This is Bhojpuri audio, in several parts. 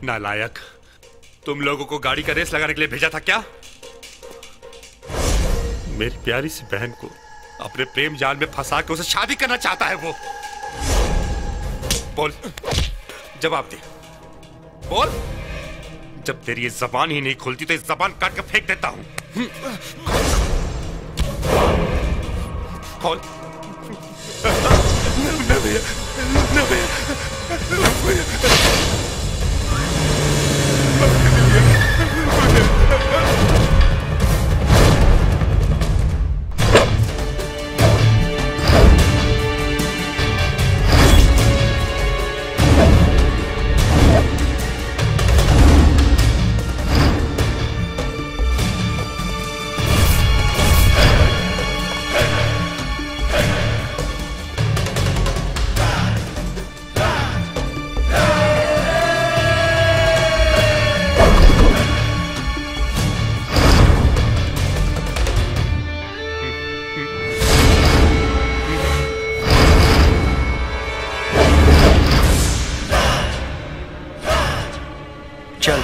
नालायक तुम लोगों को गाड़ी का रेस लगाने के लिए भेजा था क्या मेरी प्यारी सी बहन को अपने प्रेम जाल में फंसा के उसे शादी करना चाहता है वो बोल जवाब दे बोल जब तेरी ये जबान ही नहीं खुलती तो इस जबान काट के फेंक देता हूं कौन न भैया न भैया न भैया चल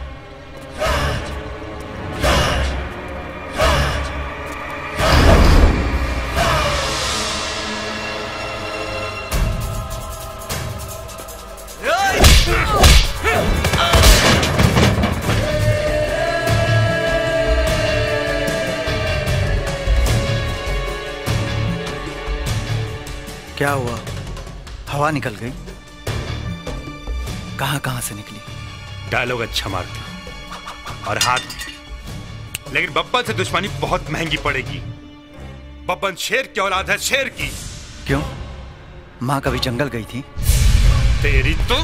क्या हुआ हवा निकल गई कहां कहां से निकली डायलॉग अच्छा मारता और हाथ भी। लेकिन बब्बन से दुश्मनी बहुत महंगी पड़ेगी बब्बन शेर की औलाद है शेर की क्यों माँ कभी जंगल गई थी तेरी तो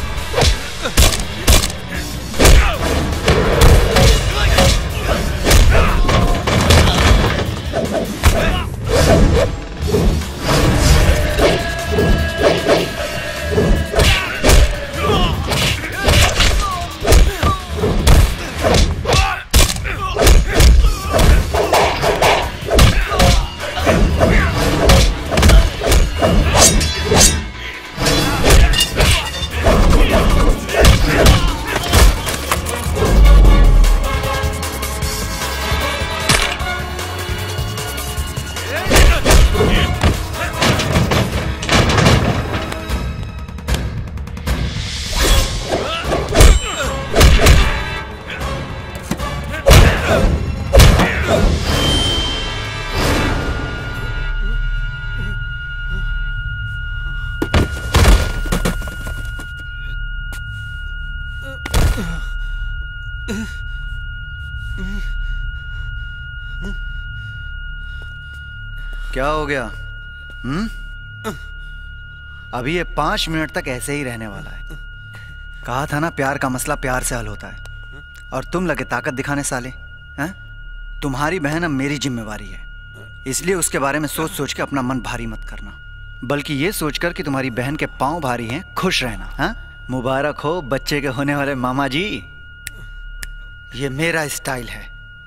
क्या हो गया हम्म अभी ये पांच मिनट तक ऐसे ही रहने वाला है कहा था ना प्यार का मसला प्यार से हल होता है और तुम लगे ताकत दिखाने साले हैं तुम्हारी बहन अब मेरी जिम्मेवारी है इसलिए उसके बारे में सोच सोच के अपना मन भारी मत करना बल्कि ये सोचकर कि तुम्हारी बहन के पांव भारी हैं खुश रहना हाँ मुबारक हो बच्चे के होने वाले मामा जी ये मेरा स्टाइल है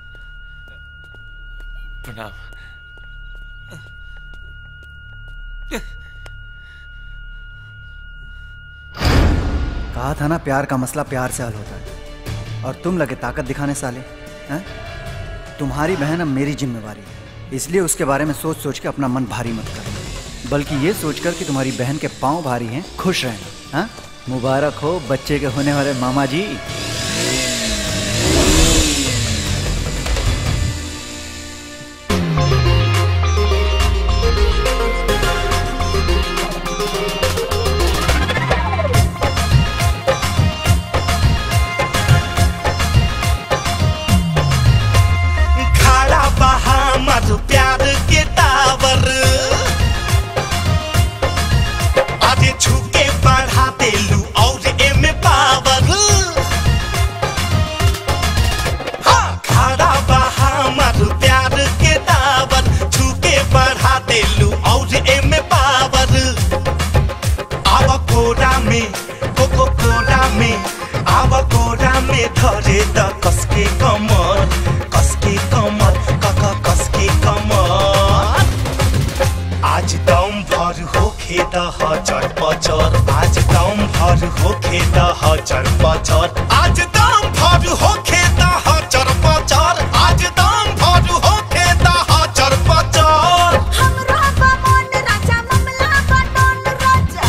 प्रणाम कहा था ना प्यार का मसला प्यार से हल होता है और तुम लगे ताकत दिखाने साले हैं तुम्हारी बहन अब मेरी जिम्मेवारी है इसलिए उसके बारे में सोच सोच के अपना मन भारी मत करना बल्कि ये सोचकर कि तुम्हारी बहन के पांव भारी हैं खुश रहना हाँ मुबारक हो बच्चे के होने वाले मामा जी खड़ा बहा मत प्यार के टावर आगे छुके बढ़ा देलू और एमे पावर हाँ खड़ा बहा मत प्यार के टावर छुके बढ़ा देलू और एमे पावर आवा कोरा में कोको कोरा में आवा कोरा में धरे द कसके कमर कसके कमर कका कसके कमर आज दम भर होखे द हजर पचर आज दम भर होखे द हचर पचर आज दाम भर होखे द हचर पचर आज दाम भर होखे द हचर पचर हमरा बामन राजा ममला बटन राजा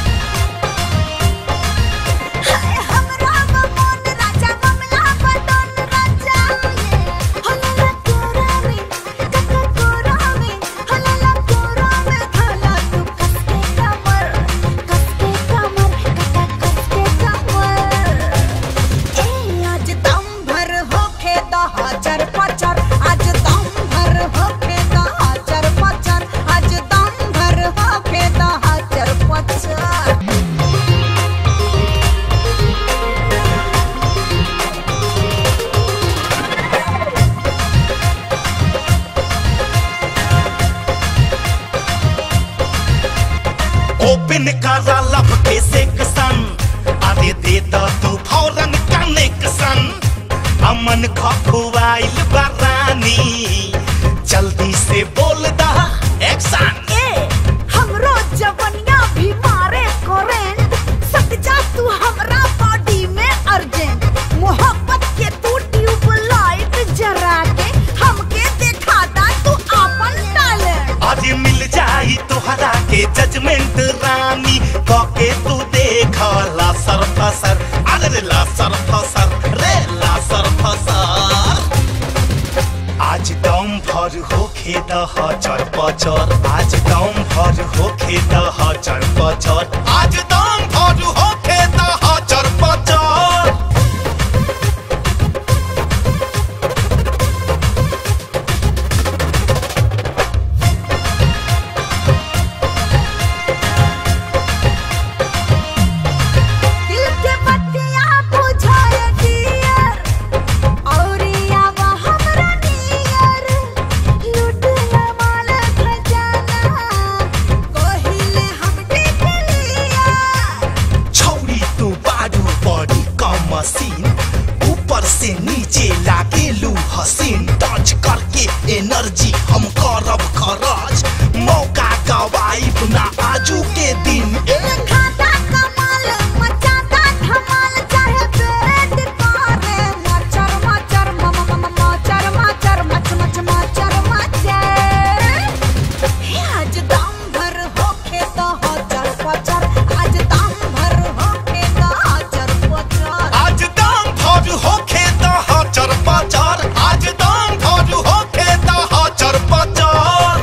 हाय हमरा बामन राजा ममला बटन राजा हलला कोरावे कक्का कोरावे हलला कोरावे धला तू कसके कमर कसके कमर कक्का कसके कमर ए आज दम भर होखे द हाजर पचर आज दम भर होखे द हाजर पचर आज दम भर होखे द हाजर पचर ओपन करा लब के सेक्शन अरे दे द तू फौरन कनेक्शन अमन खखुआइल बरानी जल्दी से बोल दा एक्शन ए हमरो जवनिया भी मारे करेंट सट जा तू हमरा बॉडी में अर्जेंट मोहब्बत के तू ट्यूबलाइट जरा के हमके दिखा दा तू अपन टैलेंट आज मिल जाई तोहरा के जजमेंट रानी कके तू देख ला सर फसर अरे ला सर फसर रे ला सर फसर आज दम भर होखे द हचर पचर आज दम भर होखे द हचर पचर आज दम भर होखे द हचर पचर दिल के बत्तियां बुझाए डियर औरिया वो हमरा नियर लूट ला माल खजाना कोहिले हम देख लिया छौरी तू बारू बड़ी कम मशीन ऊपर से नीचे लागेलू हसीन टच करके एनर्जी हम करब खरच मौका गवाइब ना आजू के दिन ए खाता कमाल मचाता धमाल चाहे पेट करे मचर मचर मम मम मचर मचर मच मच मचर मचर हे आज दम भर होखे तो हजर पचर आज दम भर होखे तो हजर पचर आज दाम भर होखे द हचर पचर आज दाम भर होखे द हचर पचर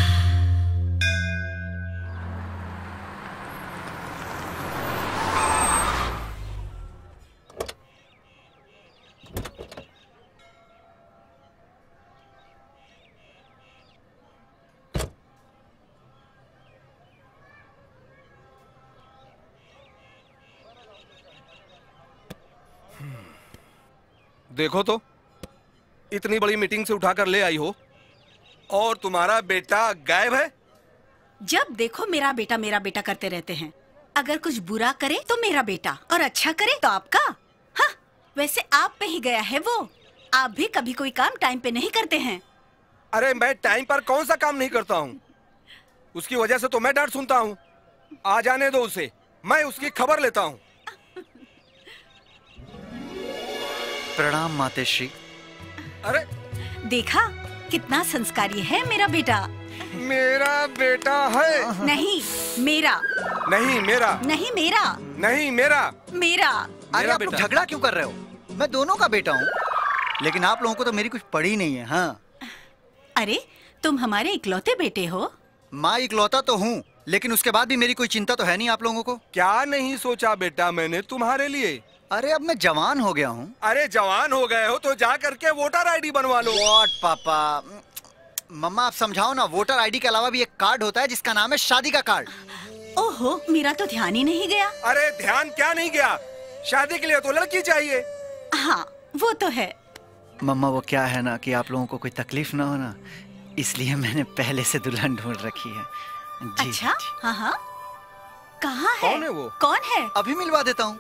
देखो तो इतनी बड़ी मीटिंग से उठाकर ले आई हो और तुम्हारा बेटा गायब है जब देखो मेरा बेटा मेरा बेटा करते रहते हैं अगर कुछ बुरा करे तो मेरा बेटा और अच्छा करे तो आपका हाँ वैसे आप पे ही गया है वो आप भी कभी कोई काम टाइम पे नहीं करते हैं अरे मैं टाइम पर कौन सा काम नहीं करता हूँ उसकी वजह से तो मैं डांट सुनता हूँ आ जाने दो उसे मैं उसकी खबर लेता हूँ प्रणाम मातेश्री अरे देखा कितना संस्कारी है मेरा बेटा मेरा बेटा है नहीं मेरा नहीं मेरा नहीं मेरा नहीं मेरा मेरा अरे मेरा आप लोग बेटा। झगड़ा क्यों कर रहे हो मैं दोनों का बेटा हूँ लेकिन आप लोगों को तो मेरी कुछ पड़ी नहीं है हाँ अरे तुम हमारे इकलौते बेटे हो माँ इकलौता तो हूँ लेकिन उसके बाद भी मेरी कोई चिंता तो है नहीं आप लोगों को क्या नहीं सोचा बेटा मैंने तुम्हारे लिए अरे अब मैं जवान हो गया हूँ अरे जवान हो गए हो तो जा करके वोटर आईडी बनवा लो वॉट पापा मम्मा आप समझाओ ना वोटर आईडी के अलावा भी एक कार्ड होता है जिसका नाम है शादी का कार्ड ओहो मेरा तो ध्यान ही नहीं गया अरे ध्यान क्या नहीं गया शादी के लिए तो लड़की चाहिए हाँ वो तो है मम्मा वो क्या है ना कि आप लोगों को कोई तकलीफ ना हो ना इसलिए मैंने पहले से दुल्हन ढूंढ रखी है जी अच्छा जी। हाँ हाँ कहाँ है कौन है वो? कौन है अभी मिलवा देता हूँ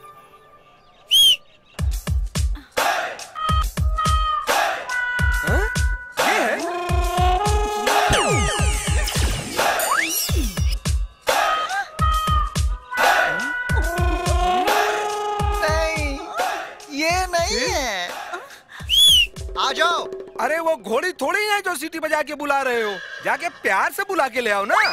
हाँ? ये है घोड़ी थोड़ी है जो सीटी बजा के बुला रहे हो जाके प्यार से बुला के ले आओ ना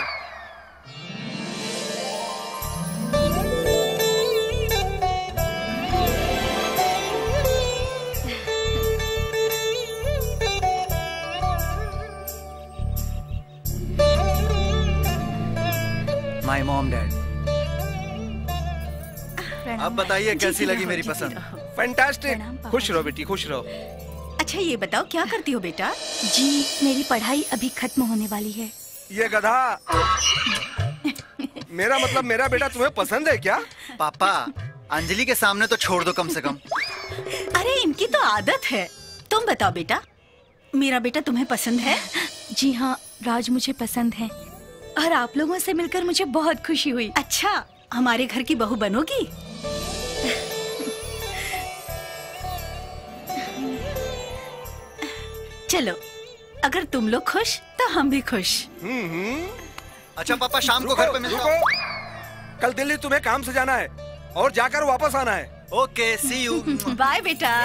माई मॉम डैड अब बताइए कैसी लगी मेरी पसंद फैंटास्टिक प्रणाम पापा खुश रहो बेटी खुश रहो अच्छा ये बताओ क्या करती हो बेटा जी मेरी पढ़ाई अभी खत्म होने वाली है ये गधा मेरा मतलब मेरा बेटा तुम्हें पसंद है क्या पापा अंजलि के सामने तो छोड़ दो कम से कम अरे इनकी तो आदत है तुम बताओ बेटा मेरा बेटा तुम्हें पसंद है जी हाँ राज मुझे पसंद है और आप लोगों से मिलकर मुझे बहुत खुशी हुई अच्छा हमारे घर की बहू बनोगी चलो अगर तुम लोग खुश तो हम भी खुश हम्म हम्म अच्छा पापा शाम को घर पे मिलता हूँ रुको कल दिल्ली तुम्हें काम से जाना है और जाकर वापस आना है ओके सी यू बाय बेटा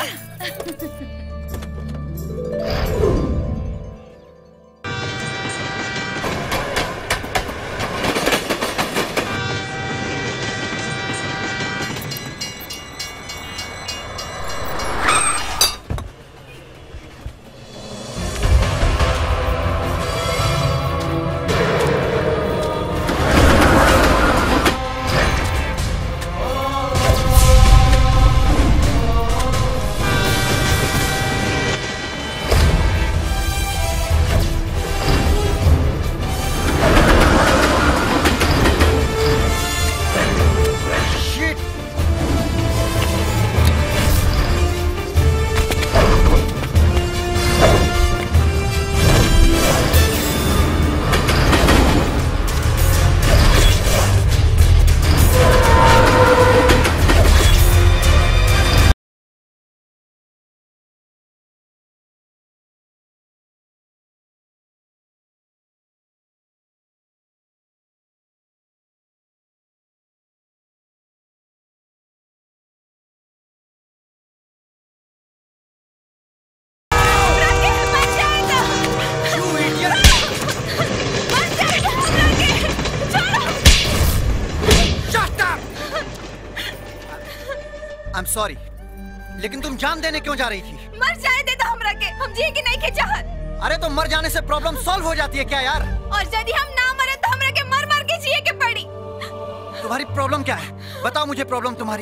आई एम सॉरी लेकिन तुम जान देने क्यों जा रही थी मर जाए दे तो हमरा के हम जिए कि नहीं के चाहत अरे तो मर जाने से प्रॉब्लम सॉल्व हो जाती है क्या यार और यदि हम ना मरे तो हमरा के मर मर के जिए के पड़ी तुम्हारी प्रॉब्लम क्या है बताओ मुझे प्रॉब्लम तुम्हारी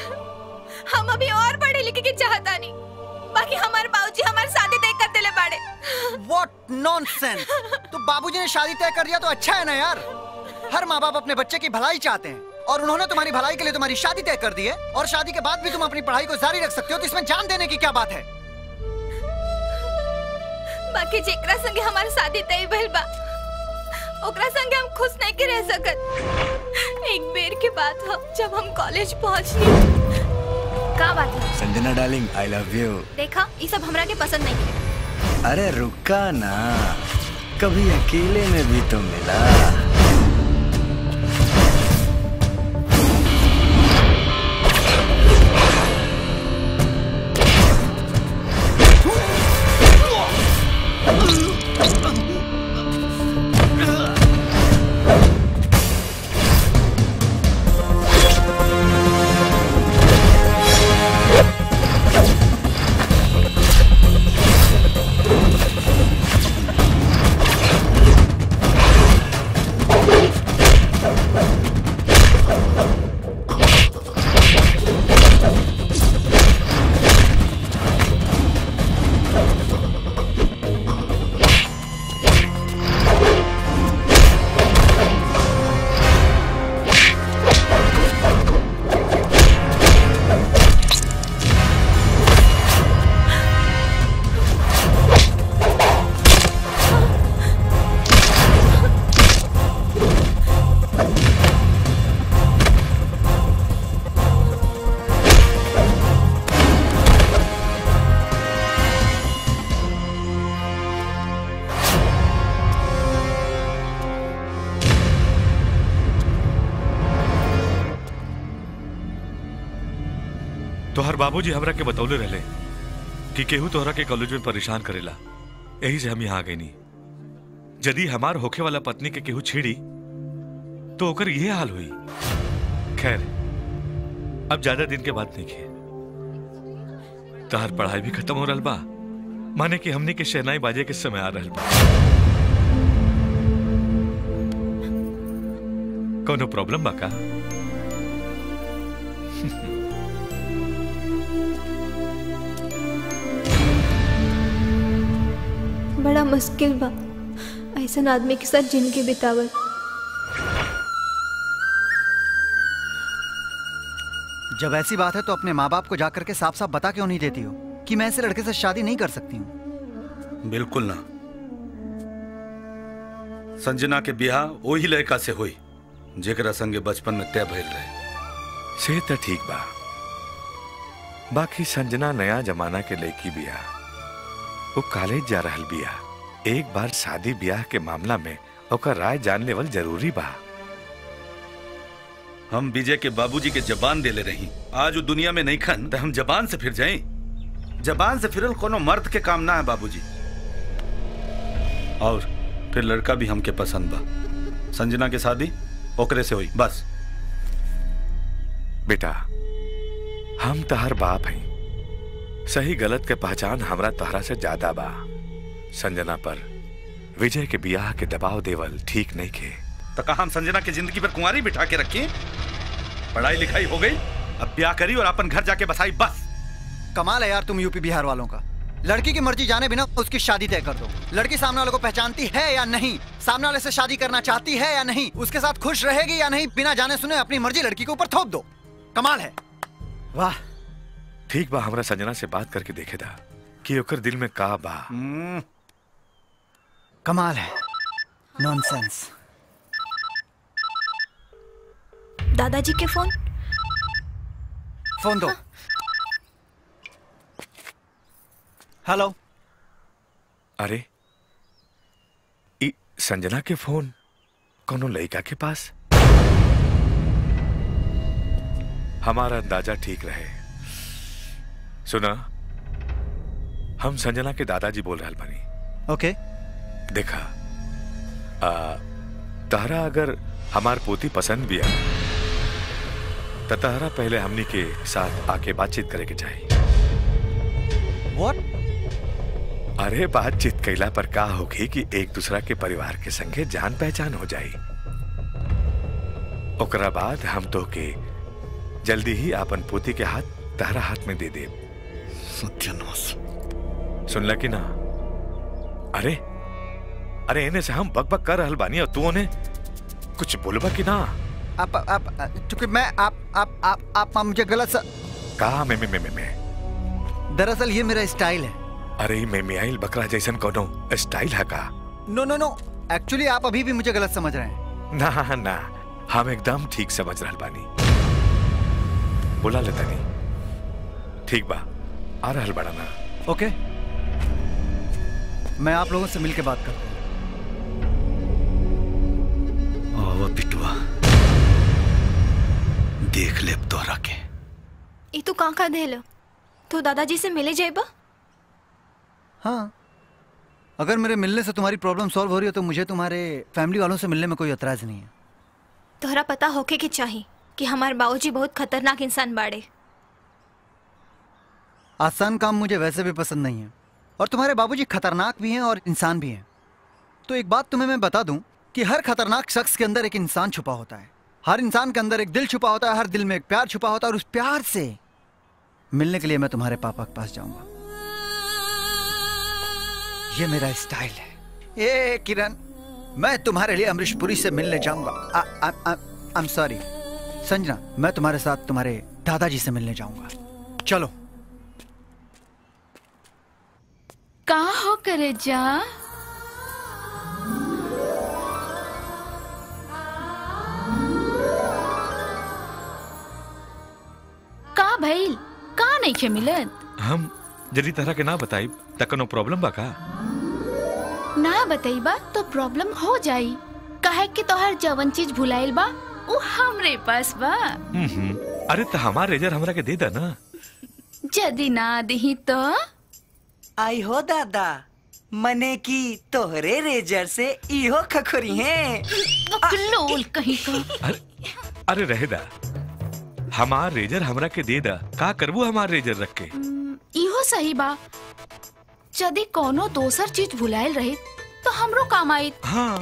हम अभी और पढ़े लिखे के चाहता नहीं बाकी हमारे बाबूजी हमारी शादी तय कर दिले बाड़े What nonsense! तो बाबूजी ने शादी तय कर दिया तो अच्छा है ना यार हर माँ बाप अपने बच्चे की भलाई चाहते हैं और उन्होंने तुम्हारी भलाई के लिए तुम्हारी शादी तय कर दी है और शादी के बाद भी तुम अपनी पढ़ाई को जारी रख सकते हो तो इसमें जान देने की क्या बात है बाकी जेकरा संगे हमारी शादी तय भइल बा ओकरा संगे हम खुश नहीं के रह सकत एक बेर के बाद हम जब हम कॉलेज पहुंचनी का बात है Sanjana darling I love you देखा ये सब हमरा के पसंद नहीं है अरे रुका ना कभी अकेले में भी तो मिला तोहर बाबूजी हमरा के बतौले रहले कि केहू तोहरा के कॉलेज में परेशान करेला यही से हम यहाँ आ गए नहीं यदि हमार होखे वाला पत्नी के केहू छेड़ी तो ओकर ये हाल हुई खैर अब ज्यादा दिन के बाद नहीं खे तहार पढ़ाई भी खत्म हो रहा बा माने कि हमने के शहनाई बाजे के समय आ रहा बा कोनो प्रॉब्लम बा का बड़ा मुश्किल बा ऐसा आदमी के साथ जिंदगी बितावल जब ऐसी बात है तो अपने माँ बाप को जाकर के साफ साफ बता क्यों नहीं देती हो कि मैं ऐसे लड़के से शादी नहीं कर सकती हूँ बिल्कुल ना संजना के बियाह वही लड़का से हुई जेकरा संगे बचपन में तय भइल रहे से तो ठीक बा बाकी संजना नया जमाना के लड़की बिया वो कॉलेज जा रहल बिया एक बार शादी ब्याह के मामला में ओकर राय जान लेवल जरूरी बा हम विजय के बाबूजी के जबान देले रही आज वो दुनिया में नहीं खन तो हम जबान से फिर जाए जबान से फिरल कोनो मर्द के काम ना है बाबूजी और फिर लड़का भी हमके पसंद बा संजना के शादी ओकरे से हुई बस बेटा हम तहर बाप हैं सही गलत के पहचान हमरा तहरा से ज्यादा बा संजना पर विजय के बियाह के दबाव देवल ठीक नहीं खे तो कहा हम संजना की जिंदगी पर कुंवारी बिठा के रखी पढ़ाई लिखाई हो गई अब ब्याह करी और अपन घर जाके बसाई बस कमाल है यार तुम यूपी बिहार वालों का लड़की की मर्जी जाने बिना उसकी शादी तय कर दो लड़की सामने वाले को पहचानती है या नहीं सामने वाले से शादी करना चाहती है या नहीं उसके साथ खुश रहेगी या नहीं बिना जाने सुने अपनी मर्जी लड़की के ऊपर थोप दो कमाल है वाह ठीक बा हमरा संजना से बात करके देखे था कि ओकर दिल में का बा कमाल है नॉनसेंस दादाजी के फोन फोन दो हेलो अरे ई संजना के फोन कोनो लड़का के पास हमारा अंदाजा ठीक रहे सुना हम संजना के दादाजी बोल रहे बानी ओके देखा आ, तारा अगर हमार पोती पसंद भी है तो तारा पहले हमनी के साथ आके बातचीत करे के चाहिए व्हाट अरे बातचीत कैला पर का होगी कि एक दूसरा के परिवार के संगे जान पहचान हो जाई ओकरा बाद हम तो के जल्दी ही आपन पोती के हाथ तारा हाथ में दे दे सत्यानाश सुनला कि ना अरे अरे इन्हें से हम बक बक कर रहल बानी और तू उन्हें कुछ बोलबा कि ना आप आप चूंकि मैं आप आप आप आप, आप मुझे गलत सा कहा मैं मैं मैं मैं मैं दरअसल ये मेरा स्टाइल है अरे मैं मियाइल बकरा जैसन कोनो स्टाइल है का नो नो नो एक्चुअली आप अभी भी मुझे गलत समझ रहे हैं ना ना हम एकदम ठीक समझ रहल बानी बोला ले तनी ठीक बा आ रहल बड़ा ना ओके मैं आप लोगों से मिलके बात करता हूँ आवा पिटवा देख ले अब तोहरा के ई तू कहाँ का देलो तो दादाजी से मिले जाइबा हाँ अगर मेरे मिलने से तुम्हारी प्रॉब्लम सॉल्व हो रही हो तो मुझे तुम्हारे फैमिली वालों से मिलने में कोई एतराज नहीं है तोहरा पता होके के चाही कि हमारे बाबूजी बहुत खतरनाक इंसान बाड़े आसान काम मुझे वैसे भी पसंद नहीं है और तुम्हारे बाबूजी खतरनाक भी हैं और इंसान भी हैं तो एक बात तुम्हें मैं बता दूं कि हर खतरनाक शख्स के अंदर एक इंसान छुपा होता है हर इंसान के अंदर एक दिल छुपा होता है हर दिल में एक प्यार छुपा होता है और उस प्यार से मिलने के लिए मैं तुम्हारे पापा के पास जाऊंगा ये मेरा स्टाइल है ए किरण मैं तुम्हारे लिए अमरीश पुरी से मिलने जाऊंगा आई एम सॉरी संजना मैं तुम्हारे साथ तुम्हारे दादाजी से मिलने जाऊंगा चलो कहा हो करे जा का भइल का नहीं खे मिलत हम यदि तरह के ना बताई त कोनो प्रॉब्लम बा का ना बतईबा तो प्रॉब्लम हो जाई काहे कि तोहर जवन चीज भुलाइल बा उ हमरे पास बा हम्म, अरे तो हमार रेजर हमरा के दे दा ना यदि ना दही तो आई हो दादा मने की तोहरे रेजर से इहो खखोरी है लोल कहीं का अरे रहेदा हमार रेजर हमरा के दे दा का करबू हमार रेजर रख के इहो सही बा यदि कोनो दोसर चीज भुलायल रहे तो हमरो काम आई हाँ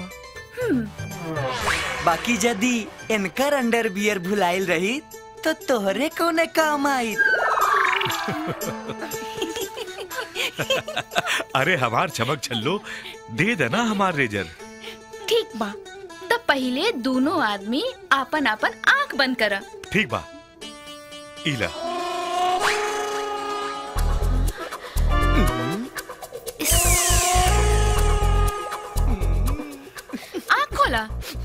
बाकी यदि इनकर अंडर बियर भुलाइल रही तो तोहरे कोने काम आई अरे हमार चमक छल्लो दे देना हमार रेजर ठीक बा तो पहले दोनों आदमी आपन आपन आंख बंद करा ठीक बा इला आंख खोला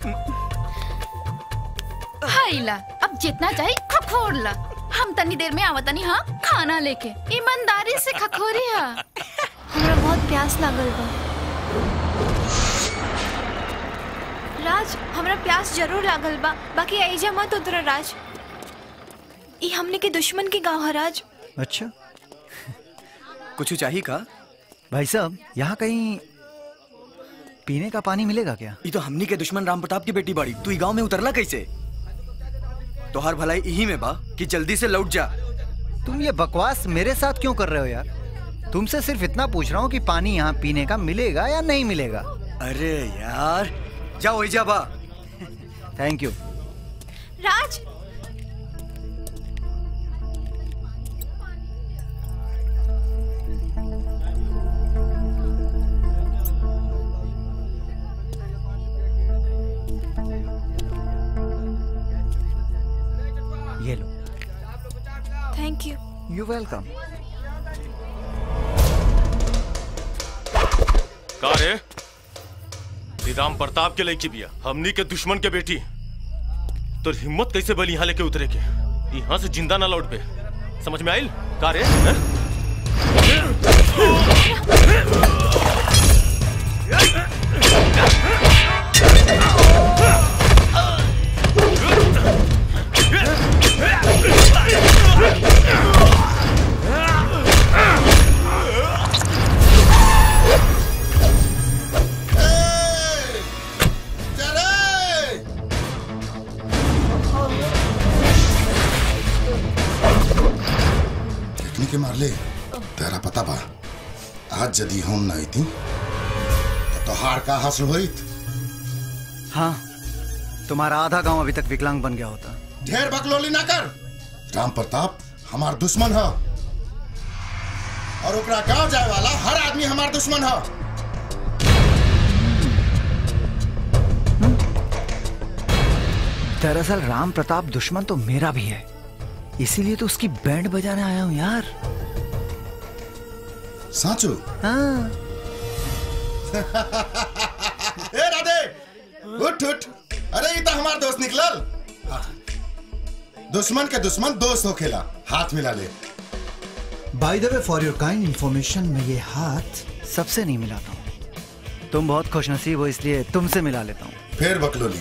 हाइला अब जितना चाहिए खखोर ला हम तनी देर में आवतनी हाँ खाना लेके ईमानदारी से खखोरी हा हमरा बहुत प्यास लागल बा राज हमरा प्यास जरूर लागल बा बाकी ऐजा मत उतरा राज ई हमने के दुश्मन के गांव है राज अच्छा कुछ चाहिए का भाई साहब यहाँ कहीं पीने का पानी मिलेगा क्या ये तो हमनी के दुश्मन राम प्रताप की बेटी बाड़ी तू ई गांव में उतरला कैसे तोहार भलाई यही में बा कि जल्दी से लौट जा तुम ये बकवास मेरे साथ क्यों कर रहे हो यार तुमसे सिर्फ इतना पूछ रहा हूँ कि पानी यहाँ पीने का मिलेगा या नहीं मिलेगा अरे यार जाओ जा बा थैंक यू राज ये लो थैंक यू यू वेलकम का रे ये राम प्रताप के लड़की बिया हमनी के दुश्मन के बेटी तो हिम्मत कैसे बली यहाँ लेके उतरे के यहाँ से जिंदा ना लौट पे समझ में आइल का रे हैं? देखने के मारले तेरा पता बा आज यदि हम नहीं थी तो तोहार का हासिल होइत हाँ तुम्हारा आधा गांव अभी तक विकलांग बन गया होता ढेर बकलोली ना कर राम प्रताप हमार दुश्मन है और ओकरा गांव जाए वाला हर आदमी हमार दुश्मन है दरअसल राम प्रताप दुश्मन तो मेरा भी है इसीलिए तो उसकी बैंड बजाने आया हूँ यार साचू हाँ ए राधे उठ उठ अरे ये तो हमार दोस्त निकलल हाँ। दुश्मन के दुश्मन दोस्त हो खेला हाथ मिला ले by the way for your kind information मैं ये हाथ सबसे नहीं मिलाता हूँ तुम बहुत खुशनसीब हो इसलिए तुमसे मिला लेता हूँ फिर बकलोली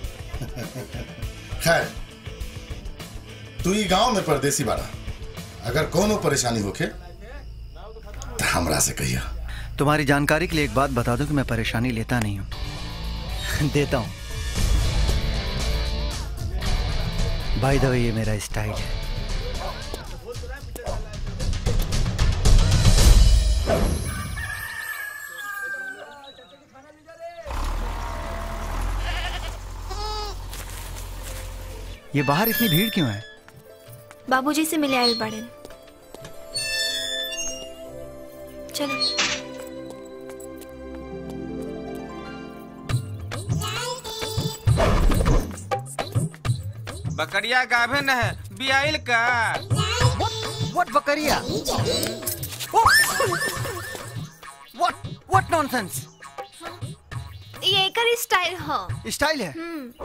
खैर तू ही गांव में परदेसी बाड़ा अगर कोनो परेशानी होखे तो हमरा से कहिया तुम्हारी जानकारी के लिए एक बात बता दूं कि मैं परेशानी लेता नहीं हूँ देता हूँ बाय द वे ये मेरा स्टाइल है ये बाहर इतनी भीड़ क्यों है बाबूजी से मिले आयल बाड़न चलो बकरिया गाभे न है बियाइल का व्हाट बकरिया व्हाट व्हाट नॉनसेंस ये एकर स्टाइल ह स्टाइल है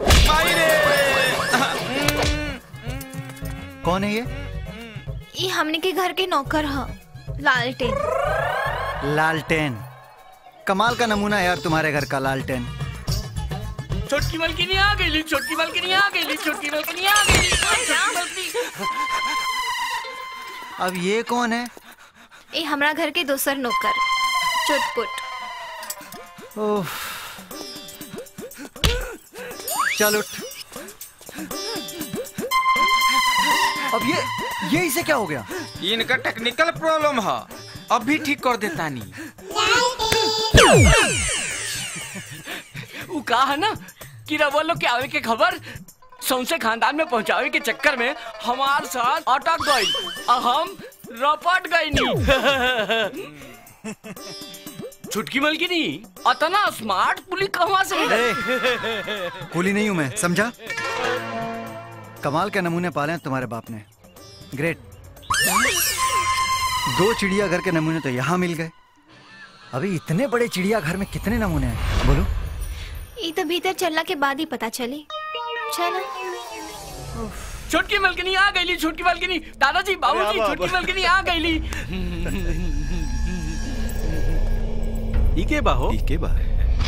कौन है ये ये हमने के घर के नौकर ह लालटेन लालटेन कमाल का नमूना है यार तुम्हारे घर का लालटेन छोटकी बल्कि आ गई छोटकी बल्कि आ गई छोटकी बल्कि आ गई अब ये कौन है ये हमरा घर के दोसर नौकर चुटपुट ओह चल उठ अब ये ये इसे क्या हो गया इनका टेक्निकल प्रॉब्लम है अब भी ठीक कर देता नहीं वो कहा है ना कि रवा लोग के आवे के खबर सौंसे खानदान में पहुंचावे के चक्कर में हमार साथ अटक गई और हम रपट गई नहीं छुटकी मल की नहीं अतना स्मार्ट पुलिस कहाँ से कूली नहीं हूं मैं समझा कमाल के नमूने पाले हैं तुम्हारे बाप ने ग्रेट दो चिड़ियाघर के नमूने तो यहाँ मिल गए अभी इतने बड़े चिड़ियाघर में कितने नमूने हैं बोलो ये तो भीतर चलना के बाद ही पता चली चलो छुटकी मलकनी आ गई छुटकी मलकनी दादाजी बाबूजी अब, अब। छुटकी मलकनी आ गई इके बा हो इके बा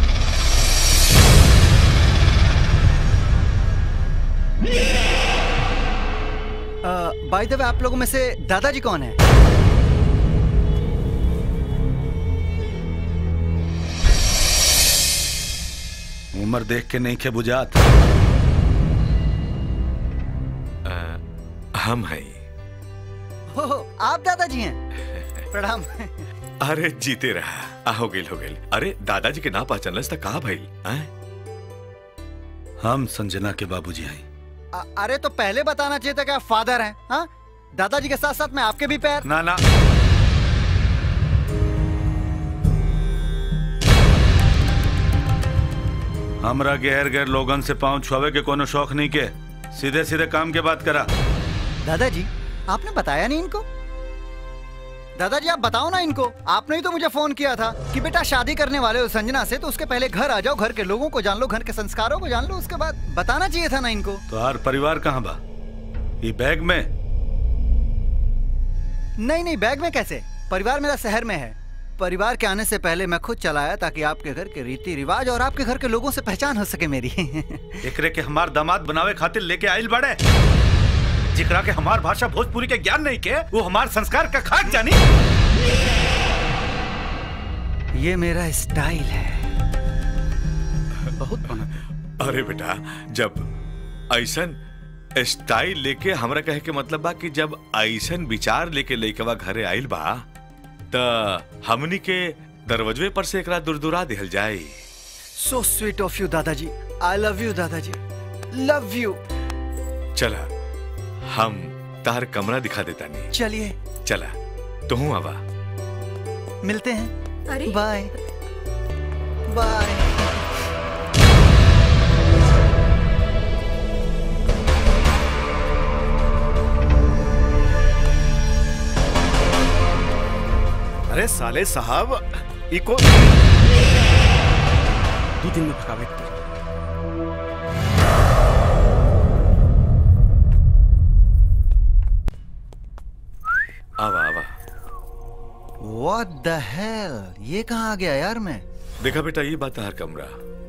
बाय द वे आप लोगों में से दादाजी कौन है उम्र देख के नहीं के बुझात हम हैं हो हो, आप दादाजी हैं प्रणाम अरे जीते रहा आ हो गेल हो गेल अरे दादाजी के ना पहचानलस त कहा भइल हैं? हम संजना के बाबूजी हैं अ- अरे तो पहले बताना चाहिए था कि आप फादर हैं हाँ दादाजी के साथ साथ मैं आपके भी पैर ना ना हमरा गैर गैर लोगन से पाँव छुआवे के कोनो शौक नहीं के सीधे सीधे काम के बात करा दादाजी आपने बताया नहीं इनको दादाजी आप बताओ ना इनको आपने ही तो मुझे फोन किया था कि बेटा शादी करने वाले हो संजना से तो उसके पहले घर आ जाओ घर के लोगों को जान लो घर के संस्कारों को जान लो उसके बाद बताना चाहिए था ना इनको तो हर परिवार कहाँ बा ये बैग में नहीं नहीं बैग में कैसे परिवार मेरा शहर में है परिवार के आने से पहले मैं खुद चलाया ताकि आपके घर के रीति रिवाज और आपके घर के लोगों से पहचान हो सके मेरी एकरे के हमार दामाद बनावे खातिर लेके आइल बड़े जिकरा के हमार भाषा भोजपुरी के ज्ञान नहीं के वो हमार संस्कार का खाक जानी ये मेरा स्टाइल है बहुत बना अरे बेटा जब ऐसन स्टाइल लेके हमरा कहे के मतलब बा कि जब ऐसन विचार लेके लइकवा घरे आइल बा त हमनी के दरवाजे पर से एकरा दुरदुरा दिहल जाए सो स्वीट ऑफ यू दादाजी आई लव यू दादाजी लव यू चला हम तार कमरा दिखा देता नहीं चलिए चला तू आवा मिलते हैं अरे बाय बाय अरे साले साहब इको दो दिन में भगावे के पड़ी। आवा आवा What the hell? ये कहाँ आ गया यार मैं देखा बेटा ये बात तार कमरा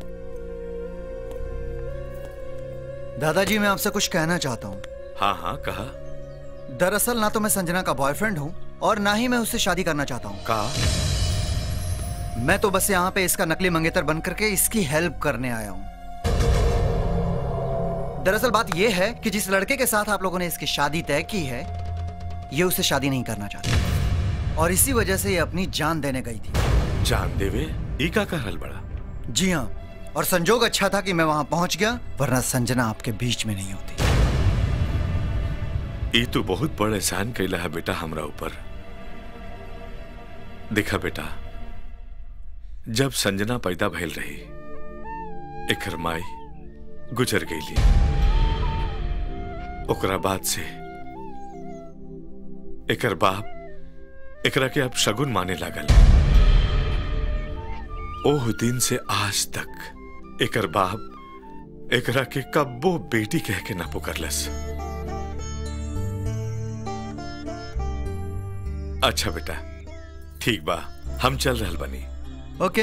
दादाजी मैं आपसे कुछ कहना चाहता हूँ हाँ हाँ कहा दरअसल ना तो मैं संजना का बॉयफ्रेंड हूँ और ना ही मैं उससे शादी करना चाहता हूँ कहा मैं तो बस यहाँ पे इसका नकली मंगेतर बन करके इसकी हेल्प करने आया हूँ दरअसल बात यह है कि जिस लड़के के साथ आप लोगों ने इसकी शादी तय की है ये उसे शादी नहीं करना चाहता और इसी वजह से ये अपनी जान देने गई थी जान देवे ई का कहल बड़ा जी हाँ और संजोग अच्छा था कि मैं वहां पहुंच गया वरना संजना आपके बीच में नहीं होती ई तो बहुत बड़ एहसान कैला है बेटा हमरा ऊपर देखा बेटा जब संजना पैदा भइल रही एकर माई गुजर गईली ओकरा बाद से एकर बाप एकरा के अब शगुन माने लागल ओह दिन से आज तक एकर बाप एकरा के कब्बो बेटी कह के ना पुकारलस अच्छा बेटा ठीक बा हम चल रहल बनी ओके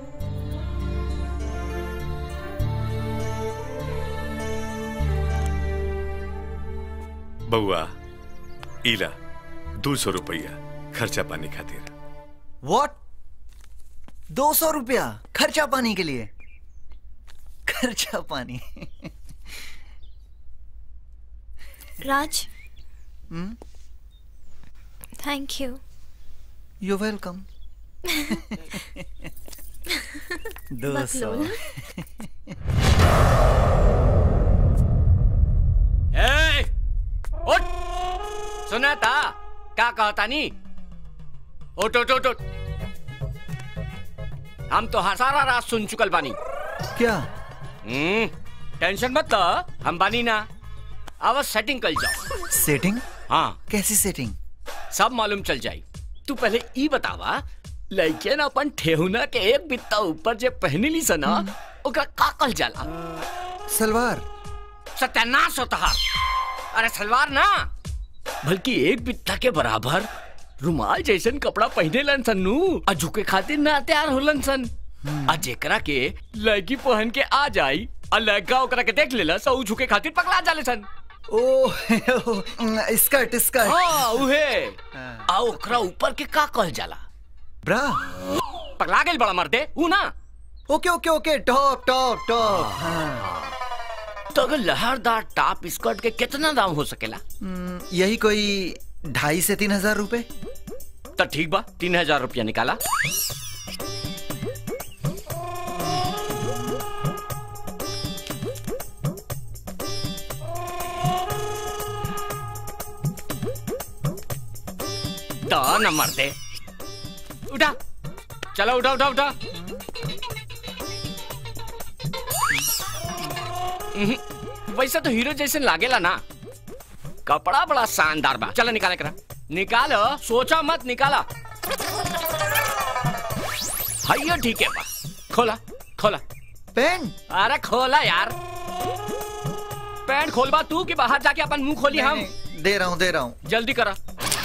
बउआ इला दो सौ रुपया खर्चा पानी खातिर व्हाट दो सौ रुपया खर्चा पानी के लिए खर्चा पानी Raj hmm thank you you welcome दो सौ बकलोल। ए, उठ सुना था क्या कहता नी उठ उठ उठ उठ हम तो हाँ सारा रात सुन चुकल बानी क्या हम्म टेंशन मत लो हम बानी ना अब सेटिंग कर जाओ सेटिंग हाँ कैसी सेटिंग सब मालूम चल जाई तू पहले ई बतावा लइके ना अपन ठेहुना के एक बित्ता ऊपर जे पहनी ली सना ओकरा का कल जाला सलवार सत्यानाश होता है अरे सलवार ना बल्कि एक बित्ता के बराबर रुमाल जैसन कपड़ा पहने लन सन नू आ झुके खातिर ना तैयार होलन सन आ जेकरा के लड़की पहन के आ जाई आ लड़का ओकरा के देख लेला सो उ झुके खातिर पकड़ा जाले सन ओ स्कर्ट स्कर्ट हाँ उहे आ ओकरा ऊपर के का कहल जाला ब्रा पकड़ा गेल बड़ा मर्दे ऊ ना okay okay okay top top top हाँ तो अगर लहरदार टॉप स्कर्ट के कितना दाम हो सकेला हम्म, यही कोई ढाई से तीन हजार रुपए तो ठीक बा तीन हजार रुपया निकाला दो नंबर दे उठा चलो उठा उठा उठा हम्म, वैसे तो हीरो जैसे लागेला ना कपड़ा बड़ा शानदार बा चलो निकाले करा निकालो सोचा मत निकाला हाइयो ठीक है बा खोला खोला पेन अरे खोला यार पैंट खोलबा तू कि बाहर जाके अपन मुंह खोली हम दे रहा हूँ दे रहा हूँ जल्दी करा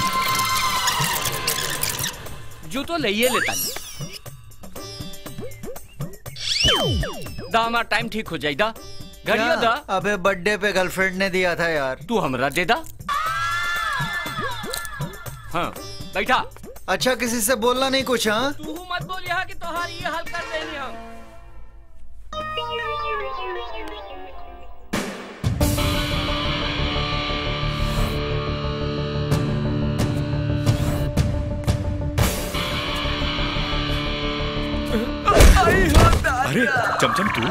जूतो ले लेता नहीं दा हमारा टाइम ठीक हो जाए दा घड़ियो क्या? दा अबे बर्थडे पे गर्लफ्रेंड ने दिया था यार तू हमरा दे दा हाँ बैठा अच्छा किसी से बोलना नहीं कुछ हाँ तू मत बोल यहाँ कि तोहार ये हल कर देनी हम अरे चमचम तू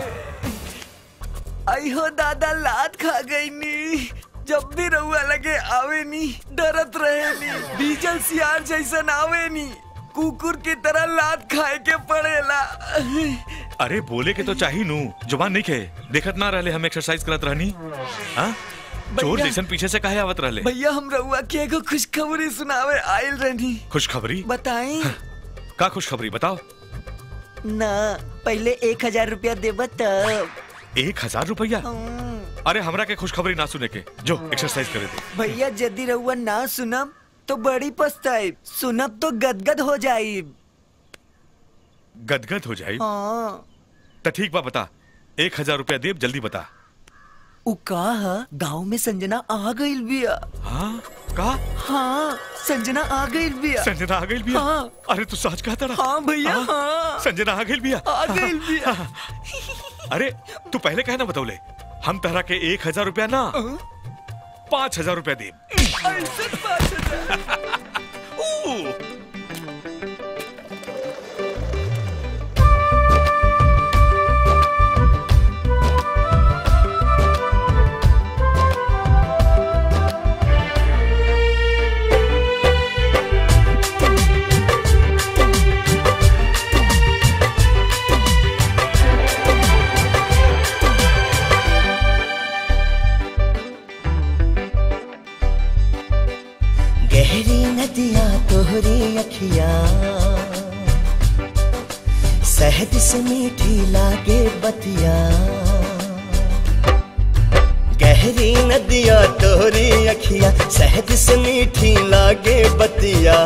आई हो दादा लात खा गई नी जब भी रहुआ लगे आवे नी डरत रहे नी डीजल सियार जैसन आवे नी कुकुर की तरह लात खाए के पड़ेला अरे बोले के तो चाही नू जुबान नहीं खे देखत ना रहले हम एक्सरसाइज करत रहनी हाँ चोर भैया। जैसन पीछे से काहे आवत रहले भैया हम रहुआ के एगो खुशखबरी सुनावे आयल रहनी खुशखबरी बताई का खुशखबरी बताओ ना पहले एक हजार रुपया देबा तब एक हजार रुपया अरे हमरा के खुशखबरी ना सुने के जो एक्सरसाइज करे दे भैया यदि रहुआ ना सुनब तो बड़ी पछताई सुनब तो गदगद हो जाई गदगद हो जाई हाँ तो ठीक बा बता एक हजार रुपया देब जल्दी बता उ का ह गांव में संजना आ गइल बिया हाँ का हाँ संजना आ गइल बिया संजना आ गइल बिया हाँ अरे तू सच कहता रहा हाँ भैया हाँ संजना आ गइल बिया आ गइल बिया अरे तू पहले कहे ना बतौले हम तहरा के एक हजार रुपया ना पाँच हजार रुपया देब ऐसे बात है। गहरी नदियां तोहरी अखियां शहद से मीठी लागे बतिया गहरी नदियां तोहरी अखियां शहद से मीठी लागे बतिया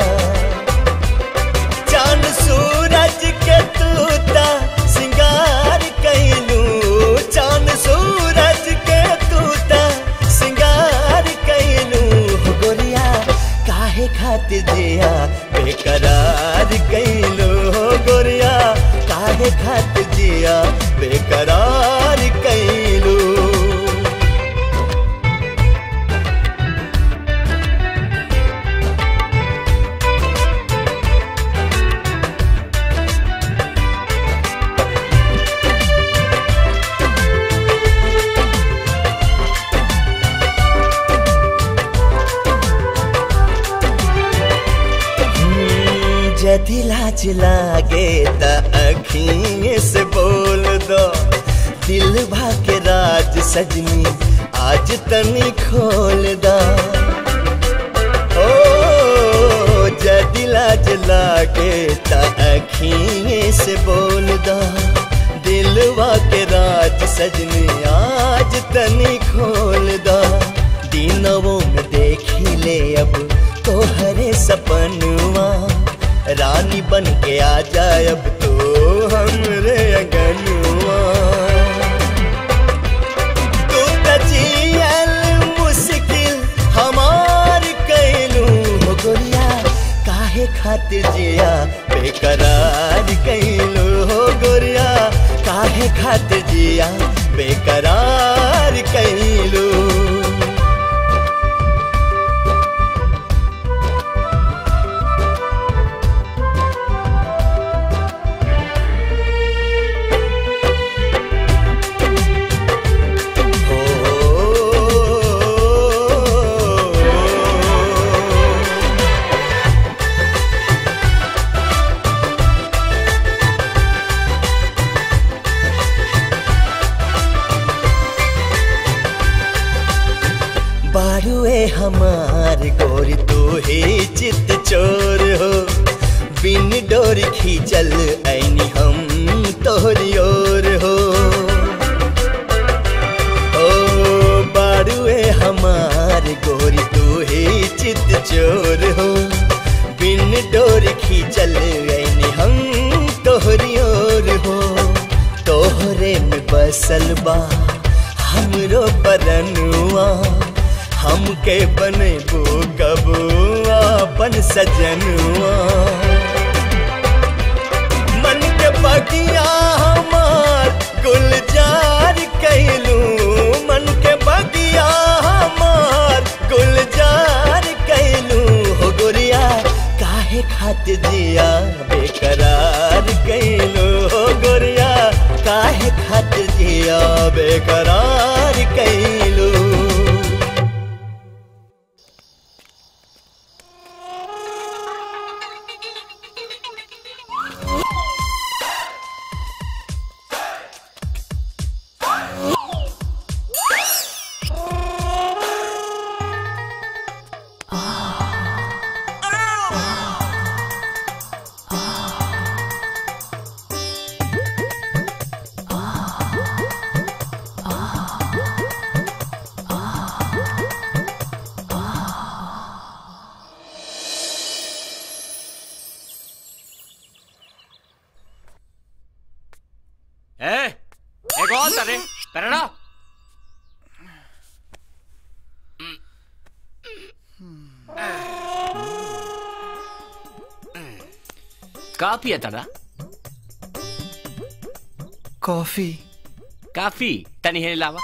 चांद सूरज के तूता सिंगार कैलू चांद सूरज के तूता सिंगार कैलू हो गोरिया काहे खातिर जिया बेकरार कैलू हो काहे खातिर जिया बेकरार कैलू जदि लाज लागे त अखिए से बोल दो दिल के राज सजनी आज तनी खोल दो ओ जदि लाज लागे त अखिए से बोल दो दिल के राज सजनी आज तनी खोल दो दिनों में देखी ले अब तोहरे सपनुआ रानी बन के आ जाए अब तो हमरे अगनुआ तू त जियल मुश्किल हमार कैलू हो गोरिया काहे खातिर जिया बेकरार कैलू हो गोरिया काहे खातिर जिया बेकरार कैलू बारुए हमार गोरी तू ही चित चोर हो बिन डोर खींचल ऐनी हम तोहरी ओर हो ओ बारुए हमार गोरी तू ही चित चोर हो बिन डोर खींचल ऐनी हम तोहरी ओर हो तोहरे में बसल बा हमरो परनुआ हमके बनेबो कबो अपन सजनुआ मन के बगिया हमार गुलजार कैलू मन के बगिया हमार गुलजार कैलू हो गोरिया काहे खातिर जिया बेकरार कैलू हो गोरिया काहे खातिर जिया बेकरार कैलू ए एक और तरे करना का पिया तड़ा कॉफी काफी तनी है लावा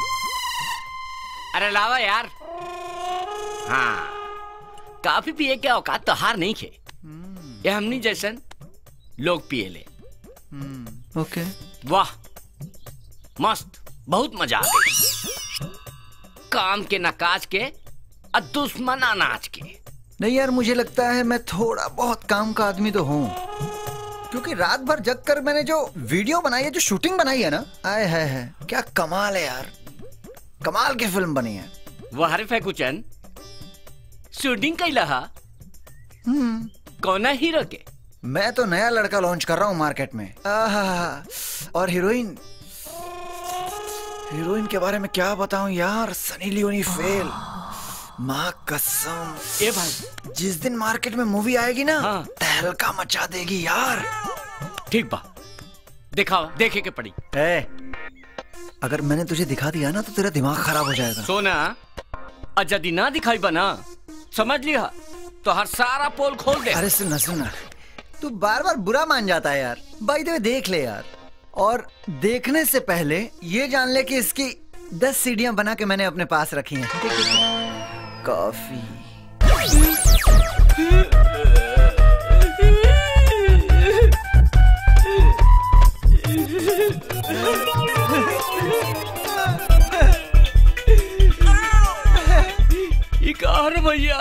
अरे लावा यार हाँ काफी पिए क्या औकात तो हार नहीं खे ये हमनी जैसन लोग पिए ले ओके वाह मस्त बहुत मजा आ गई काम के नकाज के और दुश्मन अनाज के नहीं यार मुझे लगता है मैं थोड़ा बहुत काम का आदमी तो हूँ क्योंकि रात भर जग कर मैंने जो वीडियो बनाई है जो शूटिंग बनाई है ना आए है, है क्या कमाल है यार कमाल की फिल्म बनी है वाह रे फैकुचन शूटिंग कैला हा हम्म कौन है हीरो के मैं तो नया लड़का लॉन्च कर रहा हूँ मार्केट में आहा, और हीरोइन हीरोइन के बारे में क्या बताऊं यार सनी लियोनी फेल माँ कसम ए भाई जिस दिन मार्केट में मूवी आएगी ना तहलका मचा देगी यार ठीक बा दिखाओ देखे के पड़ी ए, अगर मैंने तुझे दिखा दिया ना तो तेरा दिमाग खराब हो जाएगा सोना और यदि ना दिखाई बना समझ लिया तो हर सारा पोल खोल दे अरे सुनना सुनना तू बार बार बुरा मान जाता है यार बाई द वे देख ले यार और देखने से पहले ये जान ले कि इसकी दस सीढ़ियां बना के मैंने अपने पास रखी हैं कॉफी ये कहा रे भैया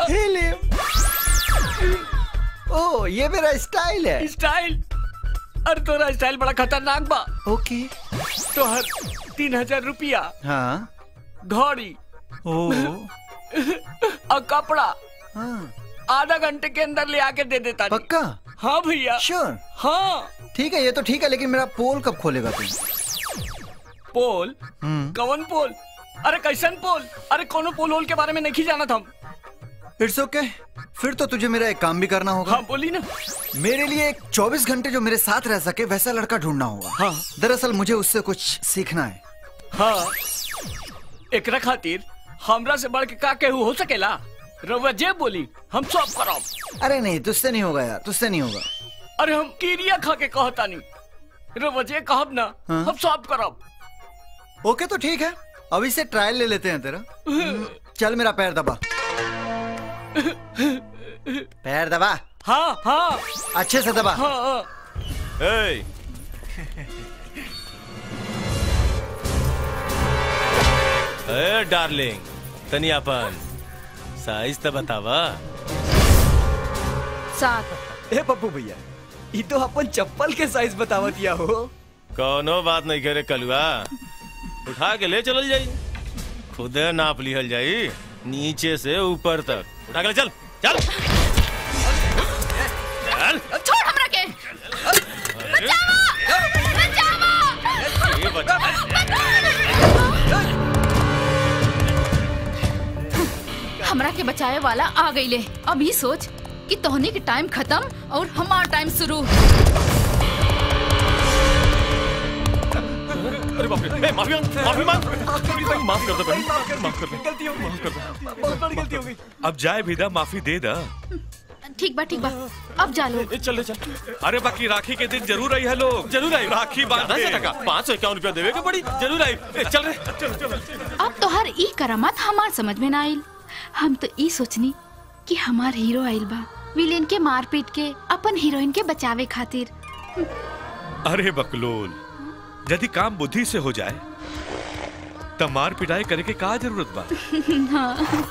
ओ ये मेरा स्टाइल है स्टाइल अरे तोरा स्टाइल बड़ा खतरनाक बा ओके तोहर तीन हजार रुपया हाँ घड़ी ओ और कपड़ा आधा घंटे के अंदर ले आके दे देता पक्का हाँ भैया श्योर हाँ ठीक है ये तो ठीक है लेकिन मेरा पोल कब खोलेगा तू पोल हम्म कवन पोल अरे कैसन पोल अरे कोनो पोल होल के बारे में नहीं जाना था इट्स ओके फिर तो तुझे मेरा एक काम भी करना होगा हाँ बोली ना मेरे लिए एक 24 घंटे जो मेरे साथ रह सके वैसा लड़का ढूंढना होगा हाँ दरअसल मुझे उससे कुछ सीखना है हाँ एकरा खातिर हमरा से बढ़ के का केहू हो सकेला रउआ जे बोली हम सब करब अरे नहीं तुझसे नहीं होगा यार तुझसे नहीं होगा अरे हम कीरिया खा के कहता नहीं रउआ जे कहब ना हाँ? हम सब करब ओके तो ठीक है अभी से ट्रायल ले लेते हैं तेरा हम्म, चल मेरा पैर दबा पैर दबा हाँ हाँ अच्छे से दबा हाँ हाँ ए ए डार्लिंग तनी अपन साइज तो बतावा सात ए पप्पू भैया ये तो अपन चप्पल के साइज बतावत या हो कोनो बात नहीं करे कलुआ उठा के ले चलल जाई खुदे नाप लिहल जाई नीचे से ऊपर तक उठा के ले चल चल चल छोड़ हमरा के बचाओ बचाओ ये बच्चा हमरा के बचाए वाला आ गईले अब ये सोच कि तोहनी के टाइम खत्म और हमार टाइम शुरू अरे बाप रे ए, माफी मांग माफी मांग माफ कर दो बहन माफ कर दो गलती हो गई माफ कर दो बहुत बड़ी गलती हो गई अब जाए भीदा माफी दे दा ठीक बा ठीक बा अब जा लो चल चल अरे बाकी राखी के दिन जरूर आई है लोग जरूर आई राखी बांध ज्यादा से के। टका पाँच सौ इक्यावन रुपया देवे के पड़ी जरूर आई ए, चल रे चल चल अब तोहर ई करामत हमार समझ में ना आइल हम तो ई सोचनी कि हमार हीरो आइल बा विलेन के मार पीट के अपन हीरोइन के बचावे खातिर अरे बकलोल यदि काम बुद्धि से हो जाए तब मार पिटाई करे के का जरूरत बा हाँ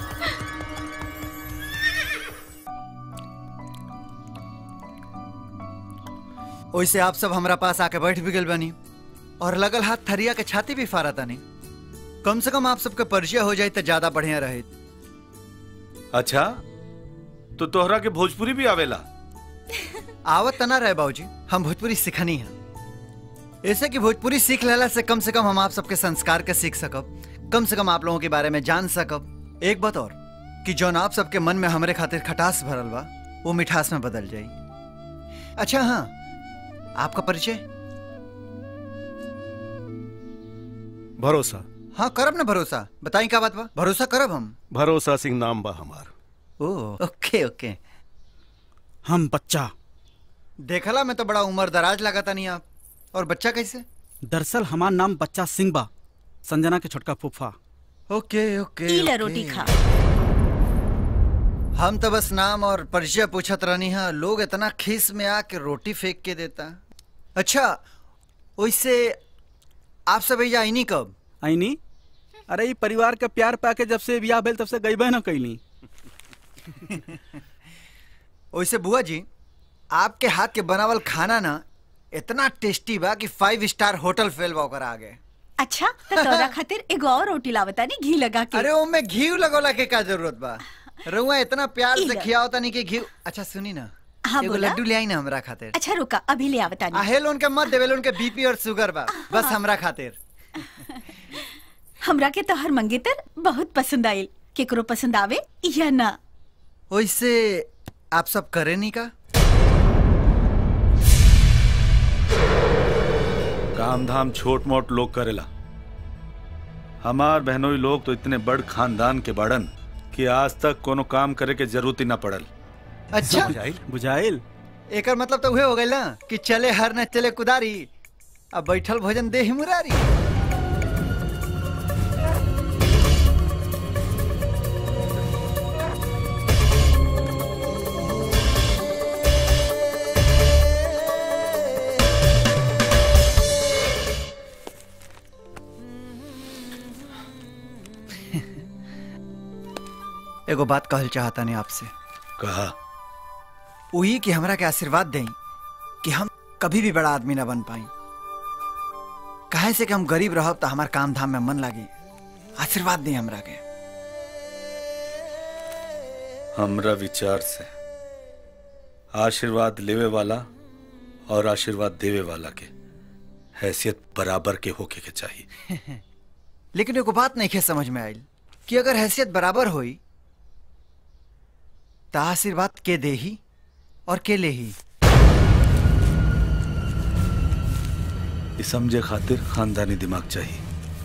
वैसे आप सब हमारा पास आके बैठ भी गल बनी और लगल हाथ थरिया के छाती भी फारा तानी कम से कम आप सबके परिचय हो जाए तो ज्यादा बढ़िया रहे अच्छा तो तोहरा के भोजपुरी भी आवेला आवत तना रहे बाबूजी हम भोजपुरी सिखनी है ऐसे कि भोजपुरी सीख लेला से कम से कम हम आप सबके संस्कार के सीख सकब कम से कम आप लोगों के बारे में जान सकब एक बात और कि जौन आप सबके मन में हमरे खातिर खटास भरल बा वो मिठास में बदल जाई अच्छा हाँ आपका परिचय भरोसा हाँ करब ना भरोसा बताई का बात बा भरोसा करब हम भरोसा सिंह नाम बा हमार ओ ओके ओके हम बच्चा देखला में तो बड़ा उम्र दराज लगाता नहीं आप और बच्चा कैसे दरअसल हमार नाम बच्चा सिंह बा संजना के छोटका फूफा ओके ओके ई ले ओके। रोटी खा हम तो बस नाम और परिचय पूछत रहनी है लोग इतना खीस में आके रोटी फेंक के देता अच्छा वैसे आप सब भैया आईनी कब आईनी अरे ई परिवार का प्यार पाके जब से बियाह भेल तब से गईबे न कैली वैसे बुआ जी आपके हाथ के बनावल खाना ना इतना टेस्टी बा कि फाइव स्टार होटल फेल बा ओकर आगे अच्छा तो तोरा खातिर एगो और रोटी लावता नी घी लगा के अरे वो में घी लगोला के का जरूरत बा रउआ इतना प्यार से इला। खियाओ तनी के घी अच्छा सुनी ना हाँ, एगो बोला। लड्डू ले आई ना हमरा खातिर अच्छा रुका अभी ले आवता नी आहे लोन के मत देवे लोन के बीपी और शुगर बा बस हमरा खातिर हमरा के तोहर मंगेतर बहुत पसंद आइल केकरो पसंद आवे या ना वैसे आप सब करे नहीं का काम धाम छोट मोट लोग करेला हमार बहनोई लोग तो इतने बड़ खानदान के बड़न कि आज तक कोनो काम करे के जरूरत ही ना पड़ल अच्छा बुझाइल एकर मतलब तो उहे हो गइल ना कि चले हर न चले कुदारी अब बैठल भोजन दे ही मुरारी एगो बात कहल चाहता नहीं आपसे कहा वही कि हमरा के आशीर्वाद दें कि हम कभी भी बड़ा आदमी ना बन पाई काहे से कि हम गरीब रहब तो हमार काम धाम में मन लागी आशीर्वाद दें हमरा के हमरा विचार से आशीर्वाद लेवे वाला और आशीर्वाद देवे वाला के हैसियत बराबर के होके के चाहिए लेकिन एगो बात नहीं समझ में आयल कि अगर हैसियत बराबर होई तो आशीर्वाद के दे ही और के ले ही ये समझे खातिर खानदानी दिमाग चाहिए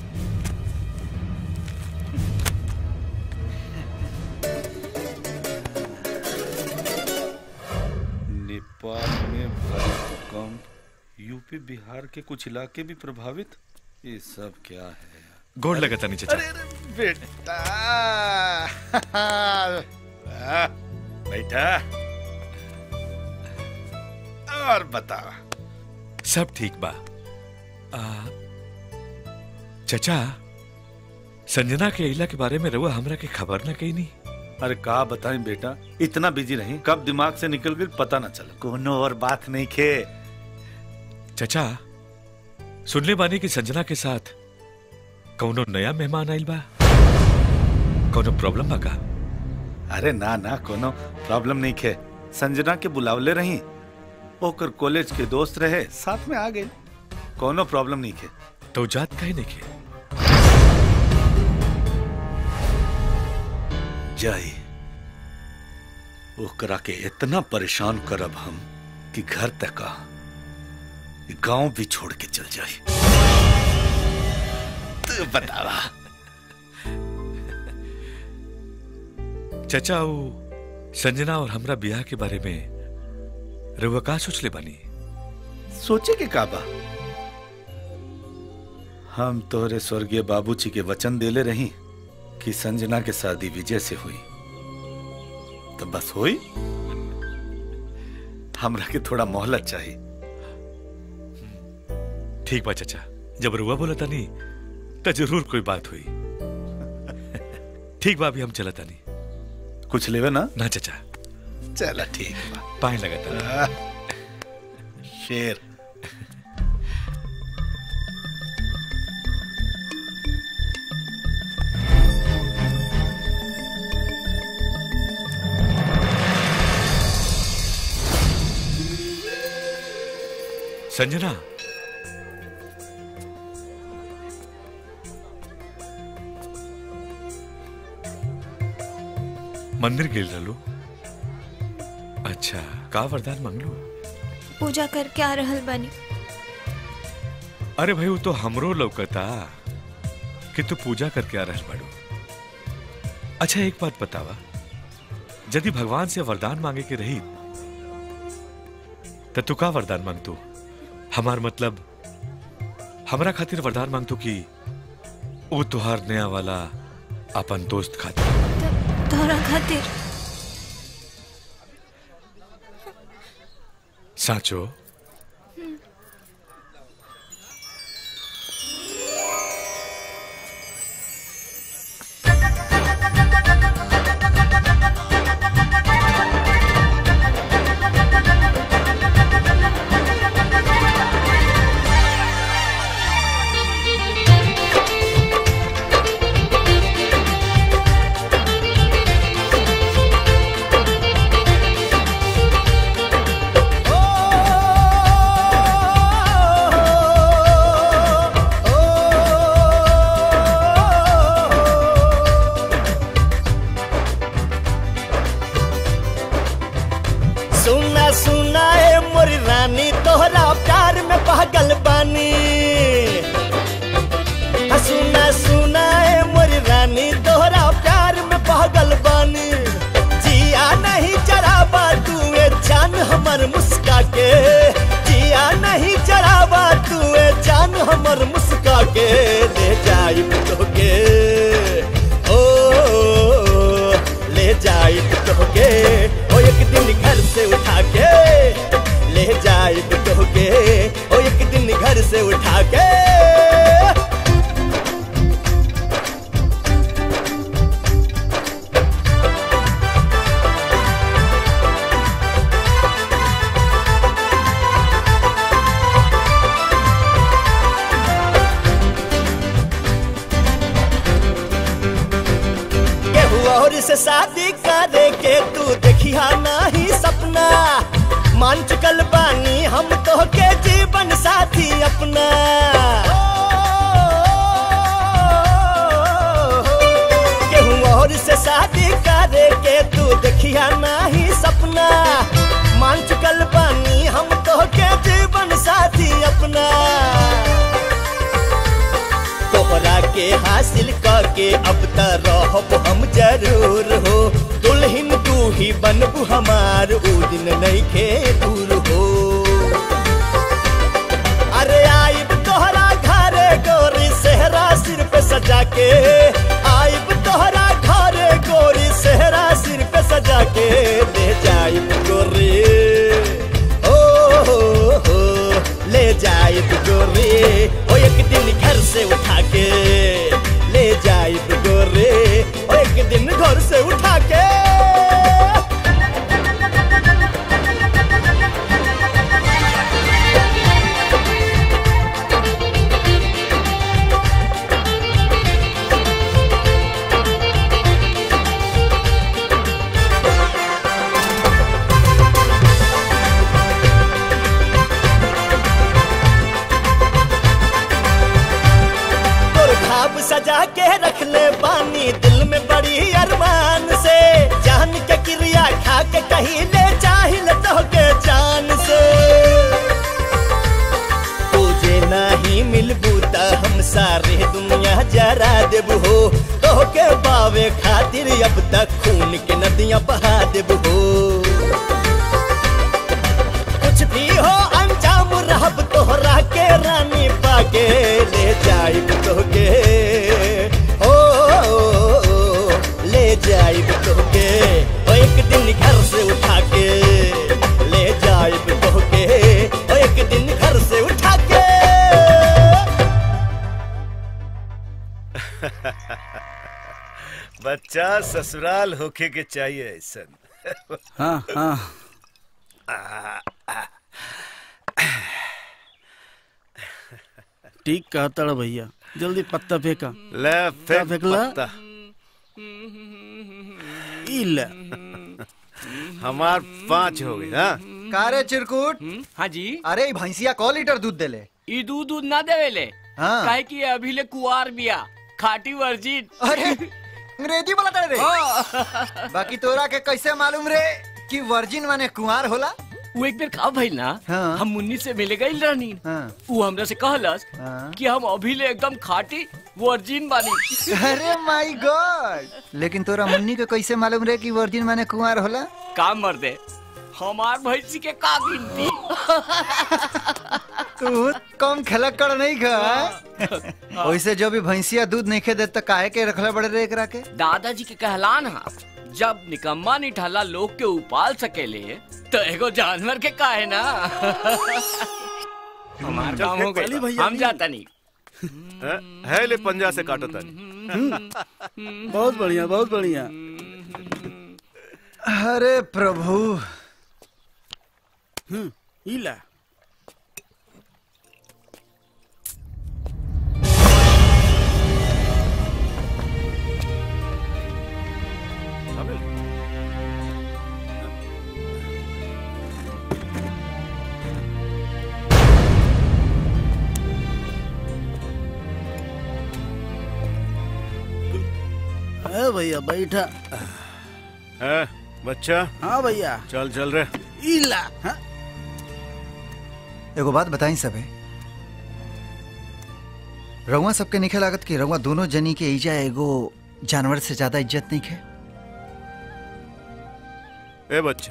नेपाल में भूकंप यूपी बिहार के कुछ इलाके भी प्रभावित ये सब क्या है गोड़ लगता नहीं चचा बेटा वाह, बैठा और बता सब ठीक बा आ, चचा संजना के इला के बारे में रहुआ हमरा के खबर ना कही नहीं अरे का बताएं बेटा इतना बिजी रही कब दिमाग से निकल गई पता ना चला कोनो और बात नहीं खे चचा सुनले बानी कि संजना के साथ कौनो नया मेहमान आइल बा कौनो प्रॉब्लम बा का अरे ना ना कोनो प्रॉब्लम नहीं खे संजना के बुलावले रही ओकर कॉलेज के दोस्त रहे साथ में आ गए कोनो प्रॉब्लम नहीं खे तो जात काहे नहीं खे जाई ओकरा के इतना परेशान करब हम कि घर तक आ गांव भी छोड़ के चल जाए तू बतावा चचा वो संजना और हमरा ब्याह के बारे में रहुआ का सोच ले बानी सोचे के काबा हम तोहरे स्वर्गीय बाबूजी के वचन देले रही कि संजना के शादी विजय से हुई तो बस हुई हमरा के थोड़ा मोहलत चाहिए ठीक बा चचा जब रुआ बोला तानी तो जरूर कोई बात हुई ठीक बा अभी हम चला तानी कुछ लेवे ना ना चचा चला ठीक बा पाए लगा तानी शेर संजना मंदिर गेल रहलू अच्छा का वरदान मंगलू पूजा करके आ रहल बानी अरे भाई वो तो हमरो लौकता कि तू पूजा करके आ रहल बाड़ू अच्छा एक बात बतावा यदि भगवान से वरदान मांगे के रही तो तू का वरदान मांगतू हमार मतलब हमरा खातिर वरदान मांगतू कि वो तुहार नया वाला अपन दोस्त खातिर तोहरा खातिर साचो ओ से उठा के केहू और से शादी करे के तू देखिया नाही सपना मान चुकल बानी हम तो के जीवन साथी अपना केहू और से शादी करे के तू देखिया नाही सपना मान चुकल बानी हम तो के जीवन साथी अपना तोहरा के हासिल करके अब त रहब हम जरूर हो दुल्हन तू ही बनबू हमार ऊ दिन नहीं के दूर हो अरे आइब तोहरा घरे गोरी सेहरा सिर पे सजा के आइब तोहरा घरे गोरी सेहरा सिर पे सजा के ले जाइब गोरी ओ हो हो ले जाइब गोरी ओ एक दिन घर से उठा के ले जाइब गोरी ओ एक दिन घर से उठा के तोर खाब सजा के रख ले पानी दिल में बड़ी अरमान से जान के क्रिया खा के कहीं ले चाहिल तो के जान से तुझे नहीं मिलबू त हम सारे दुनिया जरा देब हो तो के बावे खातिर अब तक खून के नदियां बहा देब हो कुछ भी हो अंजाम रहब तोहरा के रानी पाके ले जाइब तोहके ओ, ओ, ओ ले जाइब तोहके ओ एक दिन घर से उठा के ले जाइब तोहके ओ एक दिन घर से उठा के बच्चा ससुराल होके के चाहिए ऐसन हाँ हाँ ठीक कहता रे भैया जल्दी पत्ता फेंका ले क्या फेंक फेंकला पत्ता ई ले हमार पांच हो गई हाँ कारे चिरकुट हाँ जी अरे ई भैंसिया क लीटर दूध देले ई दूध दूध ना देवेले हाँ। काहे कि अभी ले कुआर बिया खाटी वर्जिन अरे अंग्रेजी बोला रे बाकी तोरा के कैसे मालूम रे कि वर्जिन माने कुंवार होला वो एक बेर का भइल ना हाँ। हम मुन्नी से मिले गइल रहनी हाँ। वो हमरा से कहलस हाँ। कि हम अभी ले एकदम खाटी वर्जिन बानी अरे माय गॉड लेकिन तोरा मुन्नी के कैसे मालूम रे कि वर्जिन माने कुंवार होला काम मर दे हमार भैंसी के का गिनती तू कम खलक कर नहीं खा वैसे जो भी भैंसिया दूध नहीं खे दे तो काहे के रखले बड़े रे एकरा के दादाजी के कहलान हा जब निकम्मा निठाला लोग के उपाल सकेले तो एगो जानवर के काहे ना हमार चल, काम हो चली गई भैया, हम चली। जाता नहीं है, है ले पंजा से काटो तानी बहुत बढ़िया बहुत बढ़िया अरे प्रभु हम्म ई ले ए भैया बैठा है बच्चा हाँ भैया चल चल रे ई ला हाँ? एगो बात बताई सबे रउआ सबके निखे लागत कि रउआ दोनों जनी के ईजा एगो जानवर से ज्यादा इज्जत नहीं खे ए बच्चा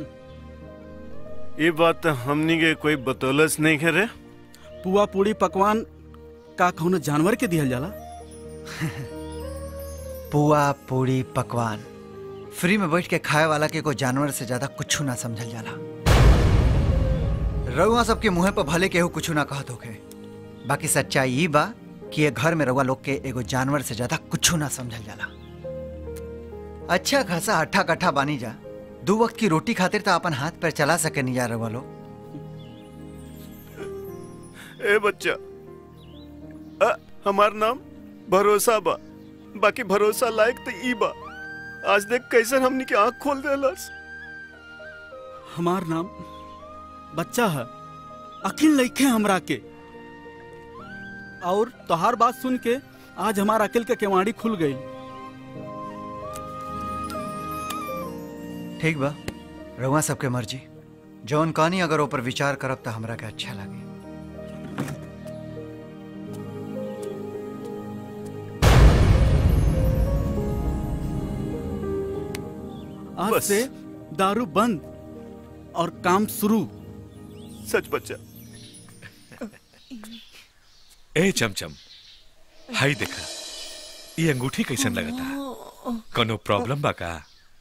ये बात तो हमनी के कोई बतौलस नहीं है रे पुआ पूड़ी पकवान का कौनो जानवर के दिहल जाला पुआ पूड़ी पकवान फ्री में बैठ के खाए वाला के कोई जानवर से ज्यादा कुछ ना समझल जाला रउआ सबके मुंह पर भले केहू कुछ ना कहत होखे बाकी सच्चाई ई बा कि ये घर में रउआ लोग के एगो जानवर से ज्यादा कुछ ना समझल जाला अच्छा खासा हट्ठा कट्ठा बानी जा दो वक्त की रोटी खातिर तो अपन हाथ पैर चला सके नहीं जा रउआ लोग ए बच्चा अ, हमार नाम भरोसा बा बाकी भरोसा लायक तो ई बा आज देख कैसे हमनी के आंख खोल देलस हमार नाम बच्चा है अकिल लइखे हमरा के और तोहार बात सुन के आज हमार अकिल के केवाड़ी खुल गई ठीक बा रउआ सबके मर्जी जौन कहानी अगर ऊपर विचार करब तो हमरा के अच्छा लगे आज से दारू बंद और काम शुरू सच बच्चा ए चमचम हाई देखा ये अंगूठी कैसन लगता कोनो प्रॉब्लम बा का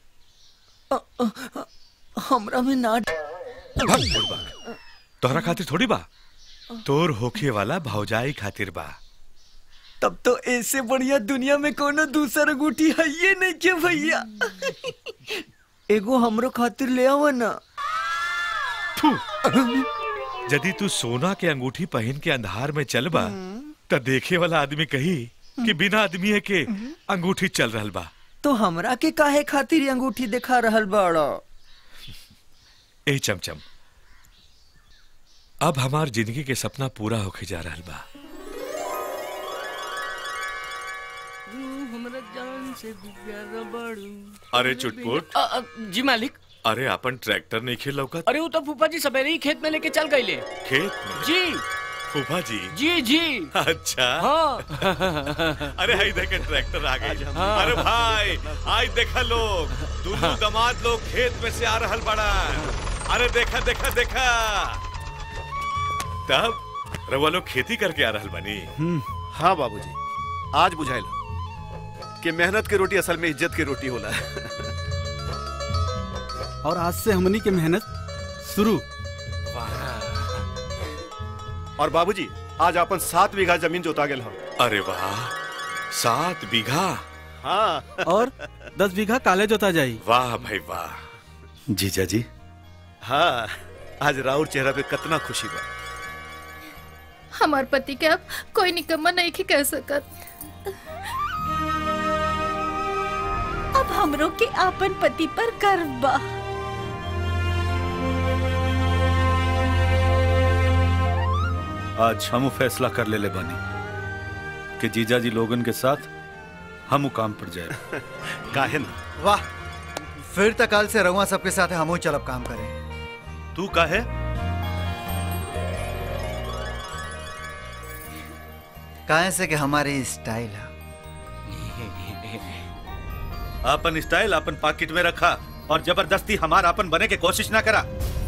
हमरा में ना भाग बुड़बक तोहरा खातिर थोड़ी बा तोर होखे वाला भौजाई खातिर बा तब तो ऐसे बढ़िया दुनिया में कोनो दूसर अंगूठी है ये नहीं के भैया एगो हमरो खातिर ले आवा ना यदि तू सोना के अंगूठी पहन के अंधार में चलबा त देखे वाला आदमी कही कि बिना आदमी के अंगूठी चल रहल बा तो हमरा के काहे खातिर ये अंगूठी दिखा रहल बाड़ा ए चमचम अब हमार जिंदगी के सपना पूरा होके जा रहल बा हमरा जान से भी प्यारा बाड़ू अरे चुटपुट अ, अ, जी मालिक अरे अपन ट्रैक्टर नहीं खेल लौकत अरे वो तो फूफा जी सवेरे ही खेत में लेके चल गईले खेत में जी फूफा जी जी जी अच्छा हाँ अरे हाई देखे ट्रैक्टर आ गई हाँ। अरे भाई आज देखा लोग दोनों दमाद लोग खेत में से आ रहल बड़ा अरे देखा देखा देखा तब रवा लोग खेती करके आ रहल बनी हाँ बाबूजी आज बुझाइल कि मेहनत की रोटी असल में इज्जत की रोटी होला और आज से हमनी के मेहनत शुरू और बाबूजी आज अपन सात बीघा जमीन जोता गेल हम अरे वाह सात बीघा हाँ और दस बीघा काले जोता जाई वाह भाई वाह जीजा जी हाँ आज राउर चेहरा पे कितना खुशी बा हमार पति के अब कोई निकम्मा नहीं के कह सकत अब हमरो के आपन पति पर गर्व बा आज हम फैसला कर ले ले बानी कि जीजा जी लोगन के साथ हम काम पर जाए काहे ना वाह फिर तक कल से रउआ सबके साथ हमू चलब काम करें तू काहे काहे से कि हमारी स्टाइल है अपन स्टाइल अपन पॉकेट में रखा और जबरदस्ती हमारा अपन बने के कोशिश ना करा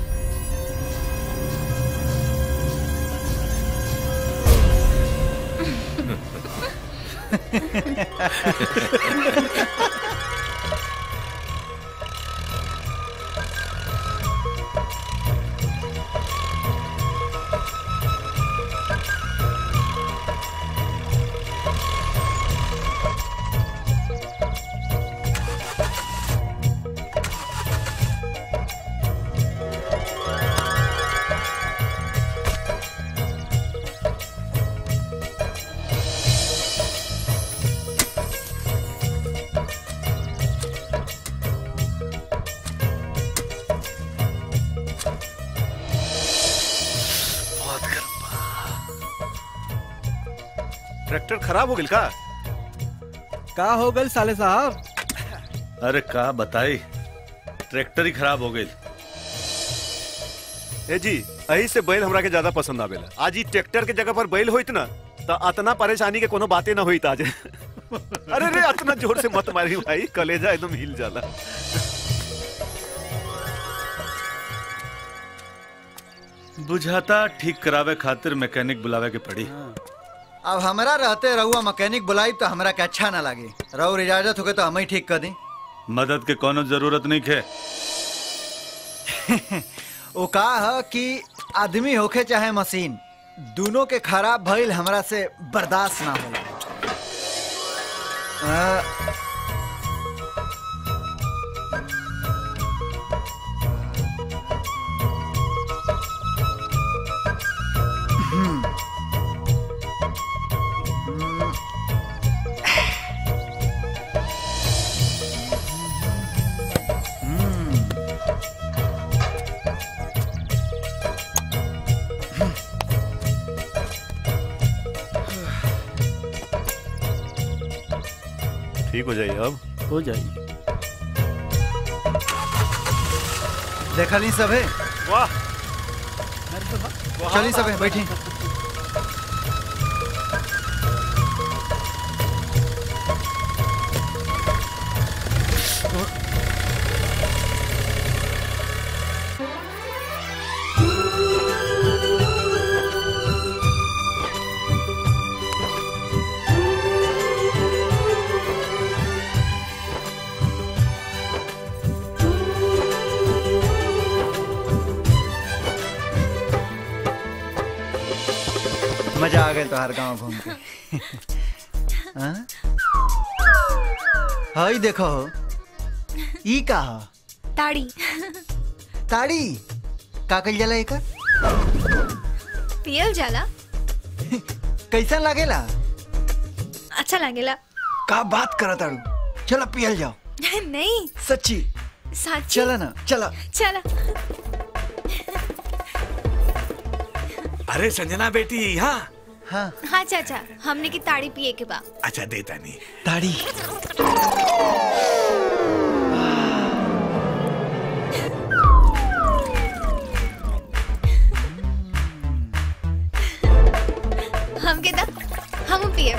ट्रैक्टर खराब हो गई का का हो गई साले साहब अरे का बताई ट्रैक्टर ही खराब हो गई ए जी यही से बैल हमरा के ज्यादा पसंद आवेला आज ई ट्रैक्टर के जगह पर बैल होइत ना तो अतना परेशानी के कोनो बातें ना होइत आज अरे रे अतना जोर से मत मारी भाई कलेजा एकदम हिल जाला बुझाता ठीक करावे खातिर मैकेनिक बुलावे के पड़ी अब हमरा रहते रहुआ मैकेनिक बुलाई तो हमरा के अच्छा ना लगे रहुर इजाजत होगे तो हम ही ठीक कर दी मदद के कोनो जरूरत नहीं खे वो का है कि आदमी होखे चाहे मशीन दोनों के खराब भइल हमरा से बर्दाश्त ना होला आ, हम्म। ठीक हो जाइए अब हो जाइए देखा नहीं सब है वाह चलिए सब है बैठी मजा आ गया तोहार गांव घूम के हाँ? हई देखो ई का ह? ताड़ी ताड़ी का कइल जाला एकर पियल जाला कैसन लागेला अच्छा लागेला का बात करत ताड़ू चलो पियल जाओ नहीं सच्ची साची चला ना चला चला अरे संजना बेटी हाँ हाँ हाँ चाचा हमने की ताड़ी पिए के बा अच्छा देता नहीं ताड़ी हमके दा हम पिए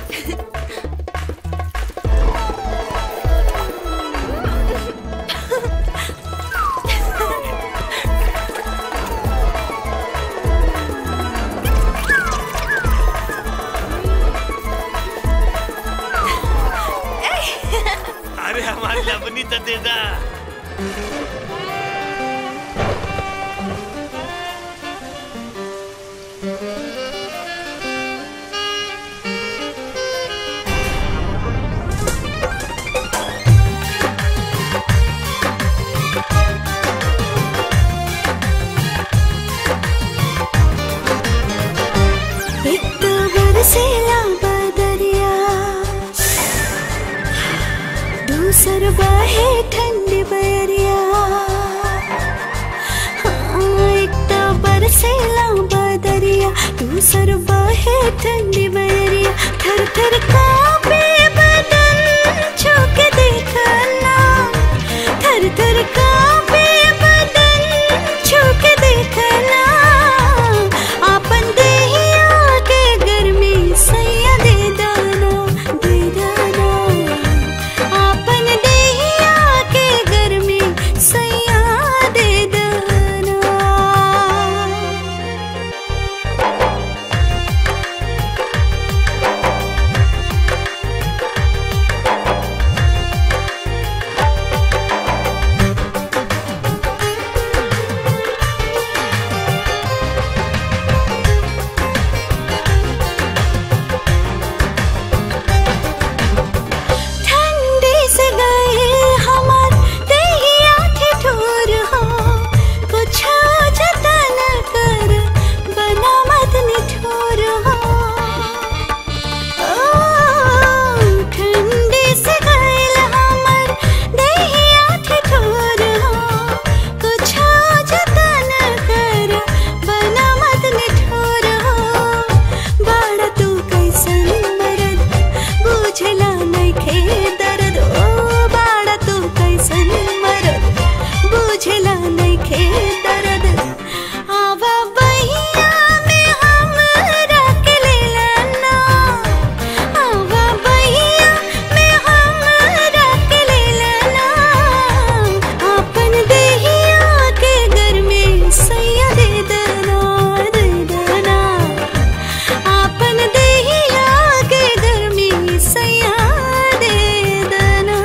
अरे हमारी लवनी तो दे दा एक बरसेला बदरिया दूसर बहे ठंडी बरिया हाँ, एक तो बरसेला बदरिया दूसर बहे ठंडी बरिया थर थर कांपे बदन छू के देखना थर थर कांपे बदन छू के देखना आपन देहिया के गर्मी सैया दे दाना दे दाना आपन देहिया के गर्मी सैया दे दाना ठंडी से गए हमार देहिया ठिठुर हो कुछ जतन कर बना मत निठुर हो ओ, ठंडी से गए हमार देहिया ठिठुर हो कुछ जतन कर बना मत निठुर हो बाड़ा तू कैसन मरद बुझला नइखे दर्द ओ बाड़ा तू कैसन मरद बुझला नइखे दर्द आवा बहिया में हम रख लेला ना आवा बहिया में हम रख लेला ना अपन देहिया के घर में सैया दे देना दे देना आपन देहिया के गर्मी सैया दे देना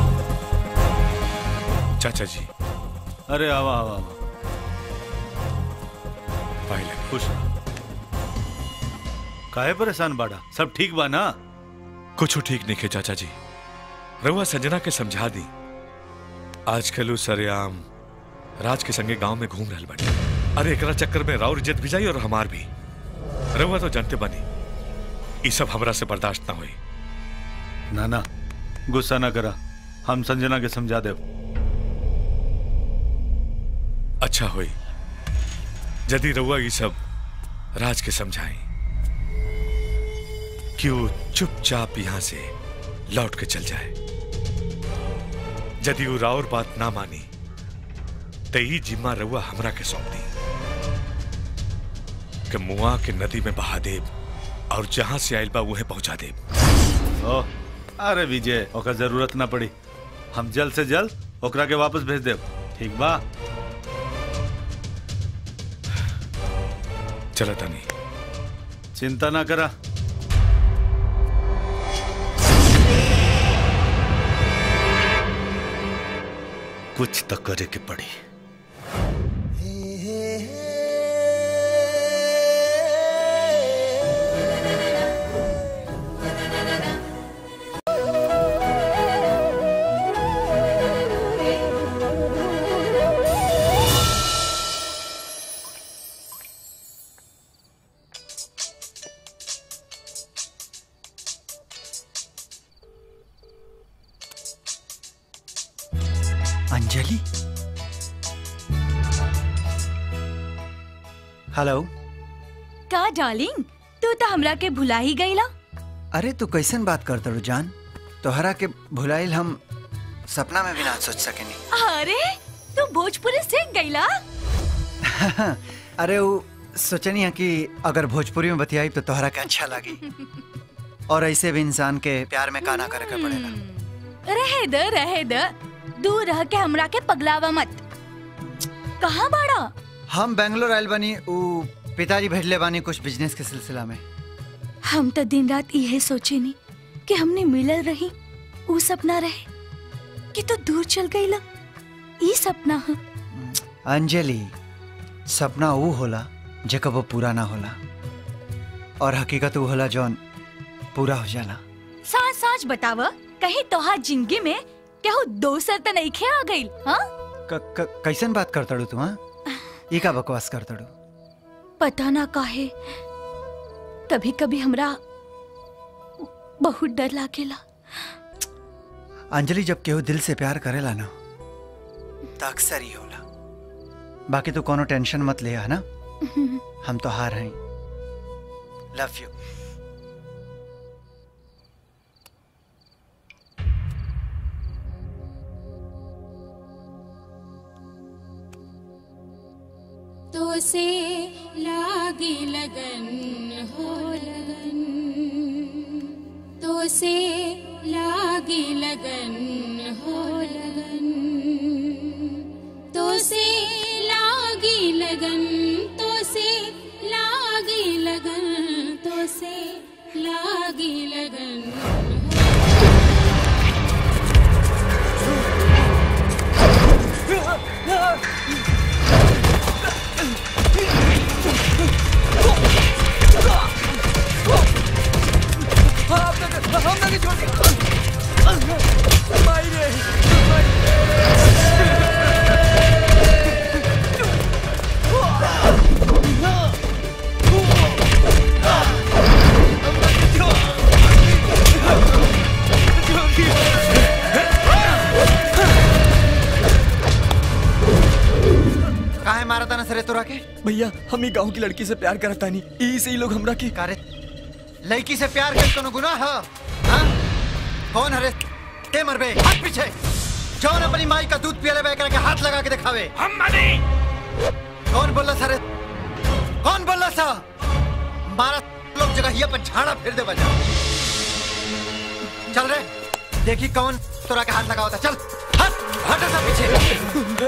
चाचा जी अरे आवा आवा आवा खुश रह काहे परेशान बाड़ा सब ठीक बा ना कुछ ठीक नहीं खे चाचा जी रउआ संजना के समझा दी आजकल उ सरेआम राज के संगे गांव में घूम रहल बाटे अरे एकरा चक्कर में राउर इज्जत भी जाई और हमार भी रउआ तो जानते बनी ई सब हमरा से बर्दाश्त ना हुई ना ना गुस्सा ना करा हम संजना के समझा देव अच्छा हुई यदि रउआ ये सब राज के समझाई कि वो चुपचाप यहां से लौट के चल जाए यदि वो राउर बात ना मानी तो ये जिम्मा रउआ हमरा के सौंप दी कि मुआ के नदी में बहा देब और जहां से आयल बा उहे पहुंचा देब ओ अरे विजय ओकर जरूरत ना पड़ी हम जल्द से जल्द ओकरा के वापस भेज देव ठीक बा चला तनी चिंता ना करा कुछ तो करे के पड़ी अंजलि हेलो का डार्लिंग तू तो हमरा के भुला ही गईला अरे तू कैसन बात करत रू जान तोहरा के भुलाइल हम सपना में भी ना सोच सकेनी अरे तू भोजपुरी सीख गईला अरे वो सोचनी है कि अगर भोजपुरी में बतियाई तो तोहरा के अच्छा लगी और ऐसे भी इंसान के प्यार में काना करे के पड़ेला रहे द रहे द दूर रह के हमरा के पगलावा मत कहाँ बाड़ा हम बेंगलोर आयल बानी उ पिताजी भेजले बानी कुछ बिजनेस के सिलसिला में हम तो दिन रात यही सोचे नी कि हमने मिलल रही ऊ सपना रहे कि तू दूर चल गईला ई सपना ह अंजलि सपना ऊ होला जे कबो पूरा ना होला और हकीकत ऊ होला जौन पूरा हो जाला साच साच बताव कहीं तोहार जिंदगी में केहू दोसर त नहीं खे आ गईल हाँ क, क, कैसन बात करतड़ू तू हाँ ई का बकवास करतड़ू पता ना काहे कभी कभी हमरा बहुत डर लागेला अंजलि जब केहू दिल से प्यार करेला ना तो अक्सर ही होला बाकी तू कोनो टेंशन मत ले है ना हम तो हार हैं लव यू तो से लागी लगन हो लगन तो से लागी लगन हो लगन तो से लागी लगन तो से लागी लगन तो से लागी लगन काहे मारा था ना सरे तोरा के भैया हम ही गांव की लड़की से प्यार करता नहीं ई से ही लोग हमरा की कारे लड़की से प्यार कर कोनो गुनाह है हाँ? कौन हरे के मरबे हाथ पीछे जौन अपनी माई का दूध पियले बे के हाथ लगा के दिखावे हम मनी कौन बोला सरे कौन बोला सा मारा लोग जगह पर झाड़ा फिर दे बजा चल रे देखी कौन तोरा के हाथ लगा होता चल हट हट सा पीछे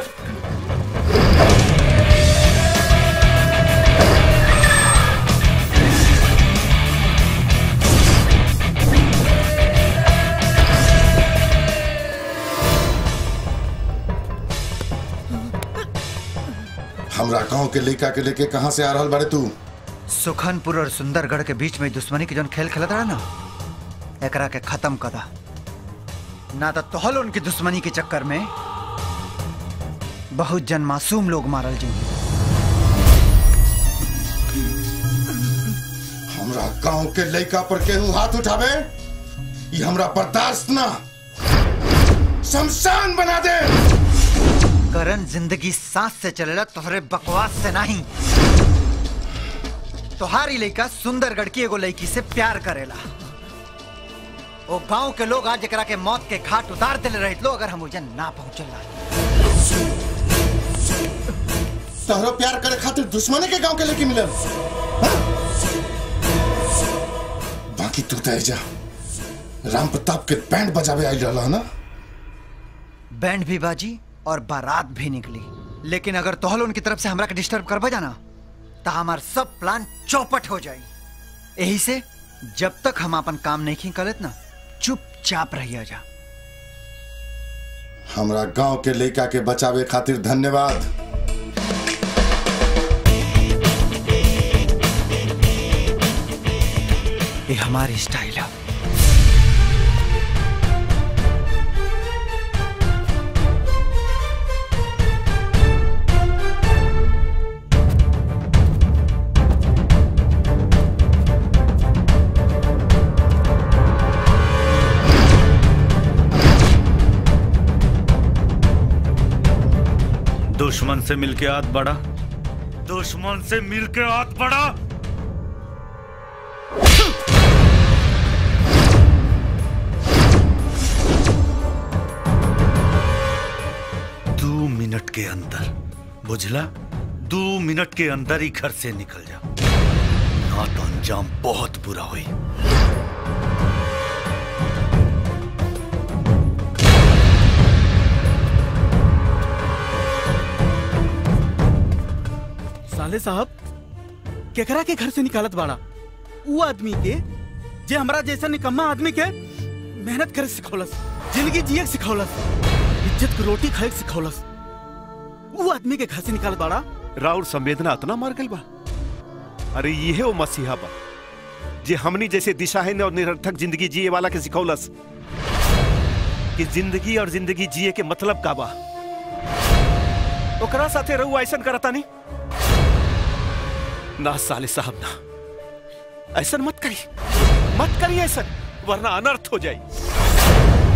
हमरा हमरा गांव के लड़का के लेके कहाँ से आ रहल बारे तू सुखनपुर और सुंदरगढ़ के बीच में दुश्मनी के जौन खेल खेलत रहा ना एकरा के खत्म कदा ना तो तोहल उनकी दुश्मनी के चक्कर में बहुत जन मासूम लोग मारल जी हमरा गांव के लड़का पर केहू हाथ उठावे ये हमरा बर्दाश्त ना शमशान बना दे करण जिंदगी सांस से चलेला तोहरे बकवास से नहीं तोहारी लड़का सुंदरगढ़ की एगो लड़की से प्यार करेला ओ गांव के लोग आज एकरा के मौत के घाट उतार दिले रहित लो अगर हम उजन ना पहुंचल तोहरो प्यार करे खातिर दुश्मने के गांव के लेके मिलल हाँ? बाकी तू तय जा राम प्रताप के बैंड बजावे आई रहला ना बैंड भी बाजी और बारात भी निकली लेकिन अगर तोहल उनकी तरफ से हमरा के डिस्टर्ब करबा जाना तो हमार सब प्लान चौपट हो जाई यही से जब तक हम अपन काम नहीं करत ना चुपचाप रहिया जा हमरा गांव के लड़का के बचावे खातिर धन्यवाद ये हमारी स्टाइल है दुश्मन से मिलके हाथ बढ़ा दुश्मन से मिलके हाथ बढ़ा दो मिनट के अंदर बुझला दो मिनट के अंदर ही घर से निकल जा ना तो अंजाम बहुत बुरा हुई साले साहब केकरा के घर से निकालत बाड़ा वो आदमी के जे हमरा जैसा निकम्मा आदमी के मेहनत करे सिखौलस जिंदगी जिए के सिखौलस इज्जत की रोटी खाए के सिखौलस वो आदमी के घर से निकालत बाड़ा राउर संवेदना इतना मर गई बा अरे ये वो मसीहा बा जे हमनी जैसे दिशाहीन और निरर्थक जिंदगी जिए वाला के सिखौलस कि जिंदगी और जिंदगी जिए के मतलब का बा ओकरा साथे रहू ऐसन करता नहीं ना साले साहब ना ऐसन मत करी मत करी ऐसन वरना अनर्थ हो जाए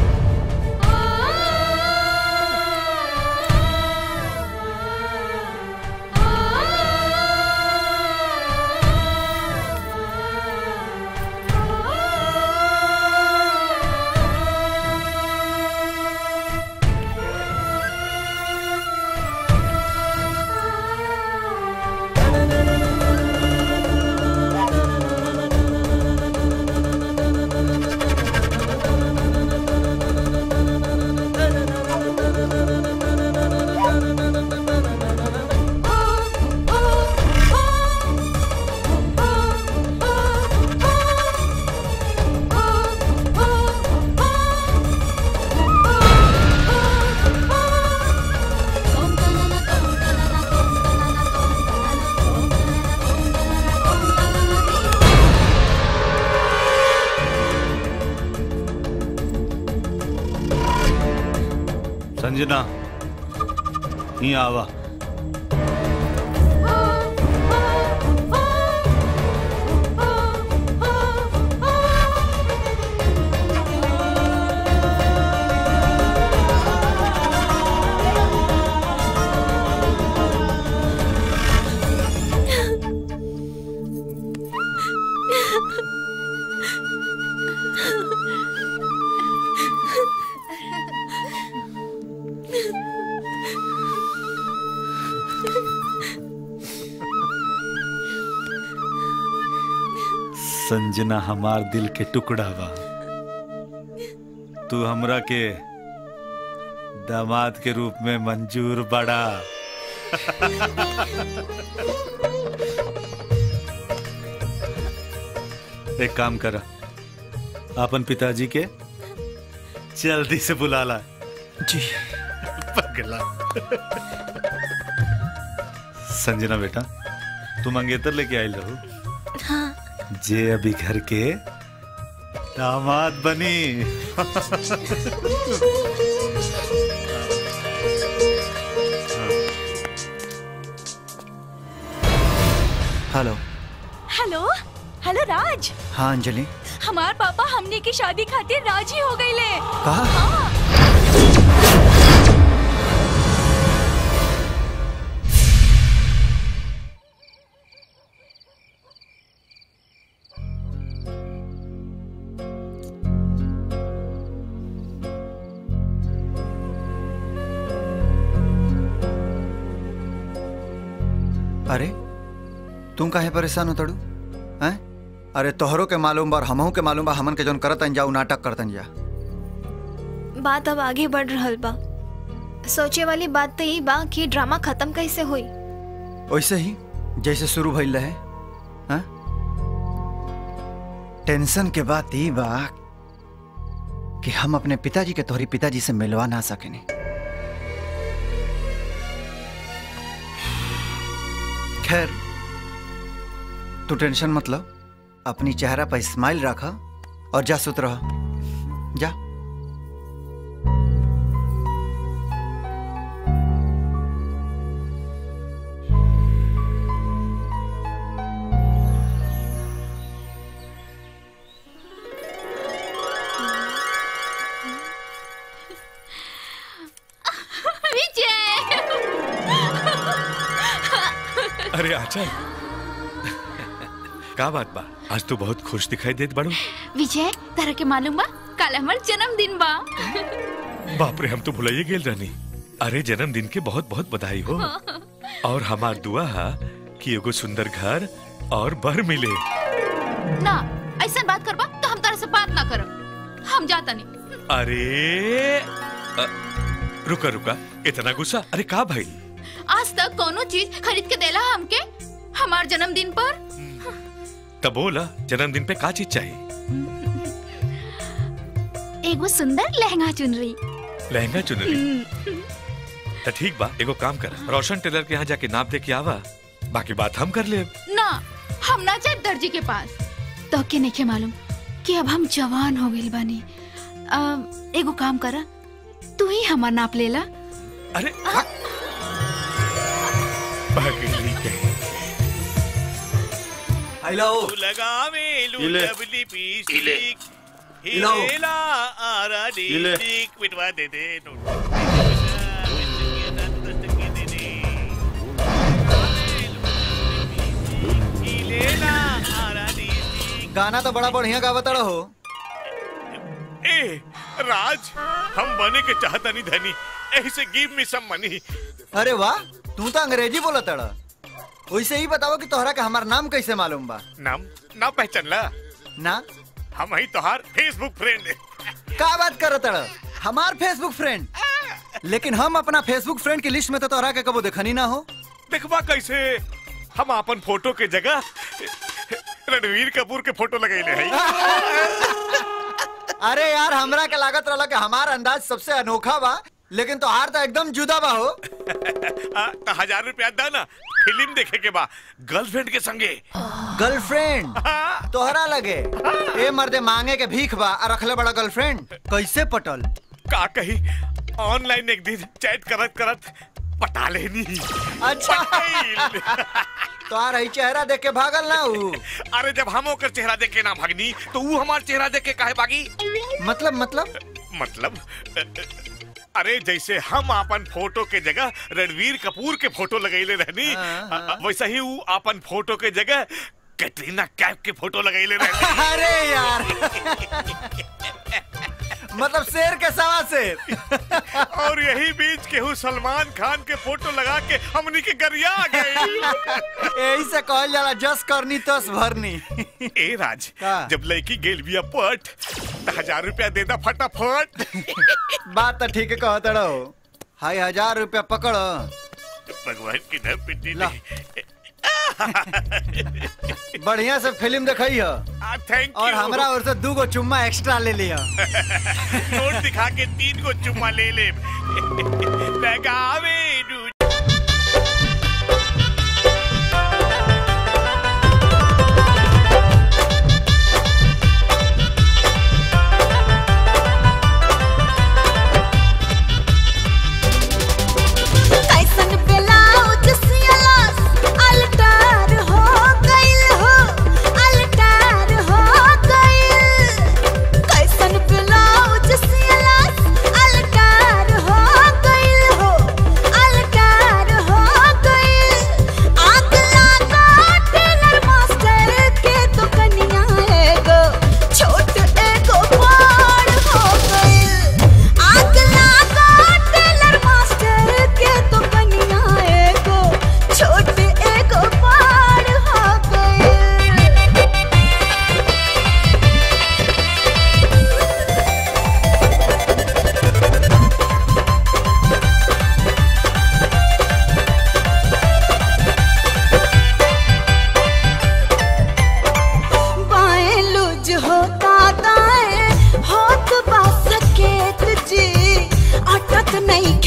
संजना ही आवा संजना हमार दिल के टुकड़ा बा तू हमरा के दामाद के रूप में मंजूर बड़ा एक काम करा अपन पिताजी के जल्दी से बुला ला जी पगला संजना बेटा तुम मंगेतर लेके आयल रहो हाँ जे अभी घर के दामाद बनी हेलो हेलो हेलो राज हाँ अंजलि हमार पापा हमने की शादी खातिर राजी हो गई ले कहा अरे तुम काहे परेशान हो तड़ू हैं अरे तोहरों के मालूम बा और हमहू के मालूम बा हमन के जोन करतन जाऊ नाटक करतन जा बात अब आगे बढ़ रहल बा सोचे वाली बात तो यही बा कि ड्रामा खत्म कैसे हुई वैसे ही जैसे शुरू भइल रहे हैं? टेंशन के बात ई बा कि हम अपने पिताजी के तोहरी पिताजी से मिलवा ना सकेनी खैर तू टेंशन मतलब अपनी चेहरा पर स्माइल रखा और जा सुत रहा जा अरे आचल का बात बा आज तू बहुत खुश दिखाई देत बड़ू विजय तरह के मालूम बा कल हमार जन्मदिन बा बाप रे हम तो भुलाइए गेल रहनी अरे जन्मदिन के बहुत बहुत बधाई हो और हमार दुआ है कि एगो सुंदर घर और बर मिले ना ऐसा बात करबा तो हम तरह से बात ना करब हम जाता नहीं अरे अ, रुका रुका इतना गुस्सा अरे का भाई आज तक कोनो चीज खरीद के देला हमके हमार जन्मदिन पर तब बोला जन्मदिन पे का चीज चाहिए एगो सुंदर लहंगा चुनरी लहंगा चुनरी तो ठीक बा एगो काम कर रोशन टेलर के यहाँ जाके नाप दे के आवा बाकी बात हम कर ले ना हम ना जाए दर्जी के पास तो के नहीं मालूम कि अब हम जवान हो गइल बानी अम, एगो काम करा तू ही हमार नाप लेला अरे पगली कहीं हेलो लगावे इले। लुलबली पीसी इलो। हिलेला आरा इले। डिस्ट्रिक्ट मिटवा दे दे हिलेला आरा गाना तो बड़ा बढ़िया गावत हो ए राज हम बने के चाहता नहीं धनी ऐसे गिव मी सम मनी अरे वाह तू तो अंग्रेजी बोला तड़ा वैसे ही बताओ कि तोहरा का हमार नाम कैसे मालूम बा नाम ना पहचान ला ना हम ही तोहार फेसबुक फ्रेंड का बात कर तड़ा हमार फेसबुक फ्रेंड लेकिन हम अपना फेसबुक फ्रेंड की लिस्ट में तो तोहरा के कबो देखनी ना हो देखवा कैसे हम अपन फोटो के जगह रणवीर कपूर के फोटो लगैले है अरे यार हमरा के लागत रहला कि हमार अंदाज सबसे अनोखा बा लेकिन तोहार तो एकदम जुदा बा हो आ, तो हजार रुपया दा ना फिल्म देखे के बा गर्लफ्रेंड के संगे गर्लफ्रेंड तोहरा लगे ए मर्दे मांगे के भीख बा और रखले बड़ा गर्लफ्रेंड कैसे पटल का कही ऑनलाइन एक दिन चैट करत करत पटा लेनी अच्छा तोहार ही चेहरा देख के भागल ना ऊ अरे जब हम ओकर चेहरा देख के ना भागनी तो वो हमार चेहरा देख के काहे भागी मतलब मतलब मतलब अ, अ, अरे जैसे हम अपन फोटो के जगह रणवीर कपूर के फोटो लगैले रहनी अ, अ, वैसा ही वो अपन फोटो के जगह कैटरीना कैफ के फोटो लगैले रहनी अरे यार मतलब शेर के सवा शेर और यही बीच केहू सलमान खान के फोटो लगा के हमनी के गरिया आ गए यही से कहल जाला जस करनी तस भरनी ए राज जब लड़की गेल बिया पट तो हजार रुपया दे दा फटाफट बात तो ठीक कहत रहो हाय हजार रुपया पकड़ भगवान की न पिटी नहीं बढ़िया से फिल्म देखई है थैंक और यू हमरा ओर से दू गो चुम्मा एक्स्ट्रा ले लिया नोट दिखा के तीन को चुम्मा ले ले लगावे दू-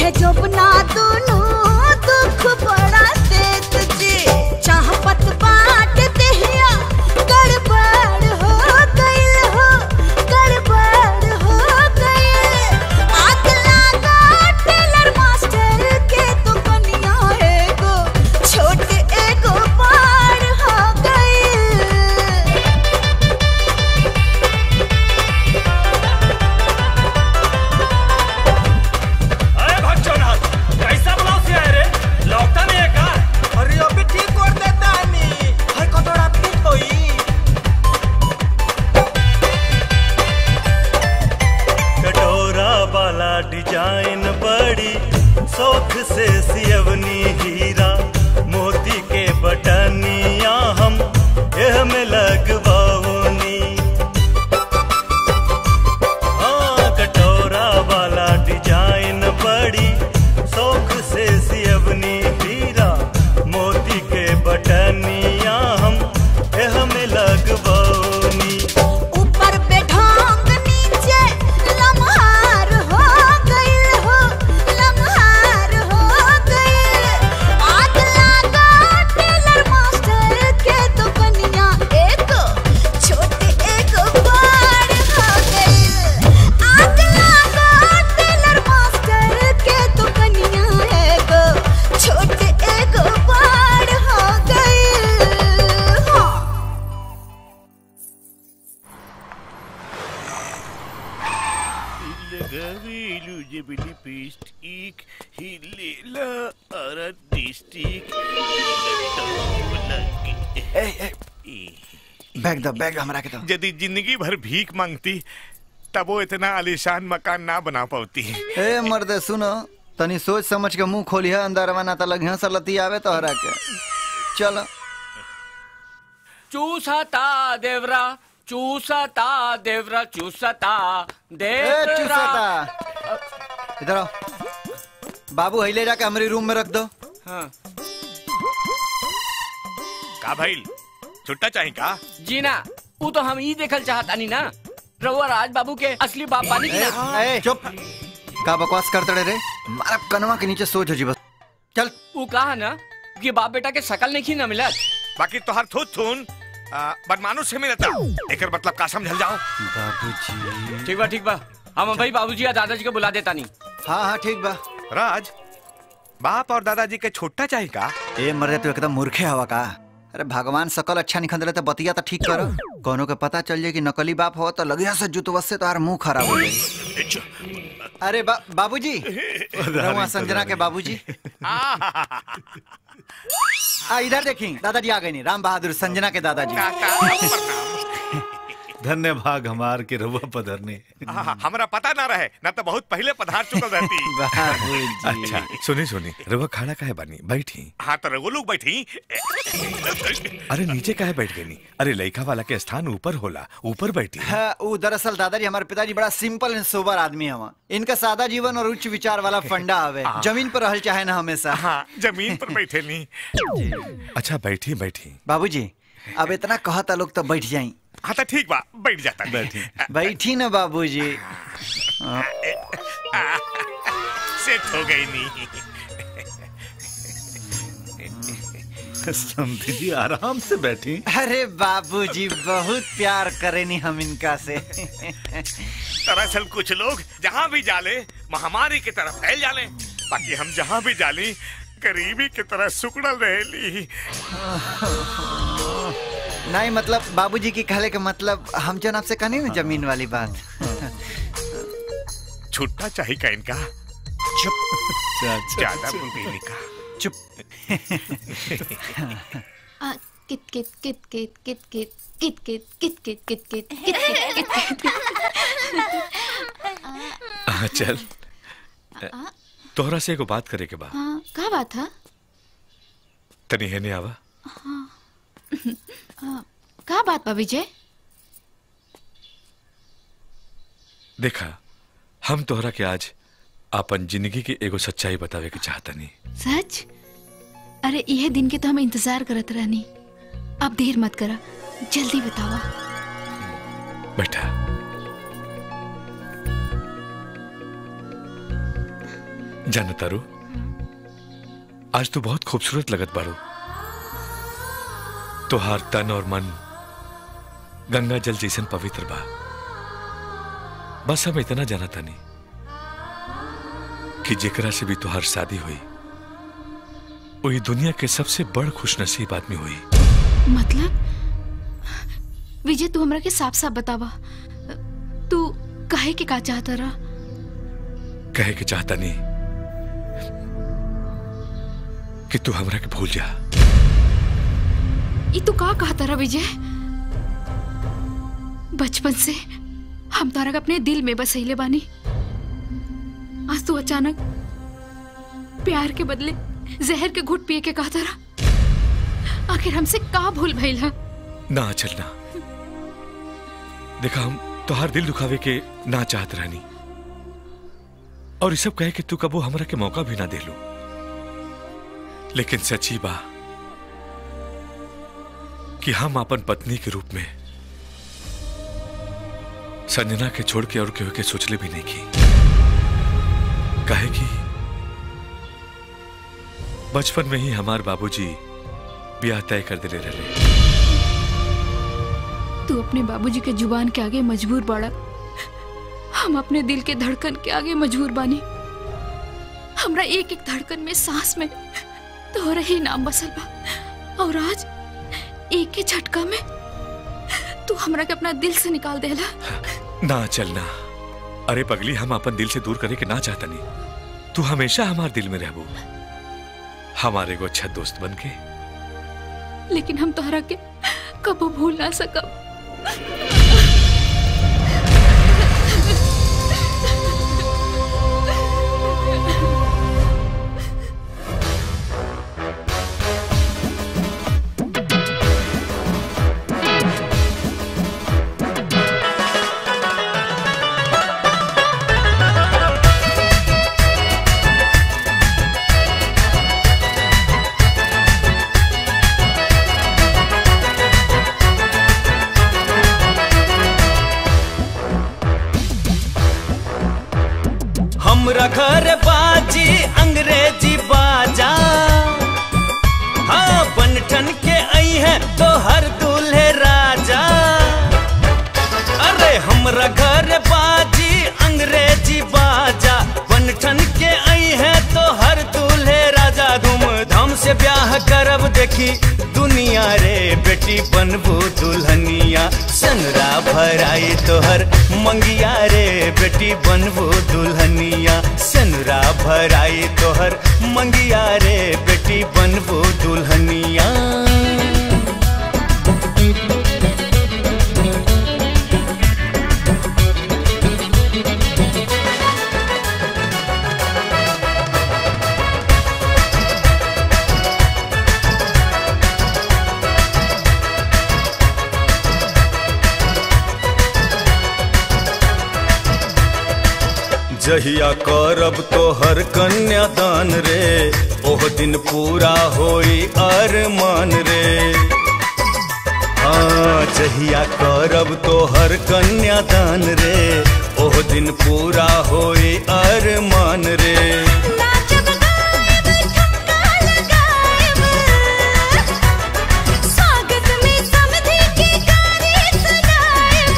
है जब ना दोनों दुख बड़ा देत जी चाहपत बाट देहिया गड़बड़ हो गइल हो गड़बड़ हो गइल आग लागा टेलर मास्टर के तो कनिया एगो छोट एगो पार हो गइल अरे भक्चोनाथ कैसा ब्लाउज से आए रे लौकता नहीं है का अरे अभी ठीक कर देता नी हर कटोरा फिट होई कटोरा वाला डिजाइन बड़ी शौक से सियवनी हीरा मोती के बटनिया हम एह में लगवाओनी हाँ कटोरा वाला डिजाइन बड़ी शौक से सियवनी हीरा मोती के बटनिया हम एह में लगवाओनी ऊपर पे ढोंग नीचे लम्हार हो गइल हो लम्हार हो गइल आग लागा टेलर मास्टर के तो कनिया एक छोटे एक बार हो गइल आग लागा टेलर मास्टर के तो कनिया एक छोटे एक बार हो गइल हाँ Gavilu jebili pistik hilela ara distik bag दो बैग हमरा के दो यदि जिंदगी भर भीख मांगती तब वो इतना आलीशान मकान ना बना पाती ए मर्दे सुनो तनी सोच समझ के मुंह खोलिया अंदर ना त लगिया सलती आवे तो हरा के चलो चूसता देवरा चूसता देवरा चूसता ए देवरा चूसता इधर आओ बाबू हिले जाके हमारे रूम में रख दो हाँ का भाई छुट्टा चाहिए का जी ना वो तो हम ही देखल चाहतानी ना रउआ राज बाबू के असली बाप बानी की ए, ना ए, चुप का बकवास करते रे मारा कनवा के नीचे सोच हो जी बस चल वो कहा ना कि बाप बेटा के शकल नहीं ना मिलत बाकी तोहर थूत थून आ, बदमानुस से मिलता एकर मतलब का समझल जाओ बाबूजी ठीक बा ठीक बा हम भाई बाबूजी या दादाजी को बुला देता नहीं हाँ हाँ ठीक बा राज बाप और दादाजी के छोटा चाहिए का ए मरे तू एकदम मूर्खे हवा का अरे भगवान सकल अच्छा निखंद रहे तो बतिया तो ठीक करो कोनो के पता चल जाए कि नकली बाप हो तो लगिया से जुतवस से तो मुंह खराब हो जाए अरे बा, बाबूजी रहुआ संजना के बाबूजी आ इधर देखी दादाजी आ गए नहीं राम बहादुर संजना के दादाजी धन्य भाग हमार के रहुआ पधरने हाँ, हमरा पता ना रहे ना तो बहुत पहले पधार चुकल रहती अच्छा सुनी सुनी रवा खाना काहे बनी बैठी हाँ तो रघु लोग बैठी अरे नीचे काहे बैठ गई अरे लइका वाला के स्थान ऊपर होला ऊपर बैठी हाँ, वो दरअसल दादाजी हमारे पिताजी बड़ा सिंपल एंड सोबर आदमी हवा इनका सादा जीवन और उच्च विचार वाला फंडा हवे हाँ। जमीन पर रहल चाहे ना हमेशा हाँ जमीन पर बैठे नहीं अच्छा बैठी बैठी बाबूजी अब इतना कहता लोग तो बैठ जाई हाँ तो ठीक बा बैठ जाता बैठी बैठी ना बाबूजी हाँ, सेट हो गई नहीं समझी जी आराम से बैठी अरे बाबूजी बहुत प्यार करेनी हम इनका से दरअसल कुछ लोग जहाँ भी जाले महामारी की तरफ फैल जाले बाकी हम जहाँ भी जाली गरीबी की तरह सुकड़ल रहेली नहीं मतलब बाबूजी की कहले के मतलब हम जन आपसे कहनी ना जमीन वाली बात छुट्टा चाहिए का इनका चुप ज्यादा बुलबुली का चुप आ, कित कित कित कित कित कित कित कित कित कित कित कित कित कित कित हाँ, चल तोहरा से एगो बात करे के बा हाँ का बात है तनी है नहीं आवा हाँ हाँ, का बात बा विजय देखा हम तोहरा के आज अपन जिंदगी के एगो सच्चाई बतावे के चाहता नहीं सच अरे यह दिन के तो हम इंतजार करत रहनी अब देर मत करा जल्दी बतावा बेटा जान तारू आज तो बहुत खूबसूरत लगत बारू तोहार तन और मन गंगा जल जैसन पवित्र बा बस हम इतना जाना तानी कि जेकरा से भी तुहार शादी हुई वही दुनिया के सबसे बड़ खुशनसीब आदमी हुई मतलब विजय तू हमरा के साफ साफ बतावा तू कहे के का चाहता रहा कहे के चाहता नहीं कि तू हमरा के भूल जा ई तू का कहता रहा विजय बचपन से हम तारा के अपने दिल में बसैले बानी आज तू अचानक प्यार के बदले जहर के घुट पिए के कहता रहा आखिर हमसे का भूल भइल है ना चलना देखा हम तोहार दिल दुखावे के ना चाहत रहनी और ये सब कहे कि तू कबो हमरा के मौका भी ना दे लो लेकिन सच्ची बा कि हम अपन पत्नी के रूप में संजना के छोड़ के और केहू के सोचले भी नहीं की काहे कि बचपन में ही हमार बाबूजी ब्याह तय कर दिले रहे तू अपने बाबूजी के जुबान के आगे मजबूर बाड़ा हम अपने दिल के धड़कन के आगे मजबूर बानी हमरा एक एक धड़कन में सांस में तोहरा ही नाम बसल बा और आज एक के झटका में तू हमरा के अपना दिल से निकाल देला ना चलना अरे पगली हम अपन दिल से दूर करे के ना चाहता नहीं तू हमेशा हमारे दिल में रहबो हमारे को अच्छा दोस्त बन के लेकिन हम तोहरा के कबो भूल ना सकब हमरा घर बाजी अंग्रेजी बाजा हाँ बनठन के आई है तो हर दूल्हे राजा अरे हमरा घर बाजी अंग्रेजी बाजा बनठन के आई है तो हर दूल्हे राजा धूमधाम से ब्याह करब देखी दुनिया रे बेटी बनबू दुल्हनिया सनरा भराई तोहर मंगिया रे बेटी बनबू दुल्हनिया सनरा भराई तोहर मंगिया रे बेटी बनबू दुल्हनिया जहिया करब तोहर कन्यादान रे ओह दिन पूरा होई अरमान रे हाँ जहिया करब तोहर कन्यादान रे ओह दिन पूरा होई अरमान रे स्वागत में समधी की गारी सुनाएब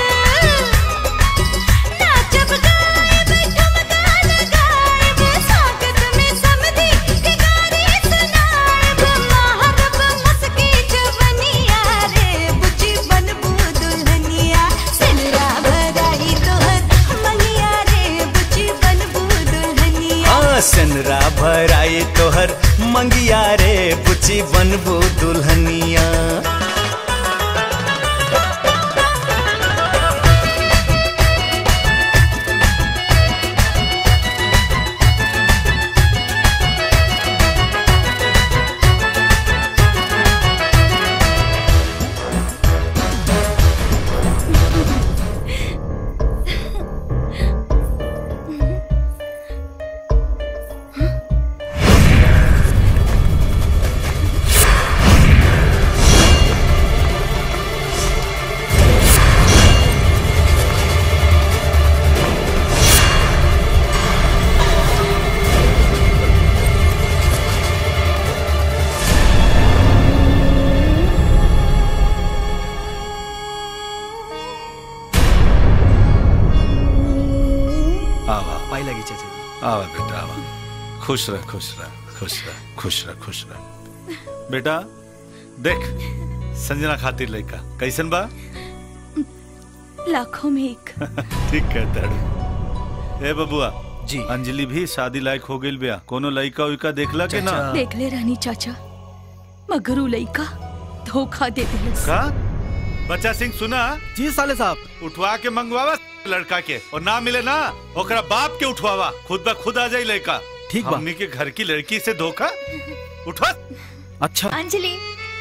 नाचब गाएब ठुमका लगाएब स्वागत में समधी की गारी सुनाएब माहरब मस्की जवनिया रे बुची बनबू दुल्हनिया सिलरा भराई तोहर मनिया रे बुची बनबू दुल्हनिया हाँ सनरा भराई तोहर मंगिया रे बुची बनबू दुल्हनिया हाँ आवा पाई लगी चाचा जी आवा बेटा आवा खुश रह खुश रह खुश रह खुश रह खुश रह बेटा देख संजना खातिर लड़का कैसन बा लाखों में एक ठीक कहता है ए बबुआ जी अंजलि भी शादी लायक हो गई बिया कोनो लड़का उइका देखला के ना देख ले रानी चाचा मगर उ लइका धोखा दे दिलस का बच्चा सिंह सुना जी साले साहब उठवा के मंगवावा लड़का के और ना मिले ना ओकरा बाप के उठवावा खुद ब खुद आ जाई लड़का ठीक बा। हमनी के घर की लड़की से धोखा उठवा अच्छा अंजलि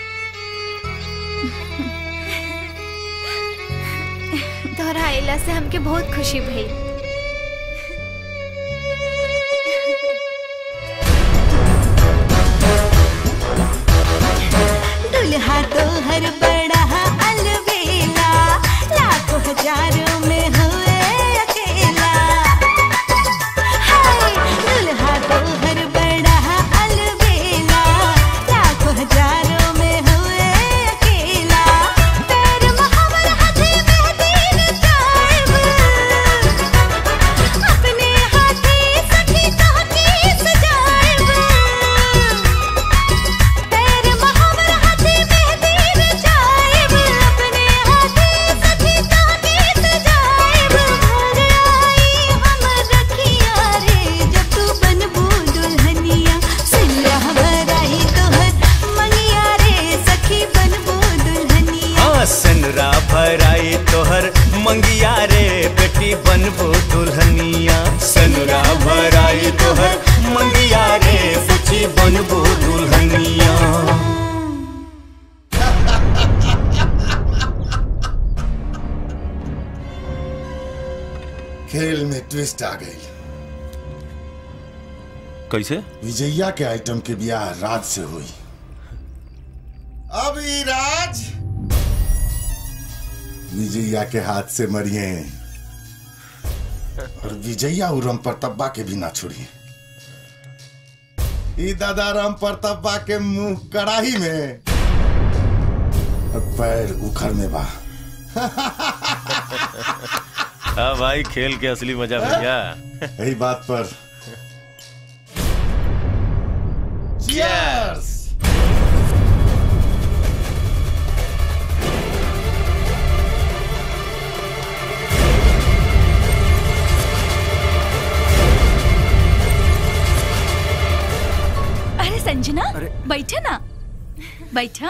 तोहरा अइला से हमके बहुत खुशी भई दुल्हा तोहर बड़ा अलबेला लाखों हजारों में हुए अकेला हाय दुल्हा तोहर बड़ा अलबेला लाखों हजारों में हुए अकेला पैर महावर हाथे मेहंदी रचाएब अपने हाथे सखी तोहके सजाएब पैर महावर हाथे मेहंदी रचाएब अपने हाथे सखी तोहके सजाएब घर आई हम रखिया रे जब तू बनबू दुल्हनिया सिल्ला भराई तोहर मंगिया रे सखी बनबू दुल्हनिया हाँ सनरा भराई तोहर मंगिया रे बेटी बनबो दुल्हनिया सनरा भराई तोहर मंगिया रे बेटी बनबो दुल्हनिया खेल में ट्विस्ट आ गई कैसे विजया के आइटम के ब्याह राज से हुई अब ई राज विजया के हाथ से मरिए और विजया उ राम प्रतापा के भी ना छोड़िए ई दादा राम प्रतापा के मुंह कड़ाही में और पैर उखड़ में बा हाँ भाई खेल के असली मजा भैया यही बात पर Cheers! अरे संजना बैठे ना बैठा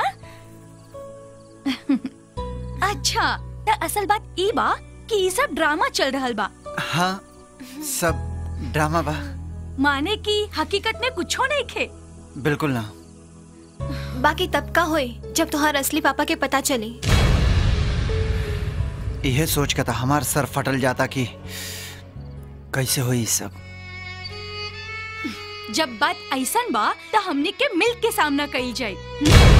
अच्छा त असल बात ई बा कि ई सब ड्रामा चल रहल बा हाँ सब ड्रामा बा माने कि हकीकत में कुछो नहीं खे बिल्कुल ना बाकी तब का होई जब तुम्हार असली पापा के पता चली यह सोच के था हमार सर फटल जाता कि कैसे हुई सब जब बात ऐसन बा त हमने के मिल के सामना कई जाए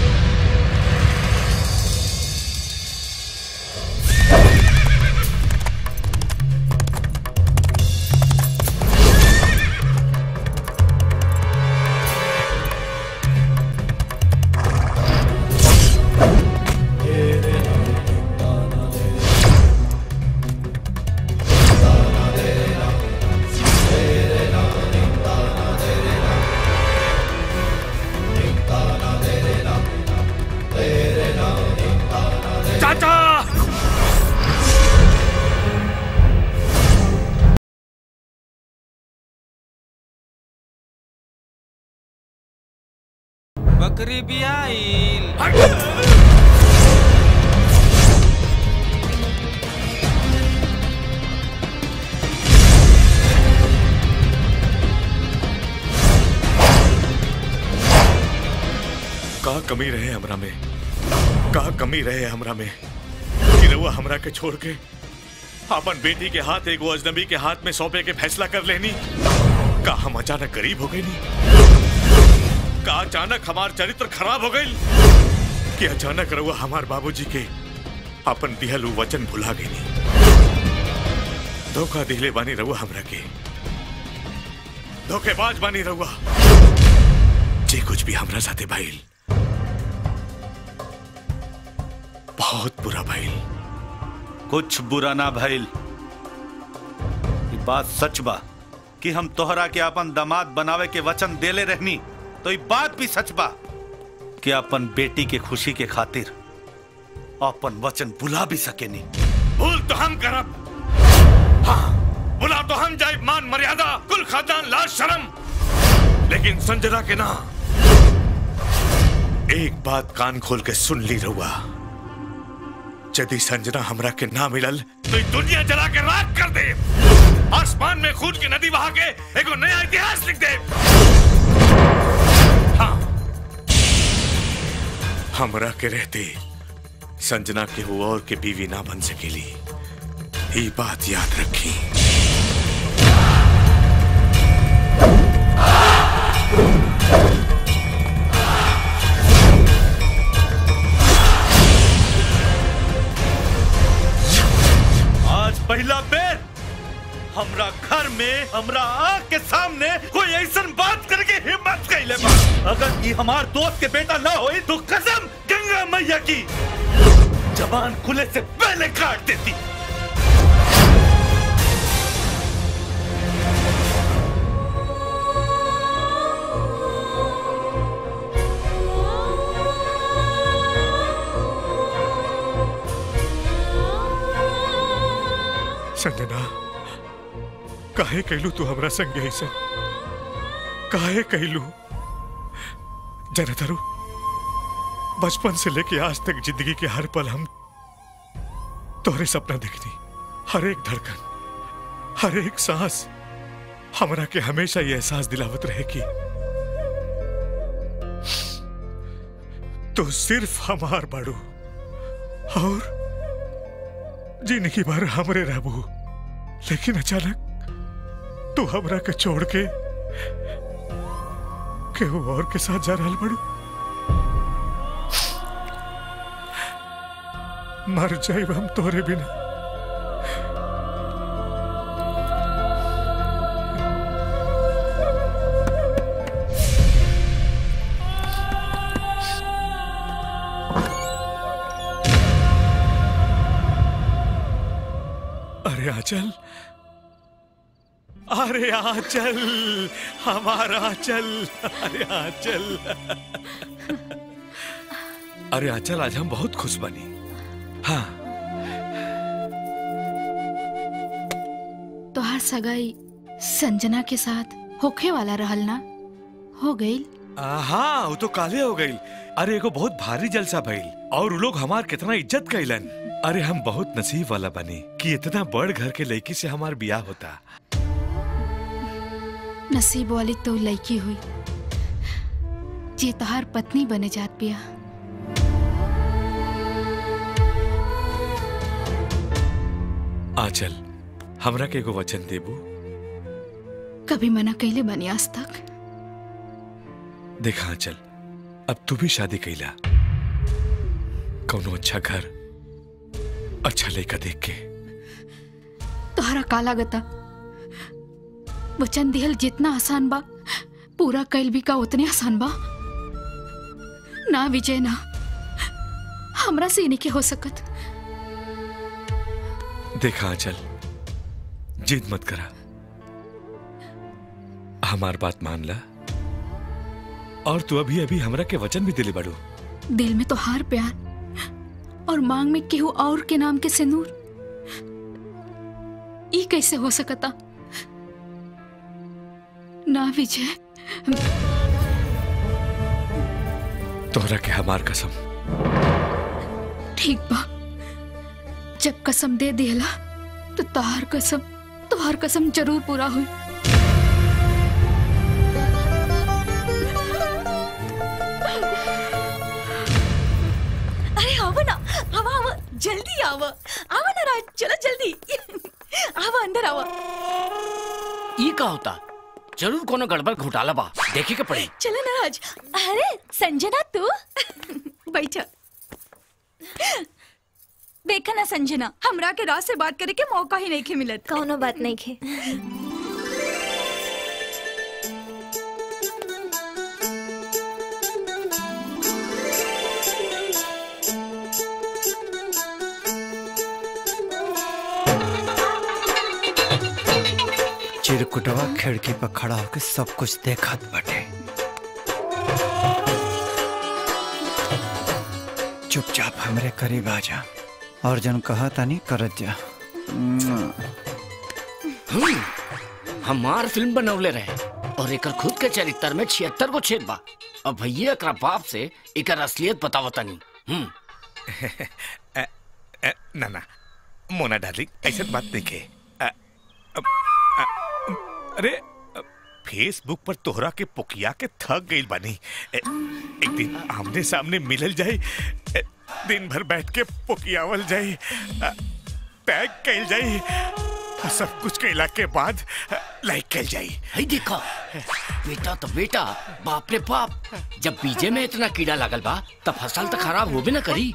चाचा बकरी भी आईल का कमी रहे हमरा में का कमी रहे हमरा में कि रउआ हमरा के छोड़ के अपन बेटी के हाथ एगो अजनबी के हाथ में सौंपे के फैसला कर लेनी का हम अचानक गरीब हो गए नी का अचानक हमार चरित्र खराब हो गई कि अचानक रउआ हमार बाबूजी के अपन दिहल उ वचन भुला गई नी धोखा दिले बानी रउआ हमरा के धोखेबाज बानी रउआ जे कुछ भी हमरा साथे भइल बहुत बुरा भइल कुछ बुरा ना भइल ई बात सच बा कि हम तोहरा के अपन दामाद बनावे के वचन देले रहनी तो ये बात भी सच बा कि अपन बेटी के खुशी के खातिर अपन वचन बुला भी सकेनी भूल तो हम करब हाँ बुला तो हम जाए मान मर्यादा कुल खानदान लाज शर्म लेकिन संजना के ना एक बात कान खोल के सुन ली रहुआ यदि संजना हमरा के ना मिलल तो ये दुनिया जला के राख कर दे आसमान में खून की नदी बहा के एगो नया इतिहास लिख दे हाँ हमरा के रहते संजना के वो और के बीवी ना बन सकेली ये बात याद रखी आज पहला बेर हमरा घर में हमरा आँख के सामने कोई ऐसा बात करके हिम्मत कैले बा अगर ये हमार दोस्त के बेटा ना होई तो कसम गंगा मैया की जबान खुले से पहले काट देती संजना काहे कहलू तू हमरा संग ऐसा काहे कहलू जनतारू बचपन से लेके आज तक जिंदगी के हर पल हम तोहरे सपना देखनी हर एक धड़कन हर एक सांस हमरा के हमेशा ये एहसास दिलावत रहे कि तो सिर्फ हमार बाड़ू और जिंदगी भर हमरे रहबू लेकिन अचानक तू हमरा के छोड़ के केहू और के साथ जा रहल बड़ू मर जाइब हम तोरे बिना अरे आचल अरे आचल हमारा आचल अरे आचल अरे आचल आज हम बहुत खुश बनी हाँ तोहार सगाई संजना के साथ होखे वाला रहल ना हो गई हाँ वो तो काले हो गई अरे एगो बहुत भारी जलसा भइल और उ लोग हमार कितना इज्जत कैलन अरे हम बहुत नसीब वाला बने कि इतना बड़ घर के लड़की से हमार बियाह होता नसीब वाली तो लड़की हुई जे तोहार पत्नी बने जात पिया आचल हमरा के एगो वचन देबू कभी मना कैले बनी आज तक देखा आचल अब तू भी शादी कैला कौनो अच्छा घर अच्छा लड़का देख के तोहरा काला गता वचन दिहल जितना आसान बा पूरा कैल भी का उतने आसान बा ना विजय ना हमरा से नहीं के हो सकत देखा आंचल जिद मत करा हमार बात मान ला और तू अभी अभी हमरा के वचन भी दिले बड़ू दिल में तो हार प्यार और मांग में केहू और के नाम के सिंदूर ई कैसे हो सकता ना विजय तोहरा के हमार कसम ठीक बा जब कसम दे दिला तो तोहार कसम तोहार कसम जरूर पूरा हुई अरे आओ ना आवा आवा जल्दी आवा आवा ना राज चलो जल्दी आवा अंदर आवा ई का होता जरूर कोनो गड़बड़ घोटाला बा देखे के पड़ी चलो ना राज अरे संजना तू बैठ देखा ना संजना हमरा के राज से बात करे के मौका ही नहीं के मिलत कौनो बात नहीं खे चिरकुटवा खिड़की पर खड़ा होकर सब कुछ देखत बटे चुपचाप हमरे करीब आ जा और जन कहा तानी करत जा हम्म, हमार फिल्म बनवले रहे और एकर खुद के चरित्र में छिहत्तर गो छेद बा अब भैया एकरा बाप से एकर असलियत बतावता नहीं हम्म अ, अ, ना ना मोना डार्लिंग ऐसा बात नहीं के अ, अ, अ, अरे अ, फेसबुक पर तोहरा के पुकिया के थक गई बानी ए, एक दिन आमने सामने मिलल जाए ए, दिन भर बैठ के पुकियावल जाए अ, टैग कैल जाए और सब कुछ कैला के बाद अ, लाइक कैल जाए हई देखो बेटा तो बेटा बाप रे बाप जब बीजे में इतना कीड़ा लागल बा तब फसल तो खराब होबे ना करी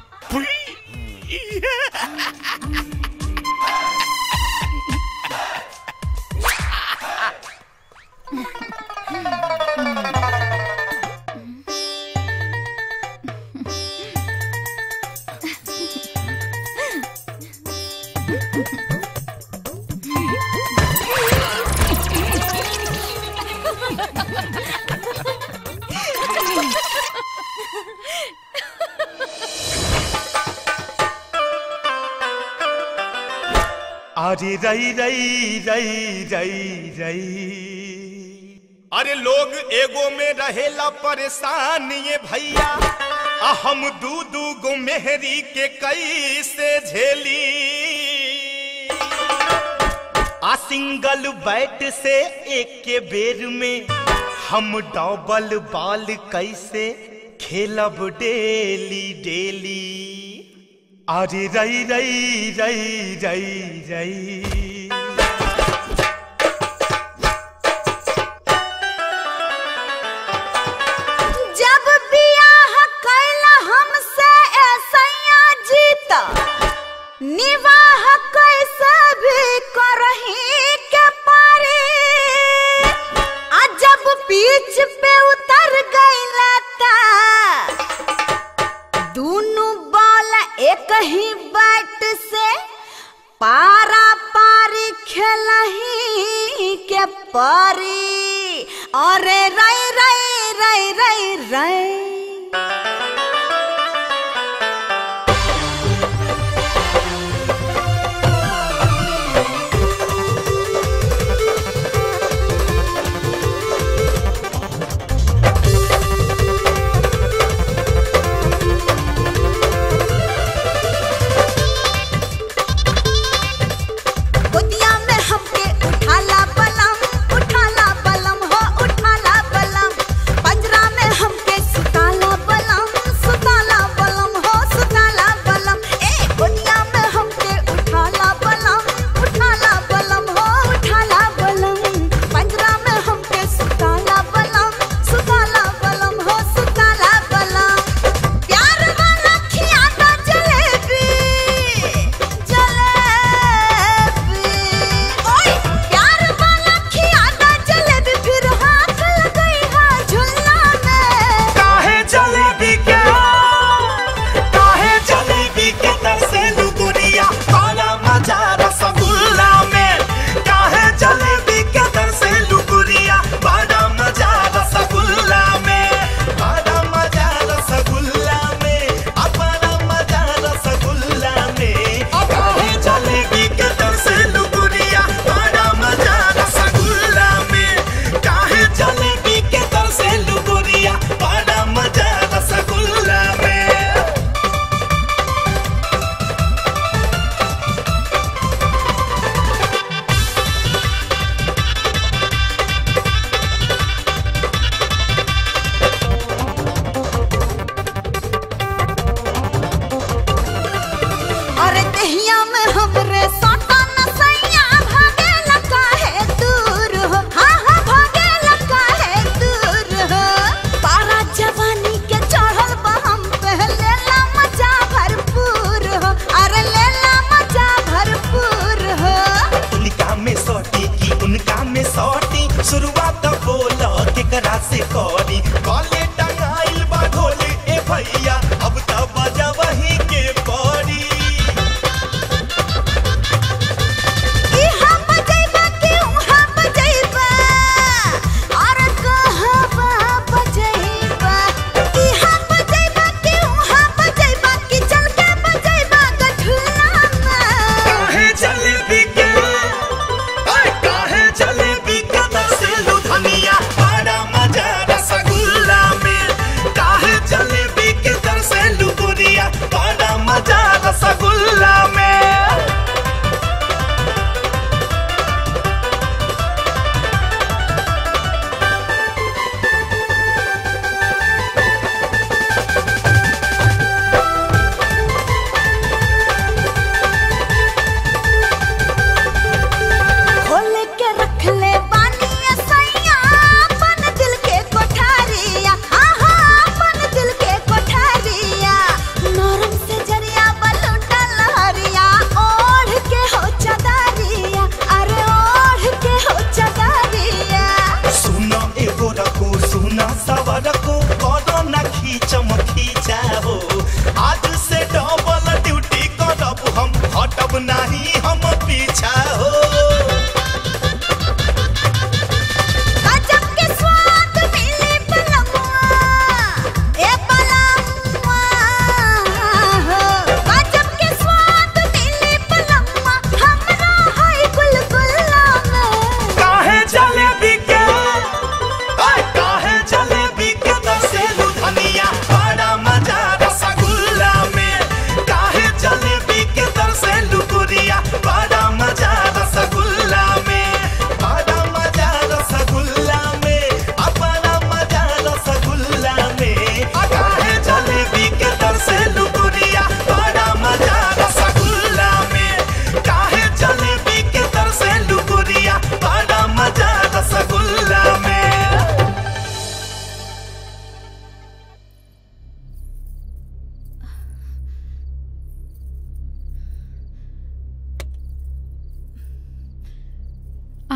अरे रई रई रई रई रई अरे लोग एगो में रहेला परेशान ये भैया आ हम दू दू गो मेहरी के कैसे झेली आ सिंगल बैट से एक के बेर में हम डबल बॉल कैसे खेलब डेली डेली अरे रई रई रई रई रई जब बियाह कैला हमसे ऐसैया जीता निवाह कैसे भी करही के पारी आ जब बीच पे उतर गईला ता दोनों बॉल एक ही बैट से पारा पारी खेलही के पारी अरे रई रई रई रई रई गोदिया में हमके उठाला बलम उठाला बलम हो उठाला बलम पंजरा में हमके सुताला बलम सुताला बलम हो सुताला बलम ए गोदिया में हमके उठाला बलम उठाला बलम हो उठाला बलम पंजरा में हमके सुताला बलम सुताला बलम हो सुताला बलम प्यार वाला खियाता जलेबी जलेबी ओए प्यार वाला खियाता जलेबी फिर हाथ लगई हा झुल्ला में काहे जलेबी के काहे जलेबी के तरसे लुगुरिया काला मजा रसगुल्ला में काहे जलेबी के तरसे लुगुरिया बड़ा मजा रसगुल्ला में बड़ा मजा रसगुल्ला में अब बड़ा मजा रसगुल्ला में काहे जलेबी के तरसे लुगुरिया बड़ा मजा रसगुल्ला में काहे जलेबी के तरसे लुगुरिया बड़ा मजा रसगुल्ला में अरे दहिया में हमरे साटा नसैया भागे लगा है दूर हो हाँ हाँ भागे लगा है दूर हो पारा जवानी के चढ़ल बा हम पे लेला मजा भरपूर हो अरे लेला मजा भरपूर हो इनका में सोटी की उनका में सोटी शुरुआत बोलो केकरा से करी कॉले टंगाइल बा ढोले ए भैया अब तो बजा वही के पड़ी इहाँ बजैबा कि उहाँ बजैबा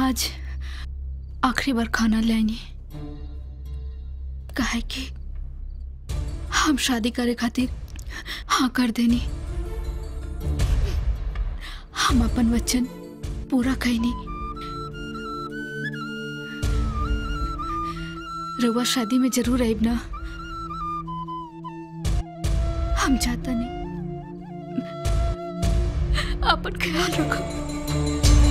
आज आखिरी बार खाना लेनी काहे कि हम शादी करे खातिर हाँ कर देनी हम अपन वचन पूरा कैनी रउआ शादी में जरूर आइब ना हम चाहता नहीं अपन ख्याल रखो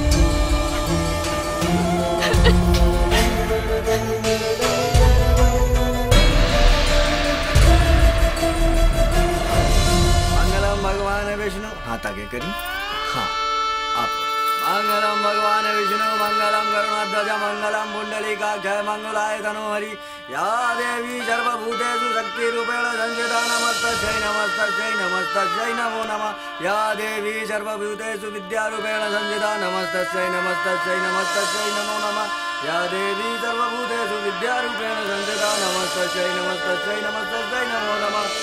मंगलम भगवान विष्णु हाथ आगे करी हाँ आप मंगलम भगवान विष्णु मंगलम गरुणाध्वज मंगलम पुंडलीकाक्षय मंगलाय तनोहरि या देवी सर्वभूतेषु शक्तिरूपेण संस्थिता नमस्तस्यै नमस्तस्यै नमस्तस्यै नमो नमः या देवी सर्वभूतेषु विद्यारूपेण संस्थिता नमस्तस्यै नमस्तस्यै नमस्तस्यै नमो नमः या देवी सर्वभूतेषु विद्यारूपेण संस्थिता नमस्तस्यै नमस्तस्यै नमस्तस्यै नमो नमः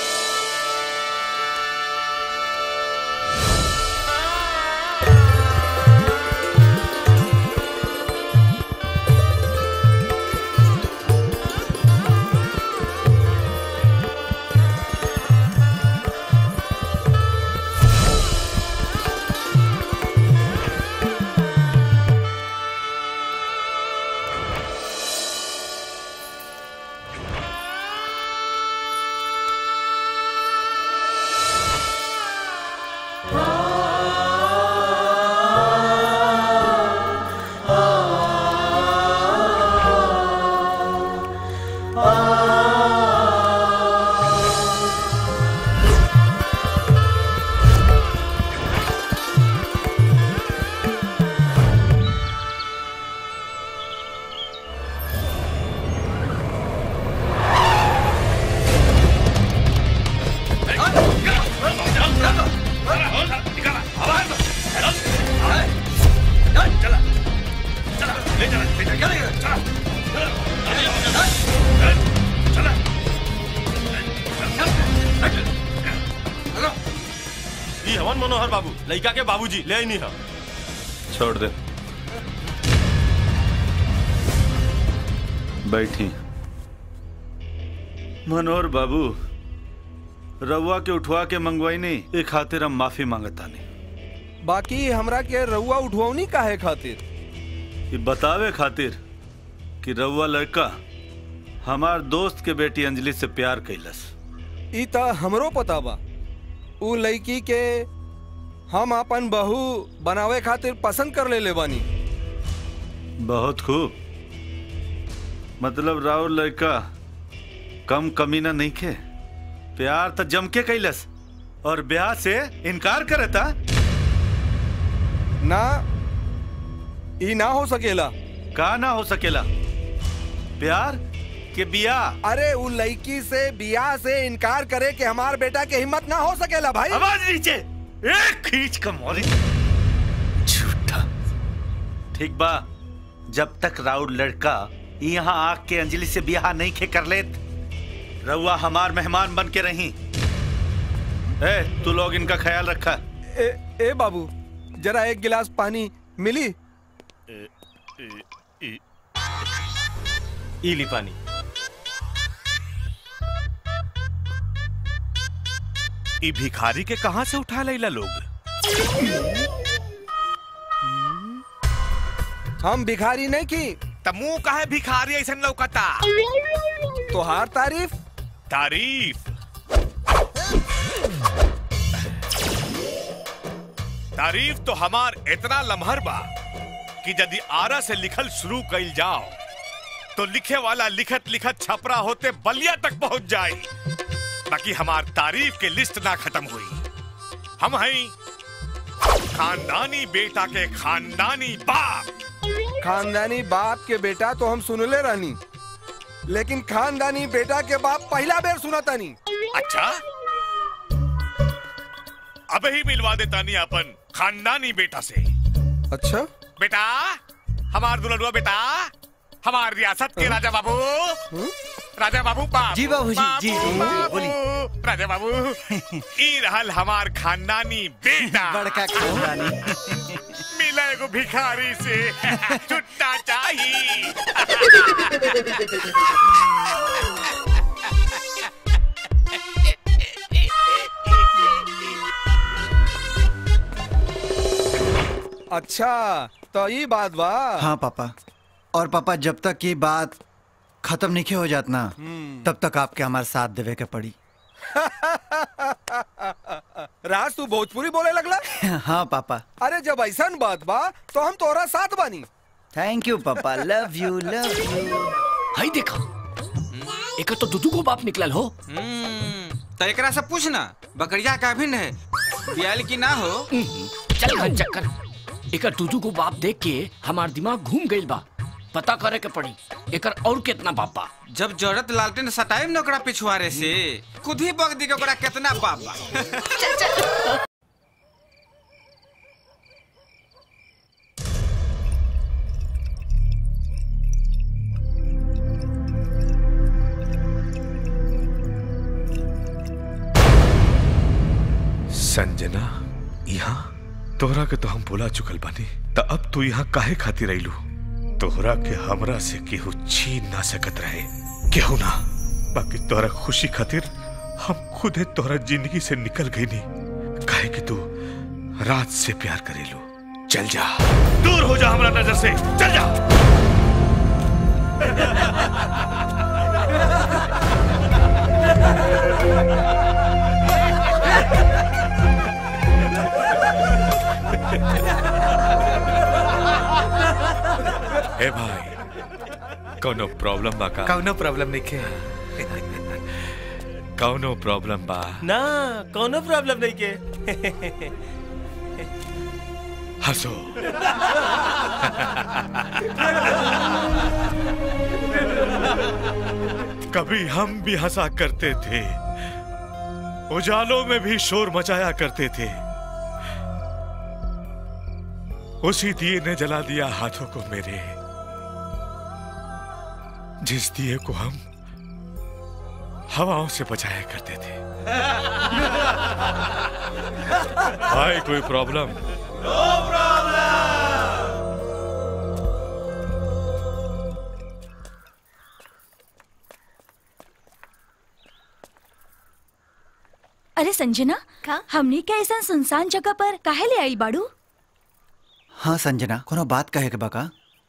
ई हवन मनोहर बाबू लड़का के बाबूजी ले नहीं हम छोड़ दे बैठी मनोहर बाबू रउआ के उठवा के मंगवाई नहीं ए खातिर हम माफी मांगता नहीं बाकी हमरा के रउआ उठवनी काहे खातिर ये बतावे खातिर कि रउआ लड़का हमार दोस्त के बेटी अंजलि से प्यार कैलस ई त हमरो पता बा उ लड़की के हम अपन बहू बनावे खातिर पसंद कर लेले बानी बहुत खूब मतलब राउर लड़का कम कमीना नहीं खे प्यार तो जम के कैलस और ब्याह से इनकार करता ना ई ना हो सकेला का ना हो सकेला प्यार के बियाह अरे उ लड़की से बियाह से इनकार करे कि हमार बेटा के हिम्मत ना हो सकेला भाई आवाज नीचे एक खींच का मोरी झूठा ठीक बा जब तक राउर लड़का यहाँ आग के अंजलि से बियाह नहीं खे कर लेत रउआ हमार मेहमान बन के रही ए तू लोग इनका ख्याल रखा ए, ए बाबू जरा एक गिलास पानी मिली ई ली पानी ई भिखारी के कहाँ से उठा लैला लोग हम भिखारी नहीं की तमू काहे भिखारी ऐसा लौकता तोहार तारीफ तारीफ तारीफ तो हमार इतना लम्हर बा कि यदि आरा से लिखल शुरू कइल जाओ तो लिखे वाला लिखत लिखत छपरा होते बलिया तक पहुंच जाए ताकि हमार तारीफ के लिस्ट ना खत्म हुई हम हैं खानदानी बेटा के खानदानी बाप खानदानी बाप के बेटा तो हम सुनले रहनी लेकिन खानदानी बेटा के बाप पहला बेर सुना तानी अच्छा अब ही मिलवा देता नहीं अपन खानदानी बेटा से अच्छा बेटा हमार दुल्हनुआ बेटा हमार रियासत के राजा बाबू राजा बाबू बाबू जी बाबूजी, बाबू, जी, जी, बाबू, बोली। राजा बाबू ई रहल हमार खानदानी बेटा बड़का खानदानी मिले एगो भिखारी से छुट्टा चाहिए अच्छा तो ये बात बा हाँ पापा और पापा जब तक ये बात खत्म नहीं हो जात ना तब तक आपके हमारे साथ देवे के पड़ी राज तू भोजपुरी बोले लगला हाँ पापा अरे जब ऐसा बात बा तो हम तोरा साथ बानी थैंक यू पापा लव यू लव यू हाय देखा एक तो दुदू को बाप निकलल हो तो एकरा से पूछना बकरिया का भिन्न है बियाल की ना हो चल घन चक्कर एक दुदू को बाप देख के हमार दिमाग घूम गइल बा पता करे के पड़ी एकर और कितना बाप बा जब जरूरत लालटेन सटाइम न ओकरा पिछुआरे से खुद ही बग दी के ओकरा कितना बाप बा संजना यहाँ तोहरा के तो हम बोला चुकल बानी त अब तू यहाँ काहे खाती रहीलू तोहरा के हमरा से केहू छीन ना सकत रहे केहू ना बाकी तोहरा खुशी खातिर हम खुदे तोहरा जिंदगी से निकल गई नी काहे कि तू रात से प्यार करेलू चल जा दूर हो जा हमरा नजर से चल जा ए भाई कोनो प्रॉब्लम बा का कौनो प्रॉब्लम नहीं के कौनो प्रॉब्लम बा ना कौनो प्रॉब्लम नहीं के हंसो कभी हम भी हंसा करते थे उजालों में भी शोर मचाया करते थे उसी दिए ने जला दिया हाथों को मेरे जिस दिए को हम हवाओं से बचाया करते थे भाई कोई प्रॉब्लम अरे संजना हमने क्या ऐसा सुनसान जगह पर काहे ले आई बाड़ू हाँ संजना कोनो बात कहे के बका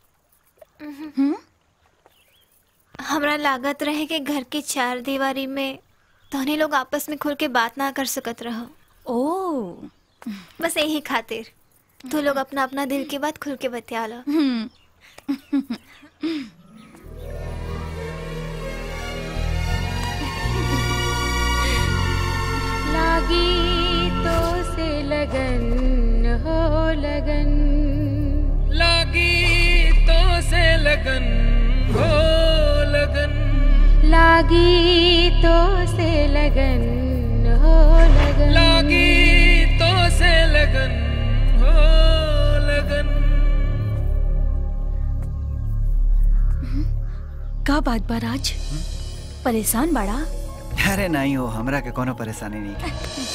हमरा लागत रहे कि घर के चार दीवारी में तोहने लोग आपस में खुल के बात ना कर सकत रहो ओ बस यही खातिर तू लोग अपना अपना दिल की बात खुल के बतिया लो लागी तो से लगन हो लगन लागी तो से लगन हो लगन लागी तो से लगन हो लगन लागी तो से लगन हो लगन का बात बा राज परेशान बाड़ा अरे नहीं हो हमरा के कोनो परेशानी नहीं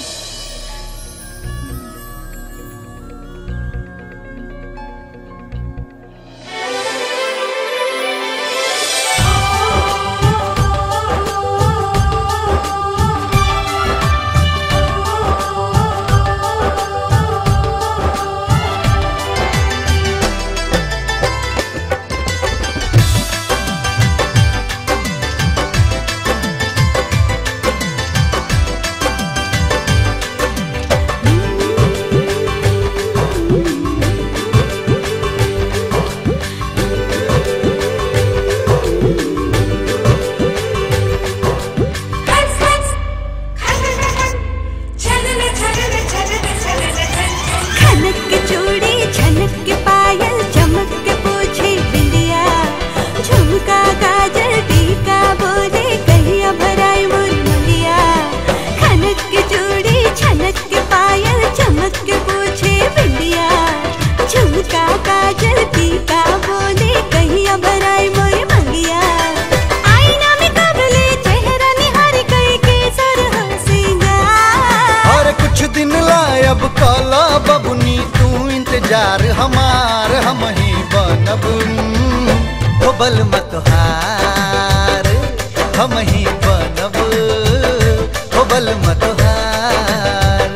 खनक के चूड़ी झनक के पायल चमक के पूछी बिंदिया झुमका गाजर टीका बोले कहिया भराई मोरी मुंडिया खनक के चूड़ी झनक के पायल चमक के पूछे बिंदिया झुमका गाजर टीका बोले कहिया भराई मोरी मंगिया आईना में कबले चेहरा निहारी कई के सर सिंगार और कुछ दिन लायब काला बबुनी तू इंतजार जार हमार हम ही बनब हो बल मत हार हम ही बनब हो बल मत हार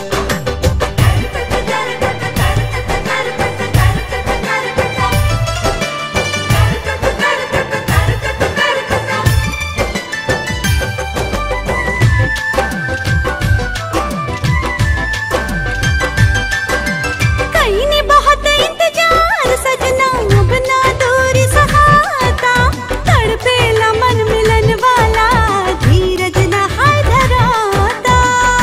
कहीं ने बहुत इंतजार सजना अब ना दूरी सहाता तड़पेला मन मिलन वाला धीरज न हाय धराता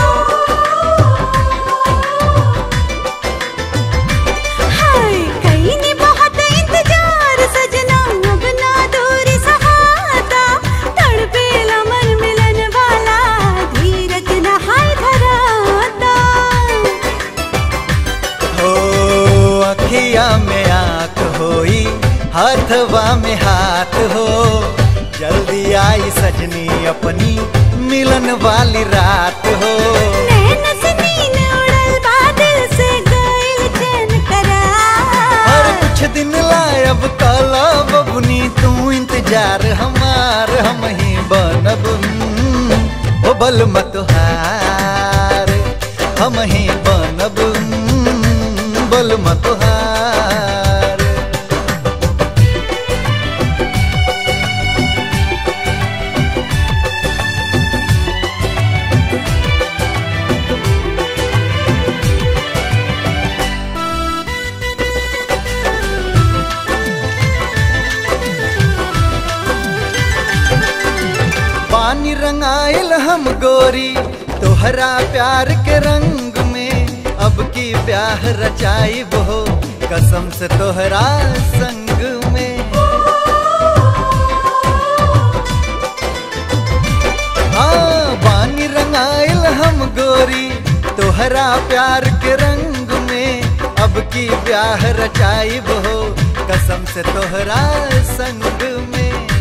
हाय कहीं ने बहुत इंतजार सजना अब ना दूरी सहाता तड़पेला मन मिलन वाला धीरज न हाय धराता हो अखिया में आंख होई हाथवा में हाथ हो जल्दी आई सजनी अपनी मिलन वाली रात हो नैन से नीन उड़ल बादल से गइल चैन करार हर कुछ दिन लायब काला बबुनी तू इंतजार हमार हम ही बनब हम्म, ओ बल मत हार हम ही बनब हम्म, बल मत हार पानी रंगाइल हम गोरी तोहरा प्यार के रंग में अब की ब्याह रचाई हो कसम से तोहरा संग में हाँ पानी रंगाइल हम गोरी तोहरा प्यार के रंग में अब की ब्याह रचाई हो कसम से तोहरा संग में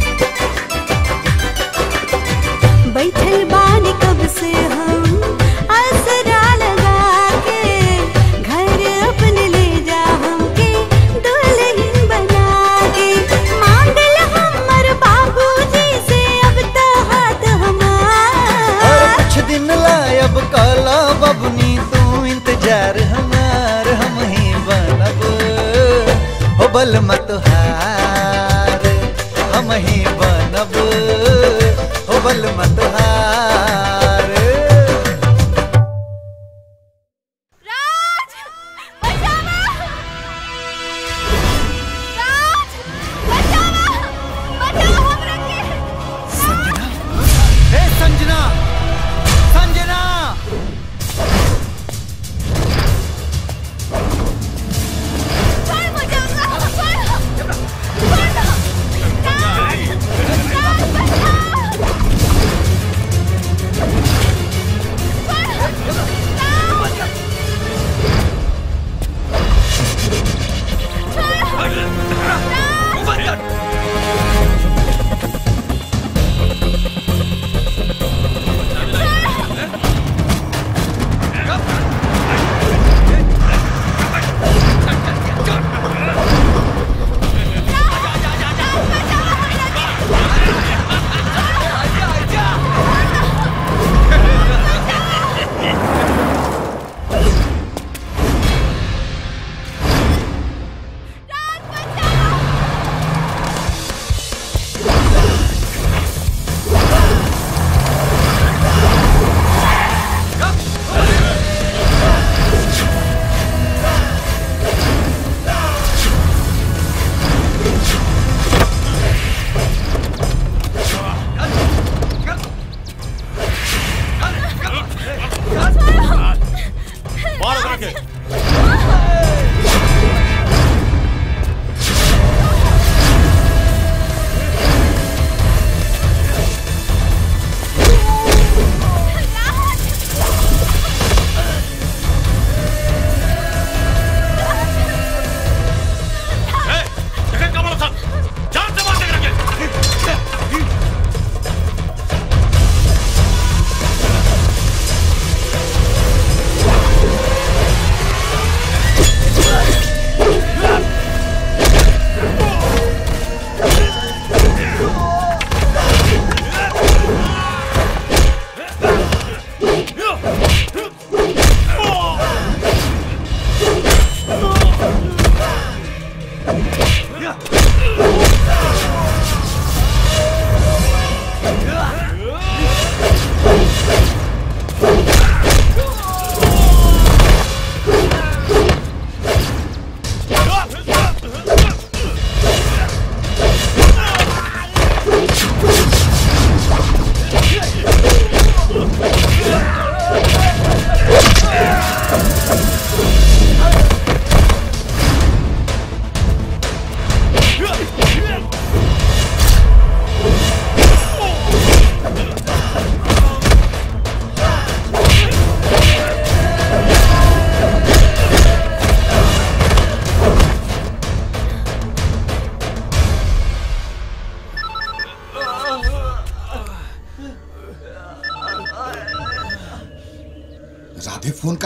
बैठल बानी कब से हम आसरा लगा के घर अपने ले जा हमके दुल्हन बना के मांगल हमर बाबूजी से अब तो हाथ और हमार कुछ दिन लायब काला बबनी तू इंतजार हमार हम ही बनब हो बल मत हार हम ही बनब हो बल मत हार हे संजना संजना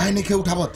काहे नहीं खे उठावत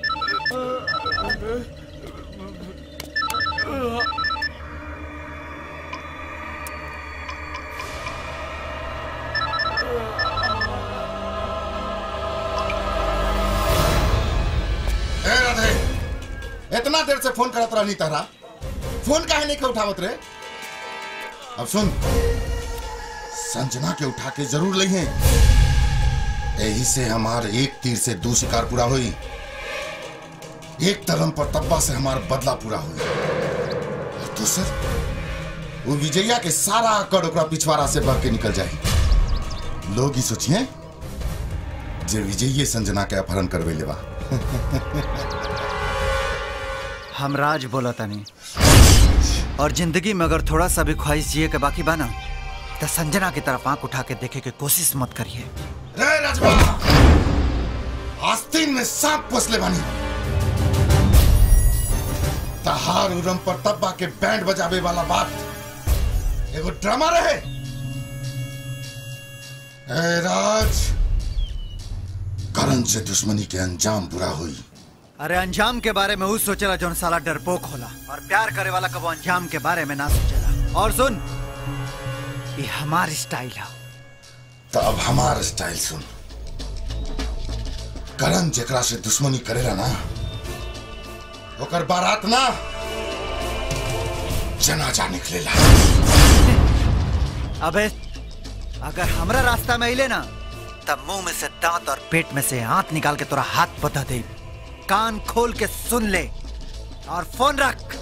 ए राधे इतना देर से फोन करत रहनी तहरा फोन काहे नहीं के उठावत रे अब सुन संजना के उठा के जरूर लइहे यही से हमार एक तीर से दू शिकार पूरा हुई एक तरम पर तब्बा से हमार बदला पूरा हुई और दूसर वो विजया के सारा अकड़ ओकरा पिछवाड़ा से बह के निकल जाए लोग ही सोचिए जे विजयी संजना के अपहरण करवे लेवा हम राज बोला तनी और जिंदगी में अगर थोड़ा सा भी ख्वाहिश जिए के बाकी बना तो संजना की तरफ आंख उठा के देखे की कोशिश मत करिए रे राजबा आस्तीन में सांप पोसले बानी तहार उरम पर तब्बा के बैंड बजावे वाला बात एगो ड्रामा रहे ए राज करण से दुश्मनी के अंजाम बुरा हुई अरे अंजाम के बारे में उस सोचेला जौन साला डरपोक होला और प्यार करे वाला कबो अंजाम के बारे में ना सोचेला और सुन ये हमार स्टाइल है तो अब हमार स्टाइल सुन करण जेकरा से दुश्मनी करेला ना ओकर बारात ना जनाजा निकलेला अबे अगर हमरा रास्ता में अइले ना तब मुंह में से दांत और पेट में से हाथ निकाल के तोरा हाथ बता दे कान खोल के सुन ले और फोन रख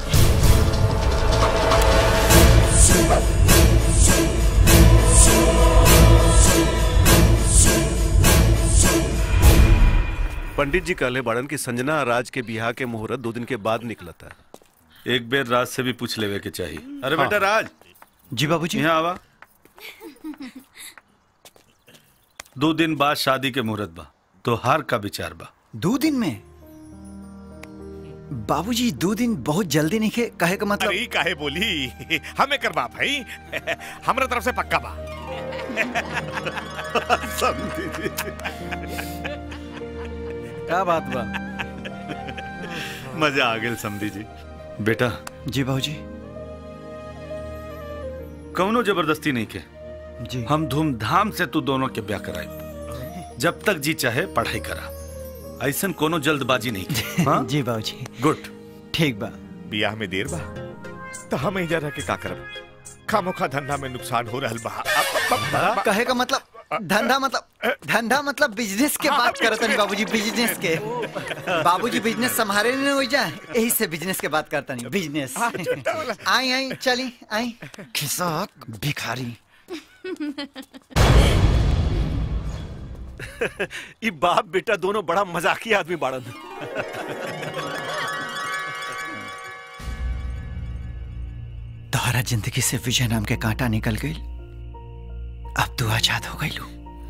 पंडित जी कहले बाड़न की संजना और राज के बिहार के मुहूर्त दो दिन के बाद निकलता है एक बेर राज से भी पूछ लेवे के चाहिए अरे हाँ। बेटा राज जी बाबूजी यहाँ आवा दो दिन बाद शादी के मुहूर्त बा तो हार का विचार बा दो दिन में बाबूजी दो दिन बहुत जल्दी नहीं खे कहे का मतलब अरे ई काहे बोली हमें करवा भाई हमरा तरफ से पक्का बा समझी जी क्या बात बा मजा आ गेल समझी जी बेटा जी बाबूजी कौनो जबरदस्ती नहीं के जी हम धूमधाम से तू दोनों के ब्याह कराए जब तक जी चाहे पढ़ाई करा ऐसन कोनो जल्दबाजी नहीं की हाँ? जी बाबूजी गुड ठीक बा बियाह में देर बा तो हम एजा रह के का करब खामोखा धंधा में नुकसान हो रहल बा कहे का मतलब धंधा मतलब धंधा मतलब बिजनेस के बात करत नहीं बाबूजी बिजनेस के बाबूजी बिजनेस संभाले नहीं हो जाए यही से बिजनेस के बात करता नहीं बिजनेस आई आई चली आई खिसाक भिखारी ये बाप बेटा दोनों बड़ा मजाकी आदमी बाड़न तोहरा जिंदगी से विजय नाम के कांटा निकल गई अब तू आजाद हो गई लू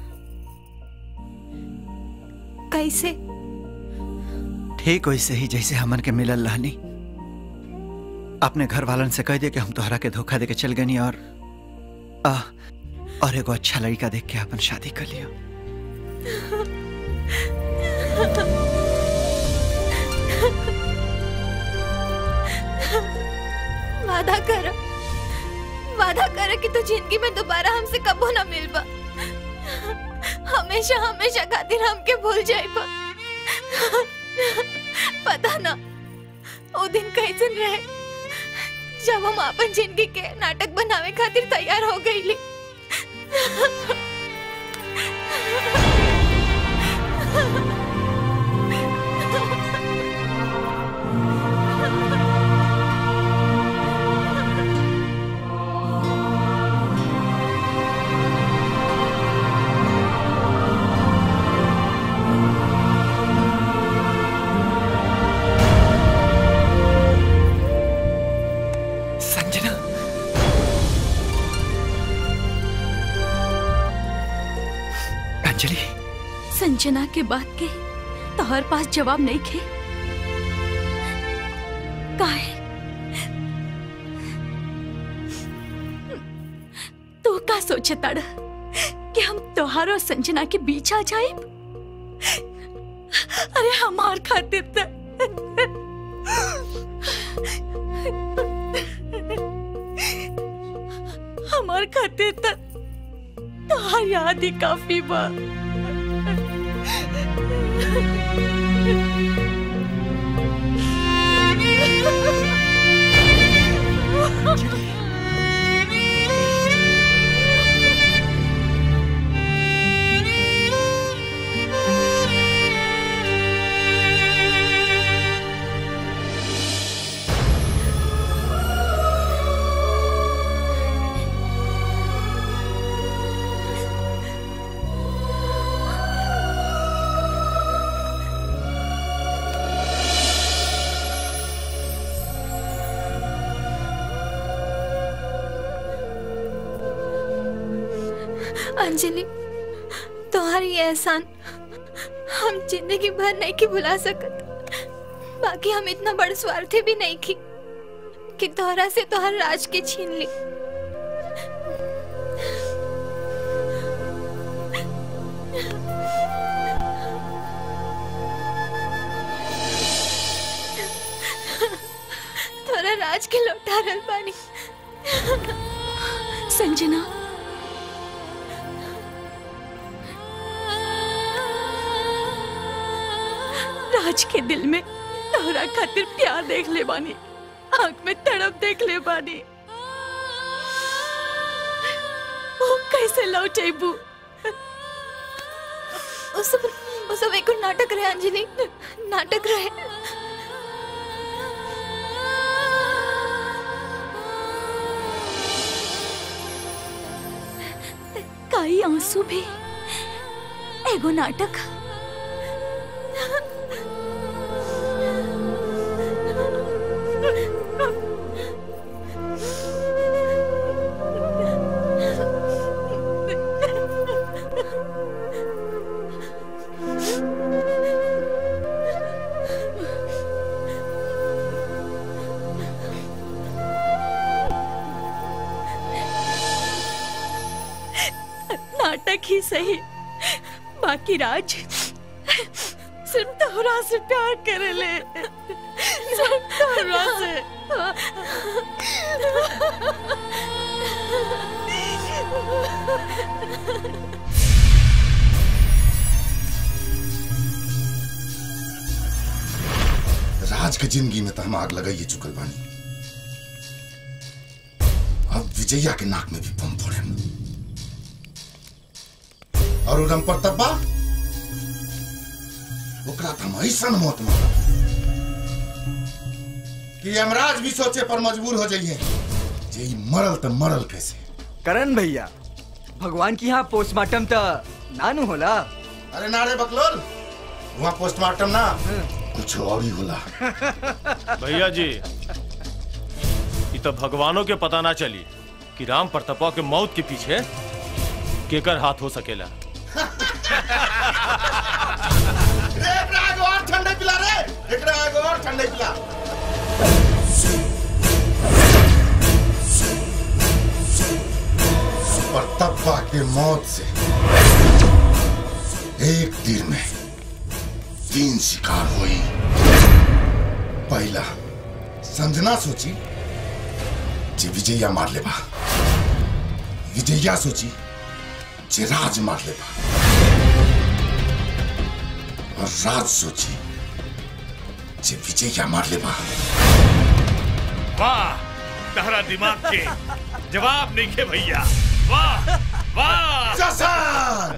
कैसे ठीक वैसे ही जैसे हमन के मिलल रहनी अपने घर वालन से कह दे कि हम तोहरा के धोखा दे के चल गनी और आ, और एगो अच्छा लड़का देख के अपन शादी कर लिया वादा कर वादा कर कि तू जिंदगी में दोबारा हमसे कबो ना मिलबा हमेशा हमेशा खातिर हमके भूल जाइबा पता ना वो दिन कैसन रहे जब हम अपन जिंदगी के नाटक बनावे खातिर तैयार हो गईली संजना अंजलि संजना के बात के तोहर पास जवाब नहीं खे काहे तू का सोचे तड़ कि हम तोहार और संजना के बीच आ जाए अरे हमार खातिर त हमार खातिर त तोहार याद ही काफी बा अंजलि तुम्हारी ये एहसान हम जिंदगी भर नहीं की भुला सकत बाकी हम इतना बड़ स्वार्थी भी नहीं की कि तोहरा से तोहर राज के छीन ली तोरा राज के लौटा रहल बानी संजना राज के दिल में तोहरा खातिर प्यार देख ले बानी आंख में तड़प देख ले बानी वो कैसे लौटेबू उस सब उस सब एक नाटक रहे अंजलि नाटक रहे काई आंसू भी एगो नाटक नाटक ही सही बाकी राज सिर्फ तोहरा से प्यार करे ले सिर्फ तोहरा से राज के जिंदगी में तो हम आग लगाइए चुकल बानी अब विजया के नाक में भी बम फोड़े और उदम पर तब्बा ओकरा तो हम ऐसा मौत मारा कि यमराज भी सोचे पर मजबूर हो जाइए जे ई मरल तो मरल कैसे करण भैया भगवान की यहाँ पोस्टमार्टम तो नानू होला अरे नारे बकलोल वहाँ पोस्टमार्टम ना कुछ और ही होला भैया जी ये तो भगवानों के पता ना चली कि राम प्रतापा के मौत के पीछे केकर हाथ हो सकेला रे एकरा एगो और ठंडे पिला रे एकरा एगो और ठंडे पिला प्रतापा के मौत से एक तीर में तीन शिकार हुई पहला संजना सोची जे विजया मार लेबा विजया सोची जे राज मार लेबा और राज सोची जे विजया मार लेबा वाह तहरा दिमाग के जवाब नहीं के भैया वाह वाह जसान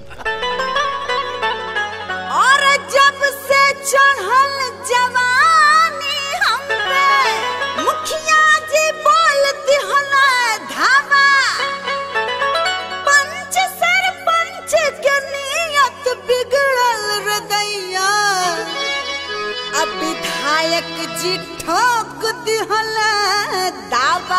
और जब से चढ़ल जवानी हम पे मुखिया जी बोलती हला धावा पंच सरपंच के नियत बिगड़ल हृदया अब विधायक जी ठोक दिहला दावा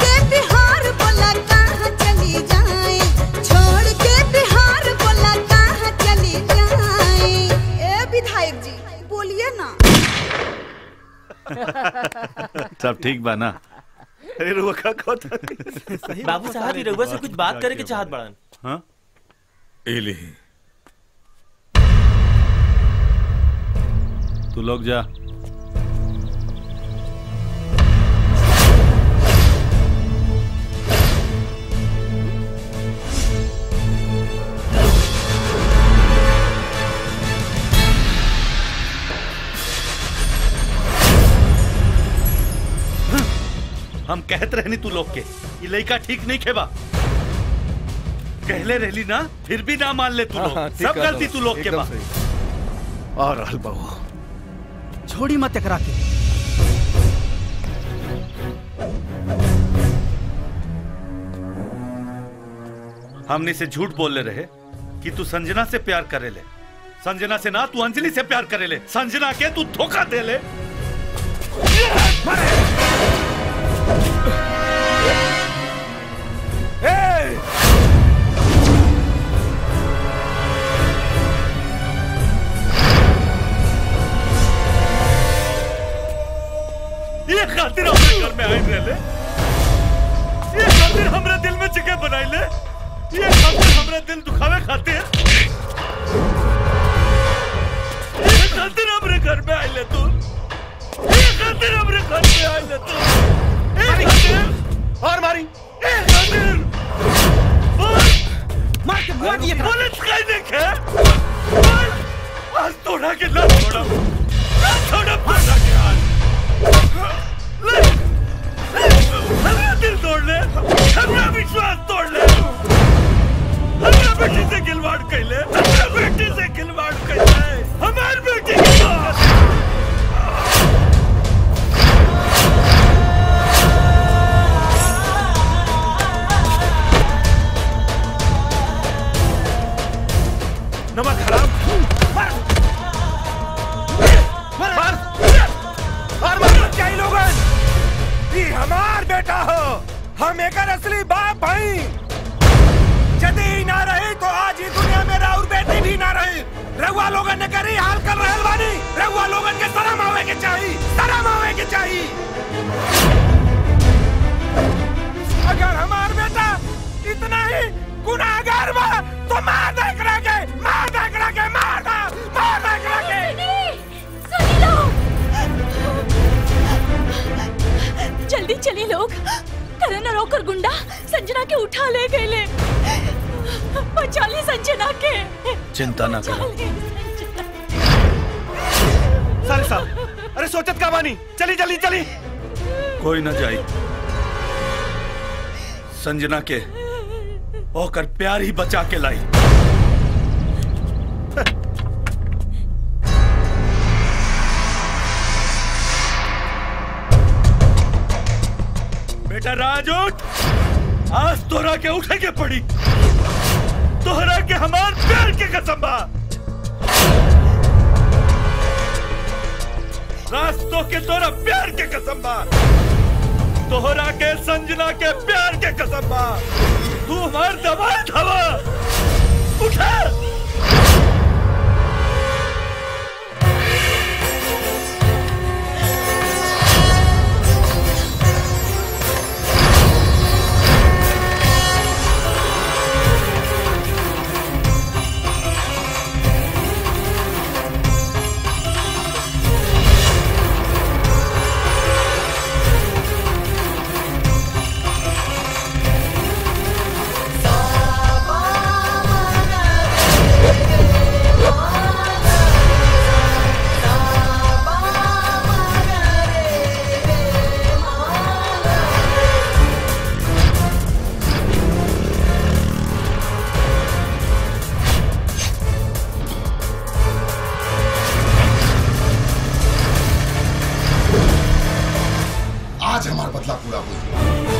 के बिहार बोला कहाँ चली जाए छोड़ के बिहार बोला कहाँ चली जाए ए विधायक जी बोलिए ना सब ठीक बा ना अरे रुआ का कहता बाबू साहब ही रघुआ से कुछ बात करे के चाहत बड़न हाँ एले तू लोग जा हम कहत रहनी तू लोग के ये लड़का ठीक नहीं खेबा कहले रहली ना फिर भी ना मान ले तू लोग हाँ, ठीक सब है, गलती तू लोग के एकदम बा और रहल बहू छोड़ी मत एकरा के हमने से झूठ बोल ले रहे कि तू संजना से प्यार करे ले संजना से ना तू अंजलि से प्यार करे ले संजना के तू धोखा दे ले ये खातिर हमरे घर में आई रहे ये खातिर हमरे दिल में जगह बनाई ले ये खातिर हमरे दिल दुखावे खातिर ये खातिर हमरे घर में आई ले तू ये खातिर हमरे घर में आई ले तू ये खातिर और मारी ये खातिर मार के मुआ दिए पुलिस कहीं देखे आज तोड़ा के ना छोड़ा ना छोड़ा तोड़ा के आज ले हमरा दिल तोड़ ले हमरा विश्वास तोड़ ले हमरा बेटी से खिलवाड़ कैले हमरा बेटी से खिलवाड़ कैले हमार बेटी के साथ नमक हराम मार मार और मार चाहिए लोगन ये हमार बेटा हो हम एकर असली बाप भाई यदि ई ना रही तो आज ही दुनिया में राउर बेटी भी ना रही रहुआ लोगन ने करी हाल कर रहल बानी रहुआ लोगन के शर्म आवे के चाही शर्म आवे के चाही अगर हमार बेटा इतना ही गुनाहगार बा तो मार दे एकरा के मार दे एकरा के मार दे मार दे एकरा के सुनी लो जल्दी चली लोग करण और ओकर गुंडा संजना के उठा ले गए ले बचा ली संजना के चिंता ना बचा करो ली। साले साहब अरे सोचत का बानी चली चली चली कोई ना जाई संजना के ओकर प्यार ही बचा के लाई बेटा राज उठ आज तोरा के उठे के पड़ी तोहरा के हमार प्यार के कसम बा रास्तों के तोरा प्यार के कसम बा तोहरा के संजना के प्यार के कसम बा तू हमार दबाए हवा उठा आज हमार बदला पूरा हुई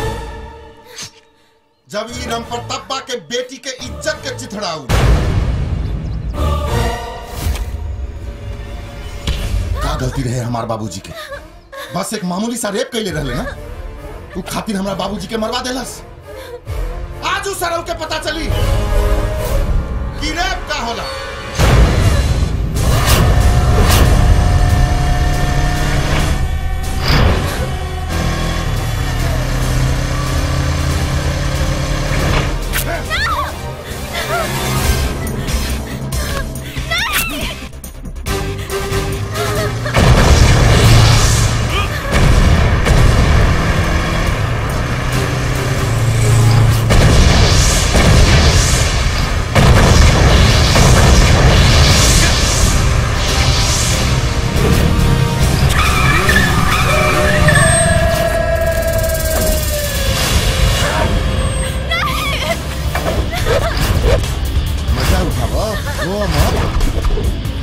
जब ई राम प्रतापा के बेटी के इज्जत के चिथड़ाऊ का गलती रहे हमार बाबूजी के बस एक मामूली सा रेप कैले रहले ना उ खातिर हमरा बाबूजी के मरवा देलस आज उ सरव के पता चली कि रेप का होला मजा उठाओ रो मत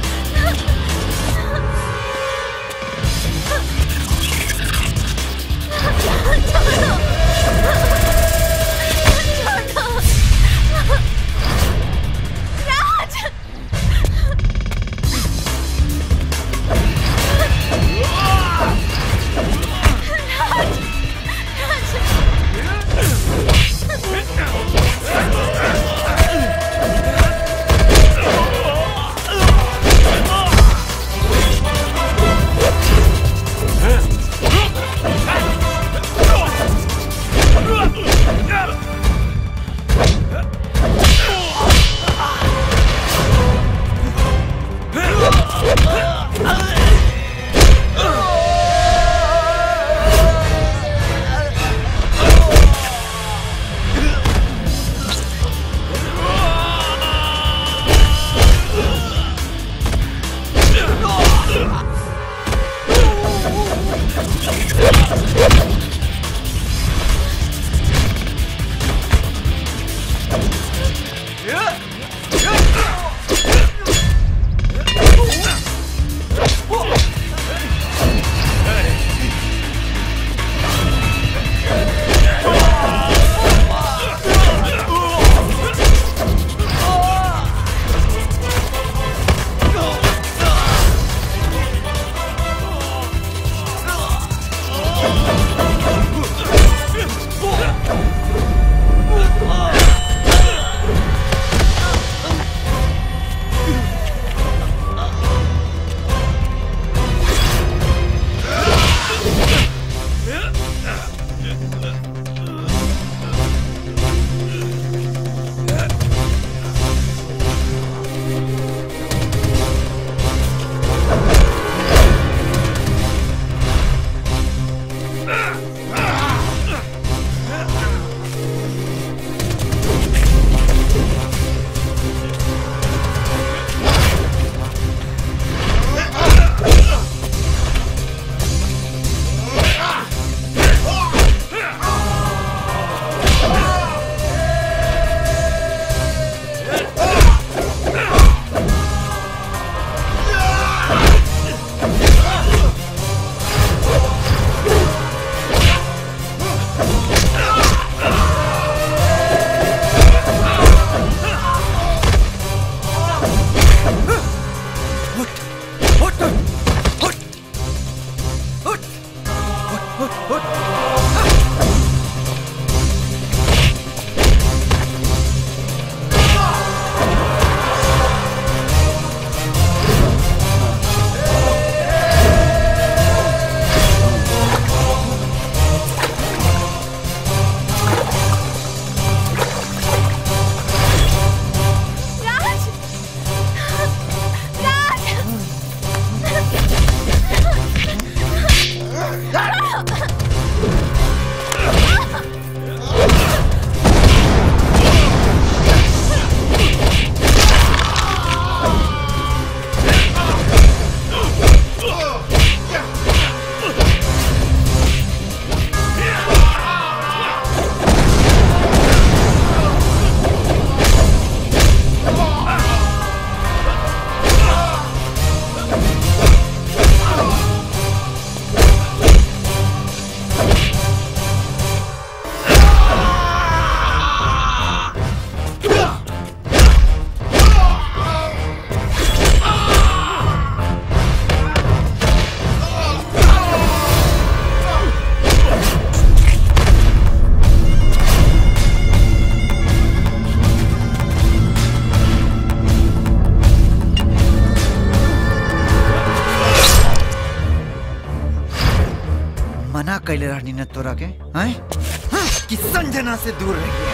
कैले रहनी न तोरा के हैं कि संजना से दूर रहिए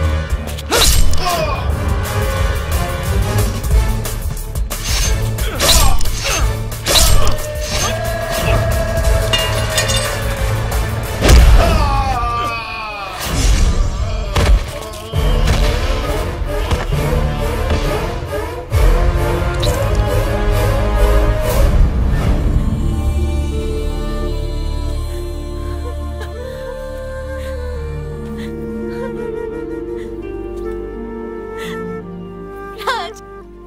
राज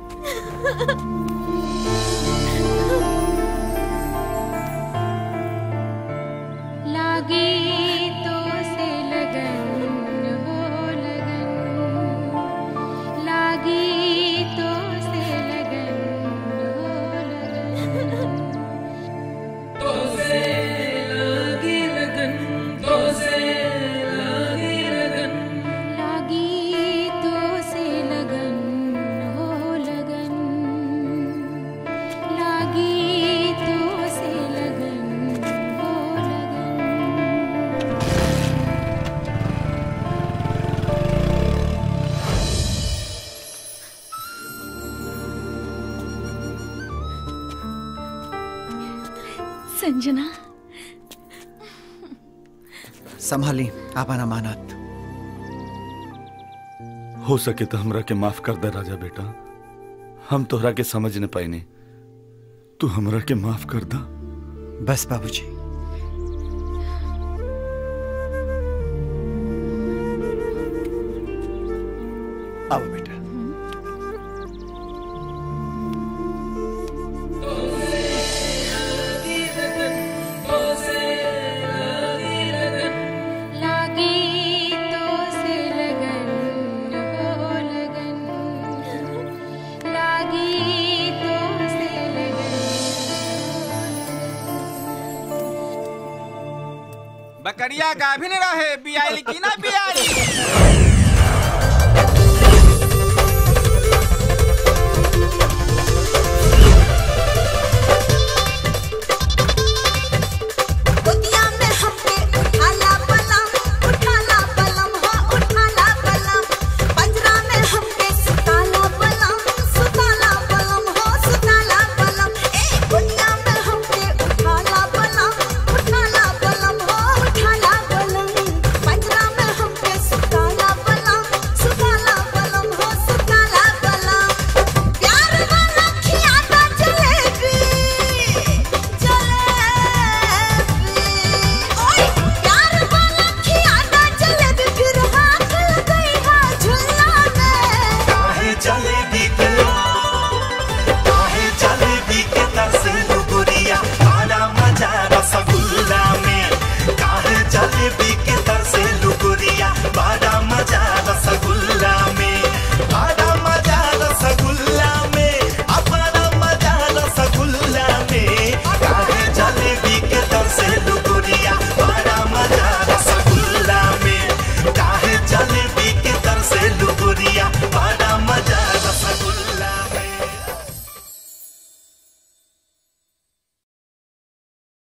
लागी तो से लगन हो लगन लागी तो से लगन हो लगन तो से लागी लगन तो से लागी लगन लागी तो से लगन हो लगन लागी तो से लगन हो लगन संजना संभाली आपन अमानत हो सके तो हमरा के माफ कर दे राजा बेटा हम तोहरा के समझ न पाइने तू हमरा के माफ कर दा बस बाबूजी आओ बेटा लागी तो से लगन हो लगन लागी तो से लगन बकरिया गाभिन रहे बियाली की ना बियाली